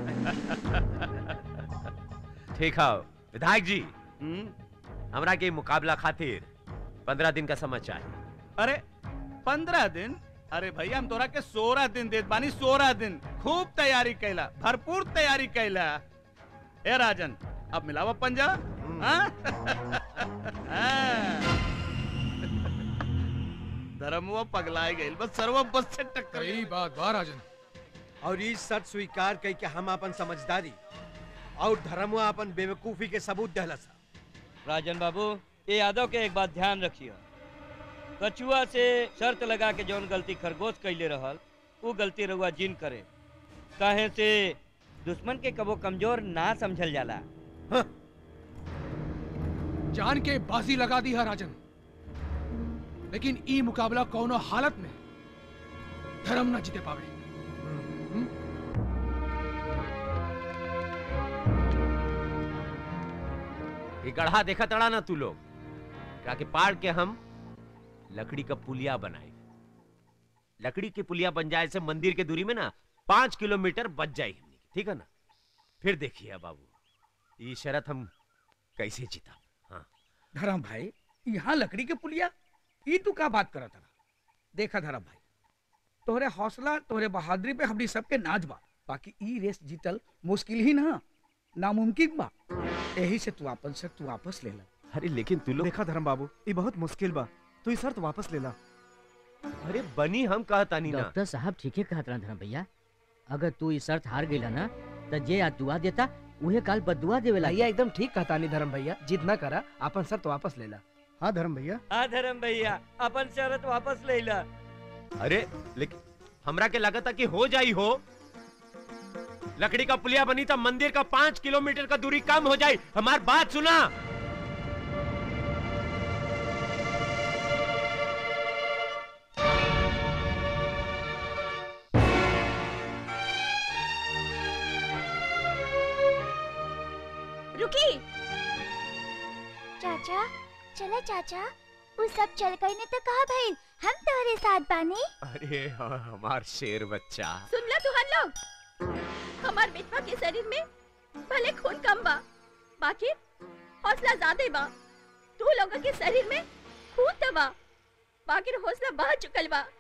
ठीक है विधायक जी हमरा के मुकाबला खातिर पंद्रह दिन का समय चाहिए अरे पंद्रह दिन अरे भैया हम तोरा के सोलह दिन देत बानी सोलह दिन खूब तैयारी कैला भरपूर तैयारी कैला ए राजन अब मिलावा पंजा हाँ? हाँ। धर्मवा पगलाए गइल बस सर्व बस से टक्कर सही बात बा राजन और ई शर्त स्वीकार कई के हम अपन समझदारी और धर्मवा अपन बेवकूफी के सबूत दहला सा राजन बाबू ये यादव के एक बात ध्यान रखियो कछुआ से शर्त लगा के जौन गलती खरगोश कैले रहल वो गलती रउआ जिन करे काहे से दुश्मन के कबो कमजोर ना समझल जाला जान के बाजी लगा दी है राजन लेकिन ई मुकाबला कोनो हालत में धर्म ना जीते पावे ये गढ़ा देखा तड़ा ना तू लोग क्या के पाड़ के हम लकड़ी का पुलिया बनाए लकड़ी की पुलिया बन जाए से मंदिर के दूरी में ना पांच किलोमीटर बच जाए हमने की, ठीक है ना फिर देखिए बाबू ये शरत हम कैसे जीता हाँ धर्म भाई यहाँ लकड़ी के पुलिया ई तू का बात करत रहा देखा धर्म भाई तोहरे हौसला तोहरे बहादुरी पे हमनी सबके नाच बा बाकी ई रेस जीतल मुश्किल ही ना नामुमकिन बा यही से तू अपन से तू वापस ले ला अरे लेकिन तू लोग देखा धर्म बाबू ये बहुत मुश्किल बा तू ये शर्त वापस ले ला अरे बनी हम कहता नहीं ना डॉक्टर साहब ठीके कहत रहन धर्म भैया अगर तू ई शर्त हार गईला ना त जे आज दुआ देता उहे काल बदुआ देवेला भैया एकदम ठीक कहता नहीं धर्म भैया जिद ना करा अपन शर्त वापस ले ला हाँ धर्म भैया हाँ धर्म भैया अपन शरत वापस ले ला अरे लेकिन हमरा के लगता कि हो जाई हो लकड़ी का पुलिया बनी तो मंदिर का पांच किलोमीटर का दूरी कम हो जाए हमारी बात सुना रुकी चाचा चला चाचा वो सब चल गई ने तो कहा भाई हम तुम्हारे साथ बानी अरे हाँ, हमार शेर बच्चा सुन लो तुहन लोग हमार बेटवा के शरीर में भले खून कम बा बाकी हौसला ज्यादा बा तू लोगों के शरीर में खून तो बा बाकी हौसला बह चुकल बा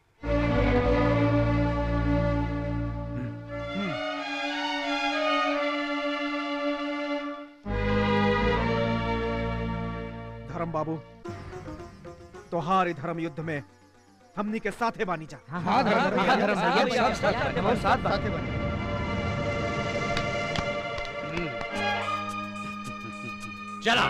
धर्म बाबू तोहार ई धर्म युद्ध में हमनी के साथे बानी जा हाँ, धर्म, हाँ, धर्म, भैया, भैया, साथ, साथ, बहुत साथ बा। चला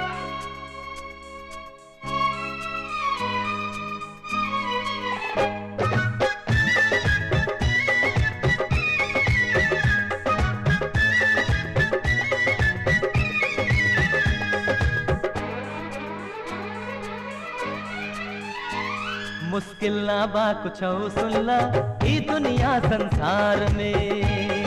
मुश्किल ना बा कुछ सुनला ई दुनिया संसार में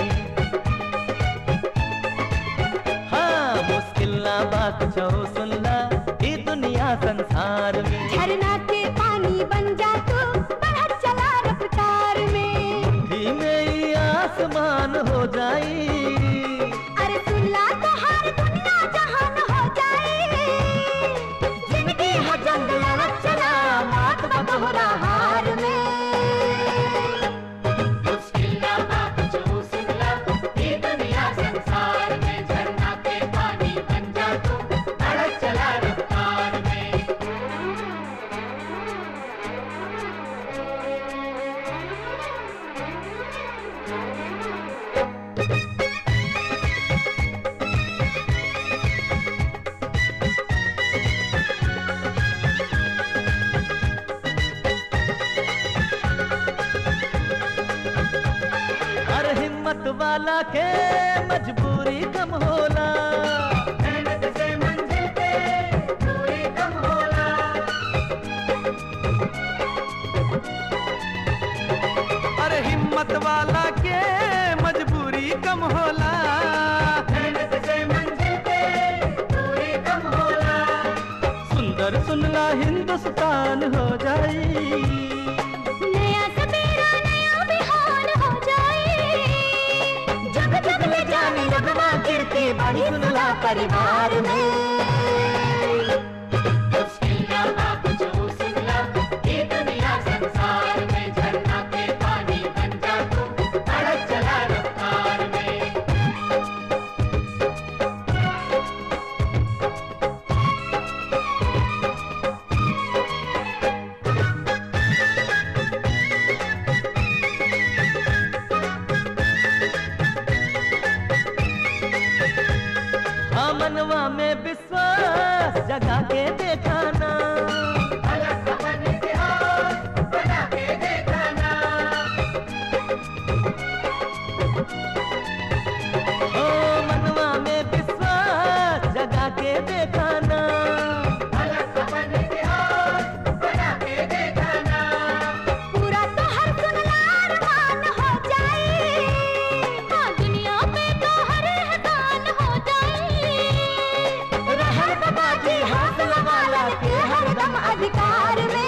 हाँ मुश्किल ना बा कुछ सुनला ई दुनिया संसार में झरना के पानी बन जा तू बढ़त चला रफ्तार में धीमे ही आसमान हो जाई अरे सुनला तो हर दुनिया जहान हो जाए जिंदगी है जंग लड़त चला मौत का दोहरा हार में मुश्किल ना बा कुछ सुनला ई दुनिया संसार में झरना के पानी बन जा तू बढ़त चला रफ्तार में हर हिम्मत वाला के मजबूरी कम होला मेहनत से मंजिल पे दूरी कम होला अरे हिम्मत वाला के मजबूरी कम होला मेहनत से मंजिल पे दूरी कम होला सुंदर सुनला हिंदुस्तान हो जाई नया सवेरा नया बिहान हो जाए जब जब ले जाने लगवा गिरती बड़ी सुनला परिवार में मुश्किल ना बा कुछ सुनला ई दुनिया संसार में झरना के पानी बन जा तू बढ़त चला रफ्तार में हाँ मनवा में विश्वास जगा के देखाना ओ मनवा में विश्वास जगा के देखाना पूरा तो हर सुनला अरमान हो जाए हाँ दुनिया पे तो हर एहसान हो जाए रहल बाबाजी हौसला वाला के हर दम अधिकार में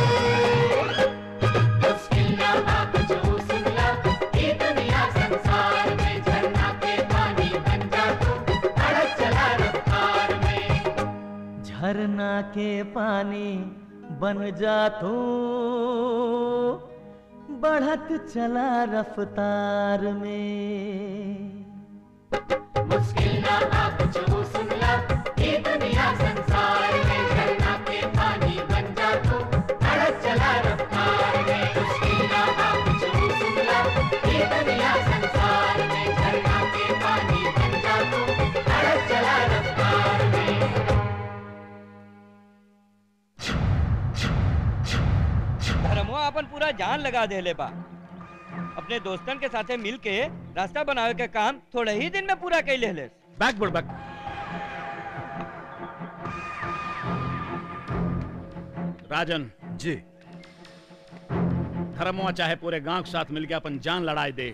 मुश्किल ना बा कुछ सुनला ई दुनिया संसार में झरना के पानी बन जा तू बढ़त चला रफ्तार में झरना के पानी बन जा तू बढ़त चला रफ्तार में मुश्किल ना बा कुछ सुनला ई दुनिया संसार में झरना के पानी बन जा तू बढ़त चला रफ्तार में मुश्किल ना बा कुछ सुनला ई दुनिया संसार में झरना के पानी बन जा तू बढ़त चला रफ्तार में धर्मवा अपन पूरा जान लगा देले बा अपने दोस्तन के साथे मिल के रास्ता बनावे के काम थोड़े ही दिन में पूरा कैले ले बैक बोल बैक राजन जी धर्मवा चाहे पूरे गांव के साथ मिलके अपन जान लड़ाई दे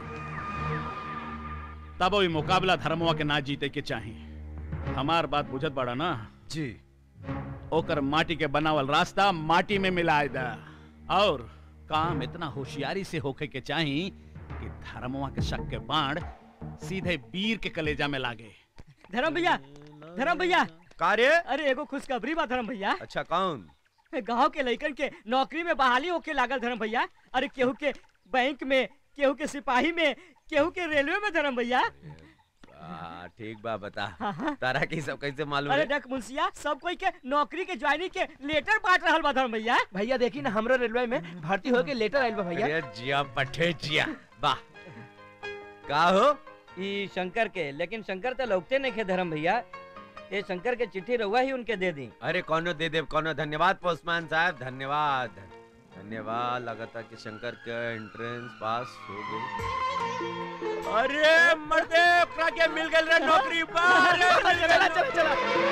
तब वही मुकाबला धर्मवा के ना जीते के चाहिए हमार बात बुझत बड़ा ना जी ओकर माटी के बनावल रास्ता माटी में मिलाए दा और काम इतना होशियारी से होके के चाहिए कि धर्मवा के शक के बाण सीधे वीर के कलेजा में लागे धर्म भैया धर्म भैया कार्य अरे एगो खुशखबरी बा धर्म भैया अच्छा कौन गांव के लइकन के नौकरी में बहाली होके लागल धर्म भैया अरे केहू के बैंक में केहू के सिपाही में केहू के रेलवे में धर्म भैया आ, ठीक बा बता तारा की सब कैसे मालूम अरे है डक मुंसिया सब कोई के नौकरी के ज्वाइनिंग के लेटर बांट रहल बा धर्म भैया भैया देखी ना हमरा रेलवे में भर्ती होके लेटर आइल बा भैया अरे जिया पठे जिया वाह का हो ई शंकर के लेकिन शंकर तो लौकते नहीं खे धर्म भैया ये शंकर के चिट्ठी रहुआ ही उनके दे दी अरे कौनो दे दे कौनो धन्यवाद पोस्टमैन साहब धन्यवाद धन्यवाद लगातार कि शंकर का एंट्रेंस पास हो गई अरे मर्दे ओकरा के मिल गइल रे नौकरी पर चला चला चला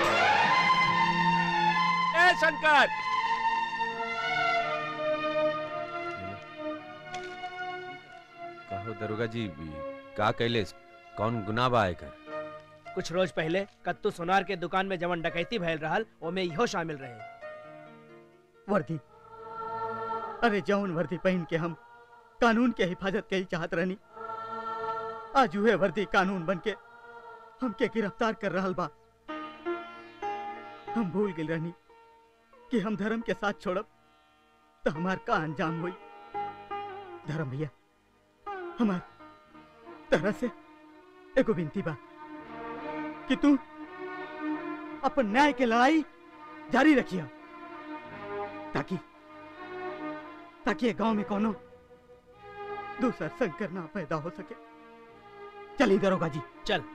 ए शंकर कहो दरोगा जी का कैले कौन गुनाह बा एकर कुछ रोज पहले कत्तू सोनार के दुकान में जवन डकैती भइल रहल ओमे इहो शामिल रहे वर्दी अरे जौन वर्दी पहन के हम कानून के हिफाजत के चाहत रहनी आज हुए वर्दी कानून बन के हमके गिरफ्तार कर रहल बा हम भूल गए रहनी कि हम धर्म के साथ छोड़ब तो हमार का अंजाम हुई धर्म भैया हमार तरह से एगो विनती बा कि तू अपन न्याय के लड़ाई जारी रखिया ताकि ताकि ये गांव में कोनो दूसरा संकर ना पैदा हो सके चलिए दरोगा जी चल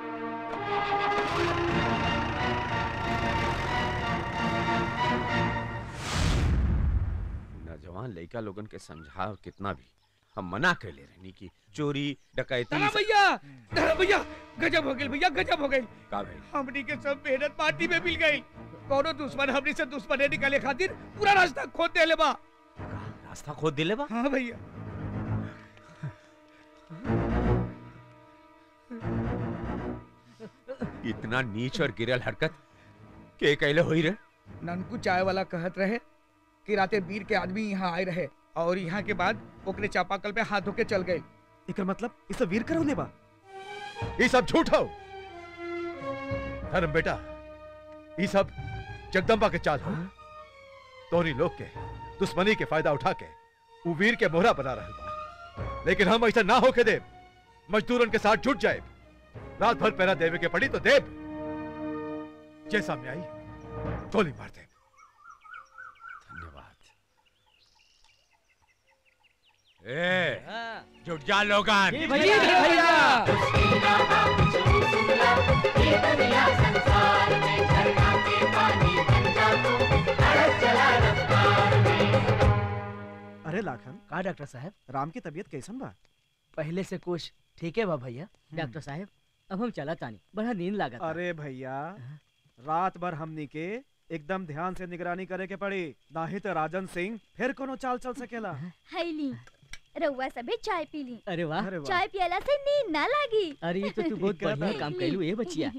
नौजवान लड़का लोगन के समझाओ कितना भी हम मना कर ले रहनी कि चोरी डकैती धर्म भैया धर्म भैया गजब हो गई भैया गजब हो गई का भाई हमनी के सब मेहनत पार्टी में मिल गई कोनो दुश्मन हमनी से दुश्मनी निकाले खातिर पूरा रास्ता खोद देले बा रास्ता खोद दिले बा हाँ भैया इतना नीच और गिरल हरकत के कैले होई रे ननकू चाय वाला कहत रहे कि राते वीर के आदमी यहाँ आए रहे और यहाँ के बाद ओकरे चापाकल पे हाथ धोके चल गए एकर मतलब इस सब वीर करौले बा ये सब झूठ हो धर्म बेटा ये सब जगदम्बा के चाल हो तोहनी लोग के दुश्मनी के फायदा उठा के वो वीर के मोहरा बना रहल बा लेकिन हम ऐसा ना होके देव मजदूरन के साथ जुट जाए रात भर पहरा देवे के पड़ी तो देव जैसा में आई गोली मार दे ए जुट जा लोगन जी भैया, जी भैया। अरे लाखन का डॉक्टर साहब राम की तबीयत कैसन बा पहले से कुछ ठीक है बा भैया डॉक्टर साहब अब हम चला तानी बड़ा नींद लागत अरे भैया रात भर हमनी के एकदम ध्यान से निगरानी करे के पड़ी नाही तो राजन सिंह फिर कोनो चाल चल सकेला हैली रउआ सबे चाय पी ली अरे वाह चाय पियला से नींद ना लागी अरे ये तो तू बहुत बढ़िया काम कैलू ए बचिया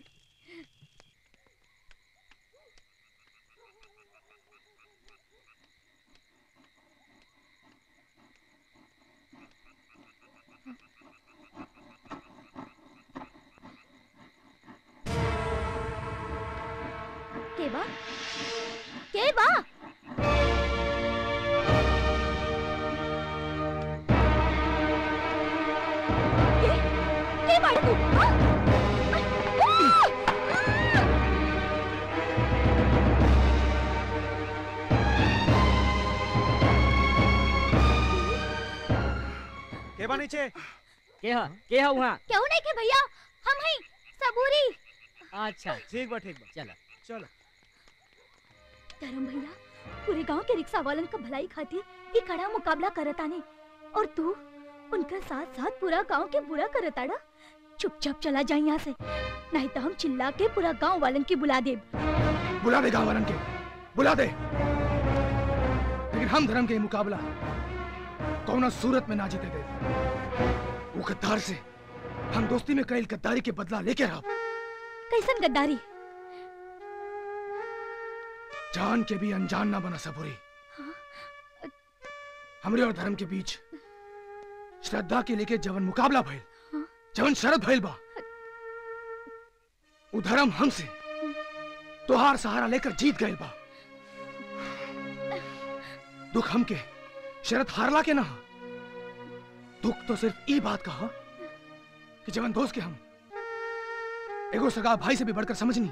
के बा के बा के के बाड़ी तू हाँ? आ! के बा नीचे के हा के हा वहाँ क्यों नहीं के भैया हम हैं सबूरी अच्छा ठीक बा ठीक बा चला चलो धर्म भैया पूरे गांव के रिक्शा वालन का भलाई खातिर ये कड़ा मुकाबला करताने और तू उनका साथ साथ पूरा गांव के बुरा करताड़ा चुपचाप चला जा यहाँ से नहीं तो हम चिल्ला के पूरा गांव वालन की बुला दे बुला दे गाँव वालन के बुला दे लेकिन हम धर्म के मुकाबला कौन सूरत में ना जीते दे वो गद्दार से हम दोस्ती में कईल गद्दारी के बदला लेके रहो कैसन गद्दारी जान के भी अनजान ना बना सबूरी हमरे और धर्म के बीच श्रद्धा के लेके जवन मुकाबला भइल जवन शरद भइल बा उ धर्म हमसे तोहार सहारा लेकर जीत गए बा दुख हमके शरद हारला के ना हा। दुख तो सिर्फ ई बात का हा कि जवन दोस्त के हम एगो सगा भाई से भी बढ़कर समझनी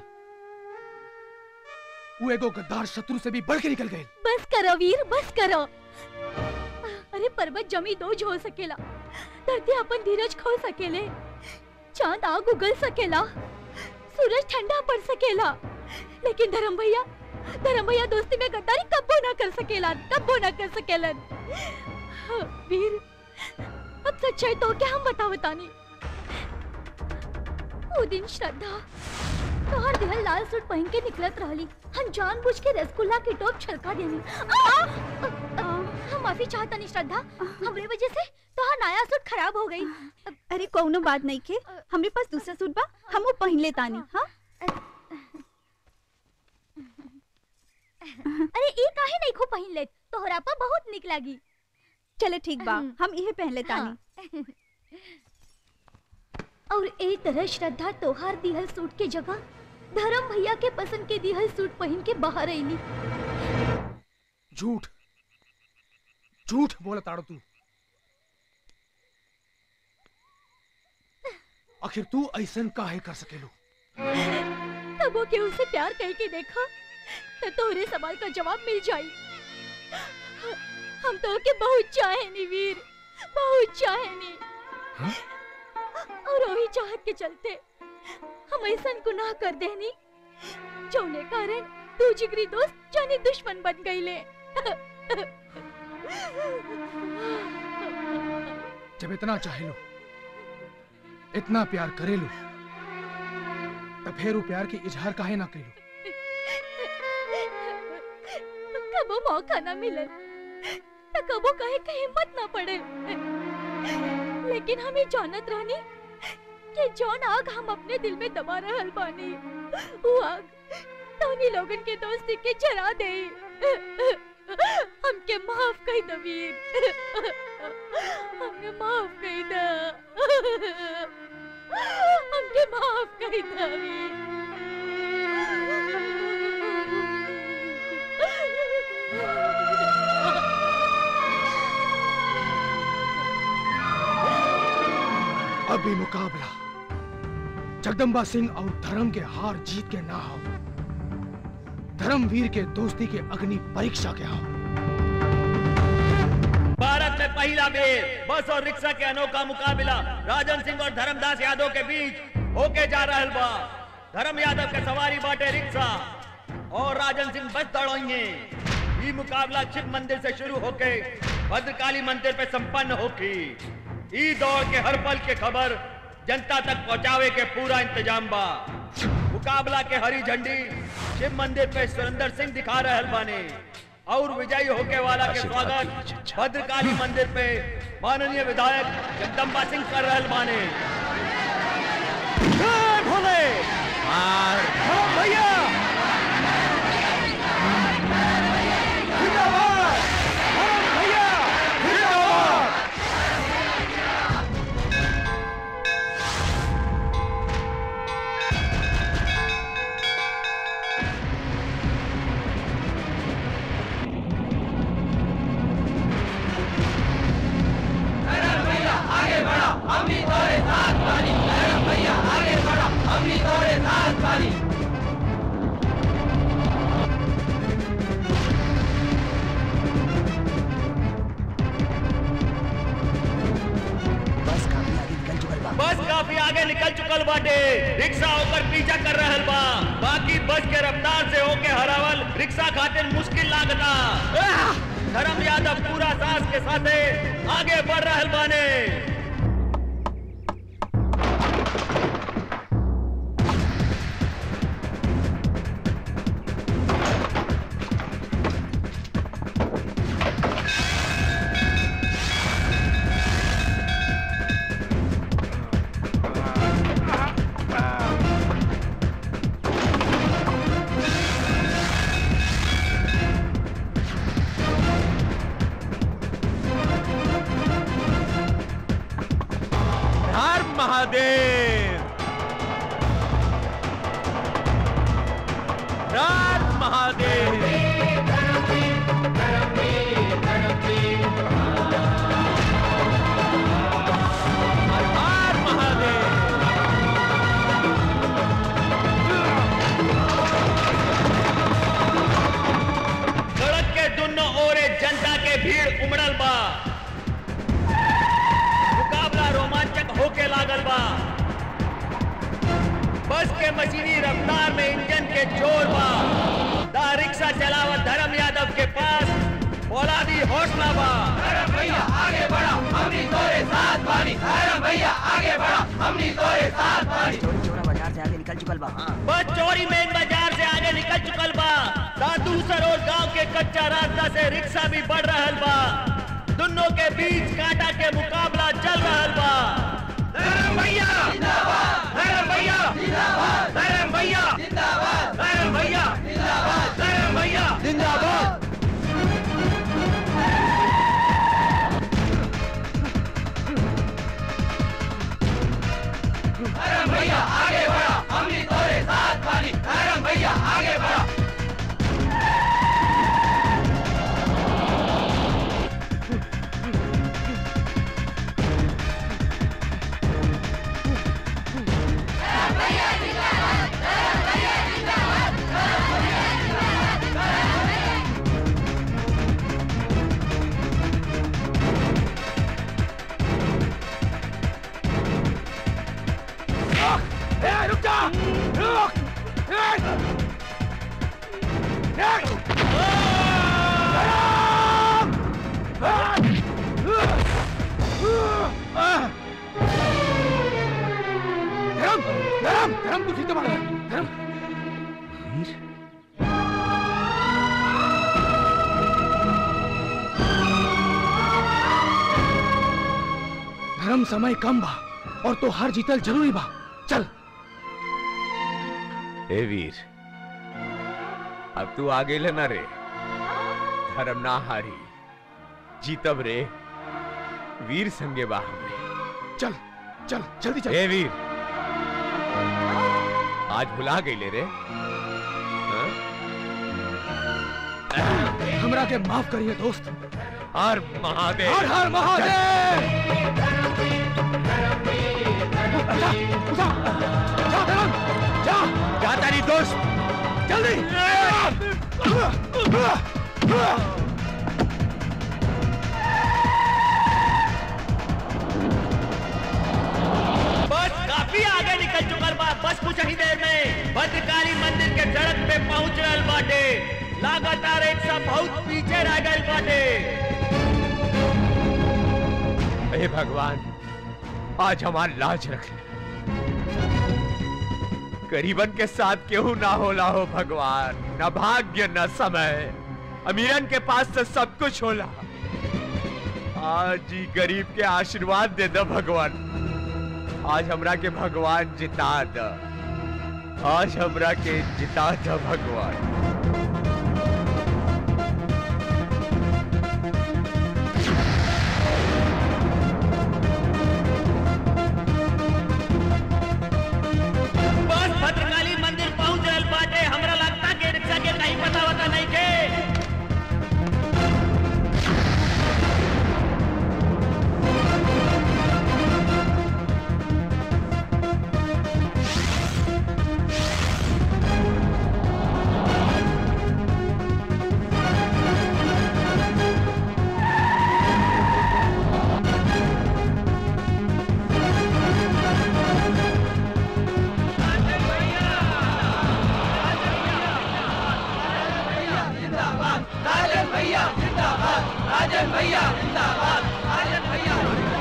वो एगो गद्दार शत्रु से भी बढ़ के निकल गए बस करो वीर बस करो अरे पर्वत जमी दोज हो सकेला धरती अपन धीरज खो सकेले चांद आग उगल सकेला सूरज ठंडा पड़ सकेला लेकिन धर्म भैया धर्म भैया दोस्ती में गद्दारी कब्बो ना कर सकेला कब्बो ना कर सकेलन वीर अब सच्चाई तो क्या हम बता बतानी वो दिन श्रद्धा तोहर दिहल लाल सूट पहन के निकलत रहली हम जानबूझ के रसगुल्ला की टोप छलका देनी आ! आ, हम माफी चाहतनी श्रद्धा हमरे वजह से तोहर नया सूट खराब हो गई अरे कौनो बात नहीं के हमरे पास दूसरा सूट बा हम वो पहन ले तानी हाँ अरे ई काहे नहीं खो पहन ले तोहरा पर बहुत निक लागी चले ठीक बा हम इहे पहन ले तानी और ए तरह श्रद्धा तोहार दिहल सूट के जगह धर्म भैया के पसंद के दिहल सूट पहन के बाहर आईली झूठ झूठ बोला ताड़ो तू आखिर तू ऐसन काहे कर सकेलो तब वो केहू से प्यार कह के देखा तो तोहरे सवाल का जवाब मिल जाई हम तो के बहुत चाहेनी वीर बहुत चाहेनी और वही चाहत के चलते हम ऐसा गुनाह कर देनी जोने कारण तू जिगरी दोस्त जाने दुश्मन बन गई ले जब इतना चाहे लो इतना प्यार करे लो तब फिर वो प्यार के इजहार काहे ना करो कबो मौका ना मिले तो कबो कहे का हिम्मत ना पड़े लेकिन हमें जानत रहनी कि जौन आग हम अपने दिल में दबा रहल बानी वो आग तोनी लोगन के दोस्ती के जरा दे हमके माफ कर दो वीर हमके माफ कर दो हमके माफ कर दो अभी मुकाबला जगदम्बा सिंह और धर्म के हार जीत के ना हो धर्मवीर के दोस्ती के अग्नि परीक्षा के हो भारत में पहला बेर बस और रिक्शा के अनोखा मुकाबला राजन सिंह और धर्मदास यादव के बीच होके जा रहल बा धर्म यादव के सवारी बाटे रिक्शा और राजन सिंह बस दौड़ेंगे ये मुकाबला शिव मंदिर से शुरू होके भद्रकाली मंदिर पे संपन्न होगी ई दौड़ के हर पल के खबर जनता तक पहुंचावे के पूरा इंतजाम बा मुकाबला के हरी झंडी शिव मंदिर पे सुरेंद्र सिंह दिखा रहल बाने और विजयी होके वाला के स्वागत भद्रकाली मंदिर पे माननीय विधायक जगदम्बा सिंह कर रहल बाने जय भोले धर्म भैया जिंदाबाद धर्म भैया जिंदाबाद आगे बढ़ा हम भी तोरे साथ बानी भैया आगे बढ़ा हम भी तोरे साथ बानी बस काफी आगे निकल चुकल बाटे रिक्शा होकर पीछा कर रहल बा बाकी बस के रफ्तार से होके हरावल रिक्शा खातिर मुश्किल लागता धर्म यादव पूरा सास के साथे आगे बढ़ रहल बाने के मशीनी रफ्तार में इंजन के जोर बा दा रिक्शा चलावत धर्म यादव के पास औलादी हौसला बा धर्म भैया आगे बढ़ा हमनी तोरे साथ बानी धर्म भैया आगे बढ़ा हमनी तोरे साथ बानी चोरी चोरा बाजार से आगे निकल चुकल बा बस चोरी मेन बाजार से आगे निकल चुकल बा दादू सरोज गांव के कच्चा रास्ता से रिक्शा भी बढ़ रहल बा दोनों के बीच कांटा के मुकाबला चल रहल बा धर्म भैया जिंदाबाद धर्म भैया जिंदाबाद धर्म भैया जिंदाबाद धर्म भैया जिंदाबाद धर्म भैया जिंदाबाद धर्म भैया आगे बढ़ा हमनी तोरे साथ बानी धर्म भैया आगे बढ़ा ए, रुक जा रुक ए! ए! धर्म धर्म धर्म तू ठीक तो मारा धर्म धर्म समय कम बा और तो हार जीतल जरूरी बा चल ए वीर अब तू आगे लेना रे धर्म ना हारी जीतब रे वीर संगे बा हमरे चल चल जल्दी चल ए वीर आज भुला गई ले रे हाँ? हमरा के माफ करिए दोस्त हर महादेव हर हर महादेव जा तारी दोस्त जल्दी बस काफी आगे निकल चुकल बा बस कुछ ही देर में भद्रकाली मंदिर के सड़क पे पहुंच रहल बाटे लगातार एक सब बहुत पीछे रह गए बाटे हे भगवान आज हमार लाज रख ले गरीबन के साथ केहू ना होला हो भगवान न भाग्य न समय अमीरन के पास तो सब कुछ होला आज ही गरीब के आशीर्वाद दे दो भगवान आज हमरा के भगवान जिता द आज हमरा के जिता द भगवान बस भद्रकाली मंदिर पहुंच रहल बाटे हमरा लगता के रिक्शा के कहीं पता वता नहीं के राजन भैया जिंदाबाद राजन भैया जिंदाबाद राजन भैया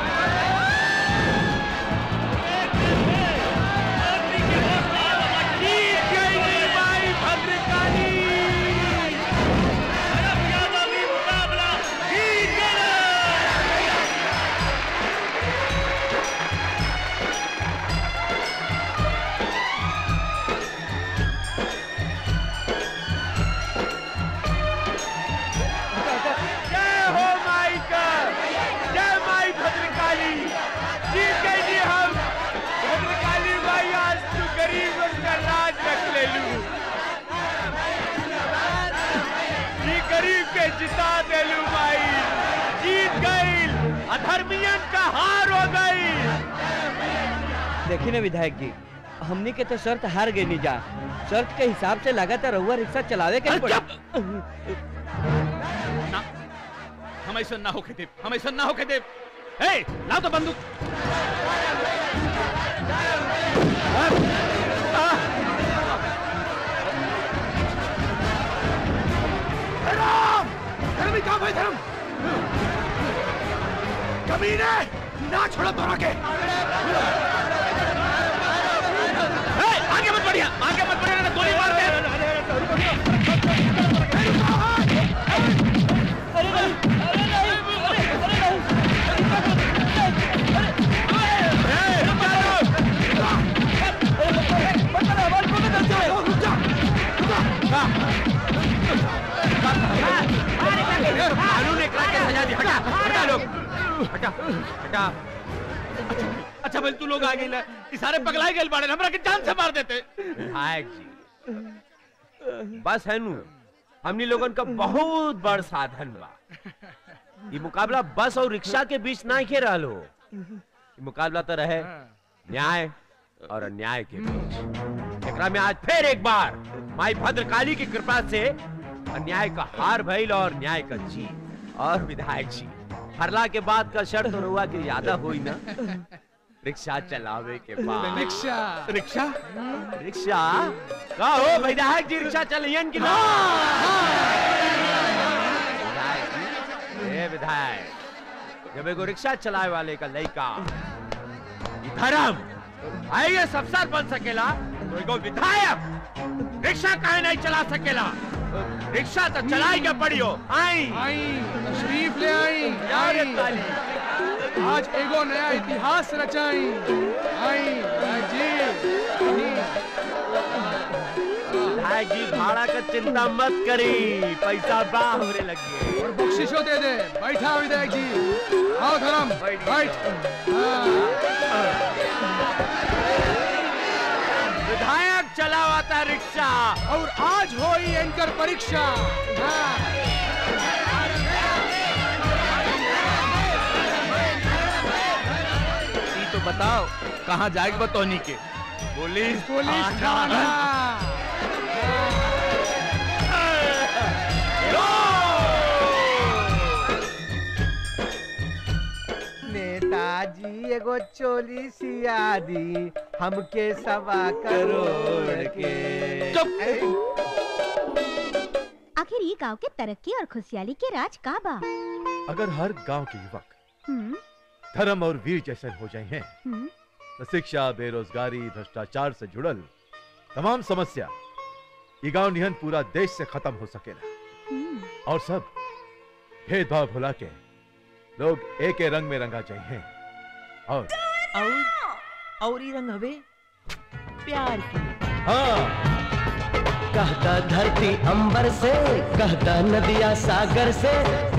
जय हो माई का जय माई भद्रकाली जीत गई जी हम भद्रकाली माई आज तू गरीब का राज रख ले लू जी गरीब के जिता दे लू माई जीत गई अधर्मियन का हार हो गई देखी ना विधायक जी हमनी के तो शर्त हार गई नहीं जा शर्त के हिसाब से लगातार रहुआ रिक्शा चलावे के पड़ा ना हम ऐसा ना होके देव हम ऐसा ना होके देव ए लाओ तो बंदूक आ, कमीने ना छोड़ो तोरा के ए, आगे मत बढ़िया आगे मत बढ़िया ना गोली मार दे कानून एक लाख की सजा दी हटा हटा लोग हटा हटा अच्छा भाई तू लोग आ गए ना ई सारे पगलाए गए बाड़े हमरा के जान से मार देते विधायक जी बस है नु हमनी लोगन का बहुत बड़ साधन बा ये मुकाबला बस और रिक्शा के बीच ना खे रहलो ये मुकाबला तो रहे न्याय और अन्याय के बीच एकरा में आज फिर एक बार माई भद्रकाली की कृपा से अन्याय का हार भइल और न्याय का जीत और विधायक जी हरला के बाद का शर्त और हुआ कि ज्यादा हुई ना रिक्शा चलावे के बाद रिक्शा रिक्शा रिक्शा का हो विधायक जी रिक्शा चलियन की ना विधायक जी ए विधायक जब एगो रिक्शा चलाए वाले का लड़का ई धर्म आइए अफसर बन सकेला तो एगो विधायक रिक्शा काहे नहीं चला सकेला रिक्शा तो चलाई के पड़ी हो आई आई तशरीफ ले आई यार ये आई। ताली आज एगो नया इतिहास रचाई आई आई जी विधायक जी भाड़ा का चिंता मत करी पैसा बा हमरे लगी और बख्शिशो दे दे बैठा विधायक जी आओ धर्म बैठ विधायक चलावाता रिक्शा और आज हो ही एंकर परीक्षा हाँ। ई तो बताओ कहाँ जाएगा बतौनी के पुलिस पुलिस थाना नेताजी एगो चोली सिया दी हमके सवा करोड़ के आखिर ये गांव के तरक्की और खुशहाली के राज का बा अगर हर गांव के युवक हम्म, धर्म और वीर जैसे हो जाए हैं हम्म, तो शिक्षा बेरोजगारी भ्रष्टाचार से जुड़ल तमाम समस्या ये गांव निहन पूरा देश से खत्म हो सकेला हम्म। और सब भेदभाव भुला के लोग एक ही रंग में रंगा चाहिए और और और ही रंग हवे प्यार की हाँ कहता धरती अंबर से कहता नदिया सागर से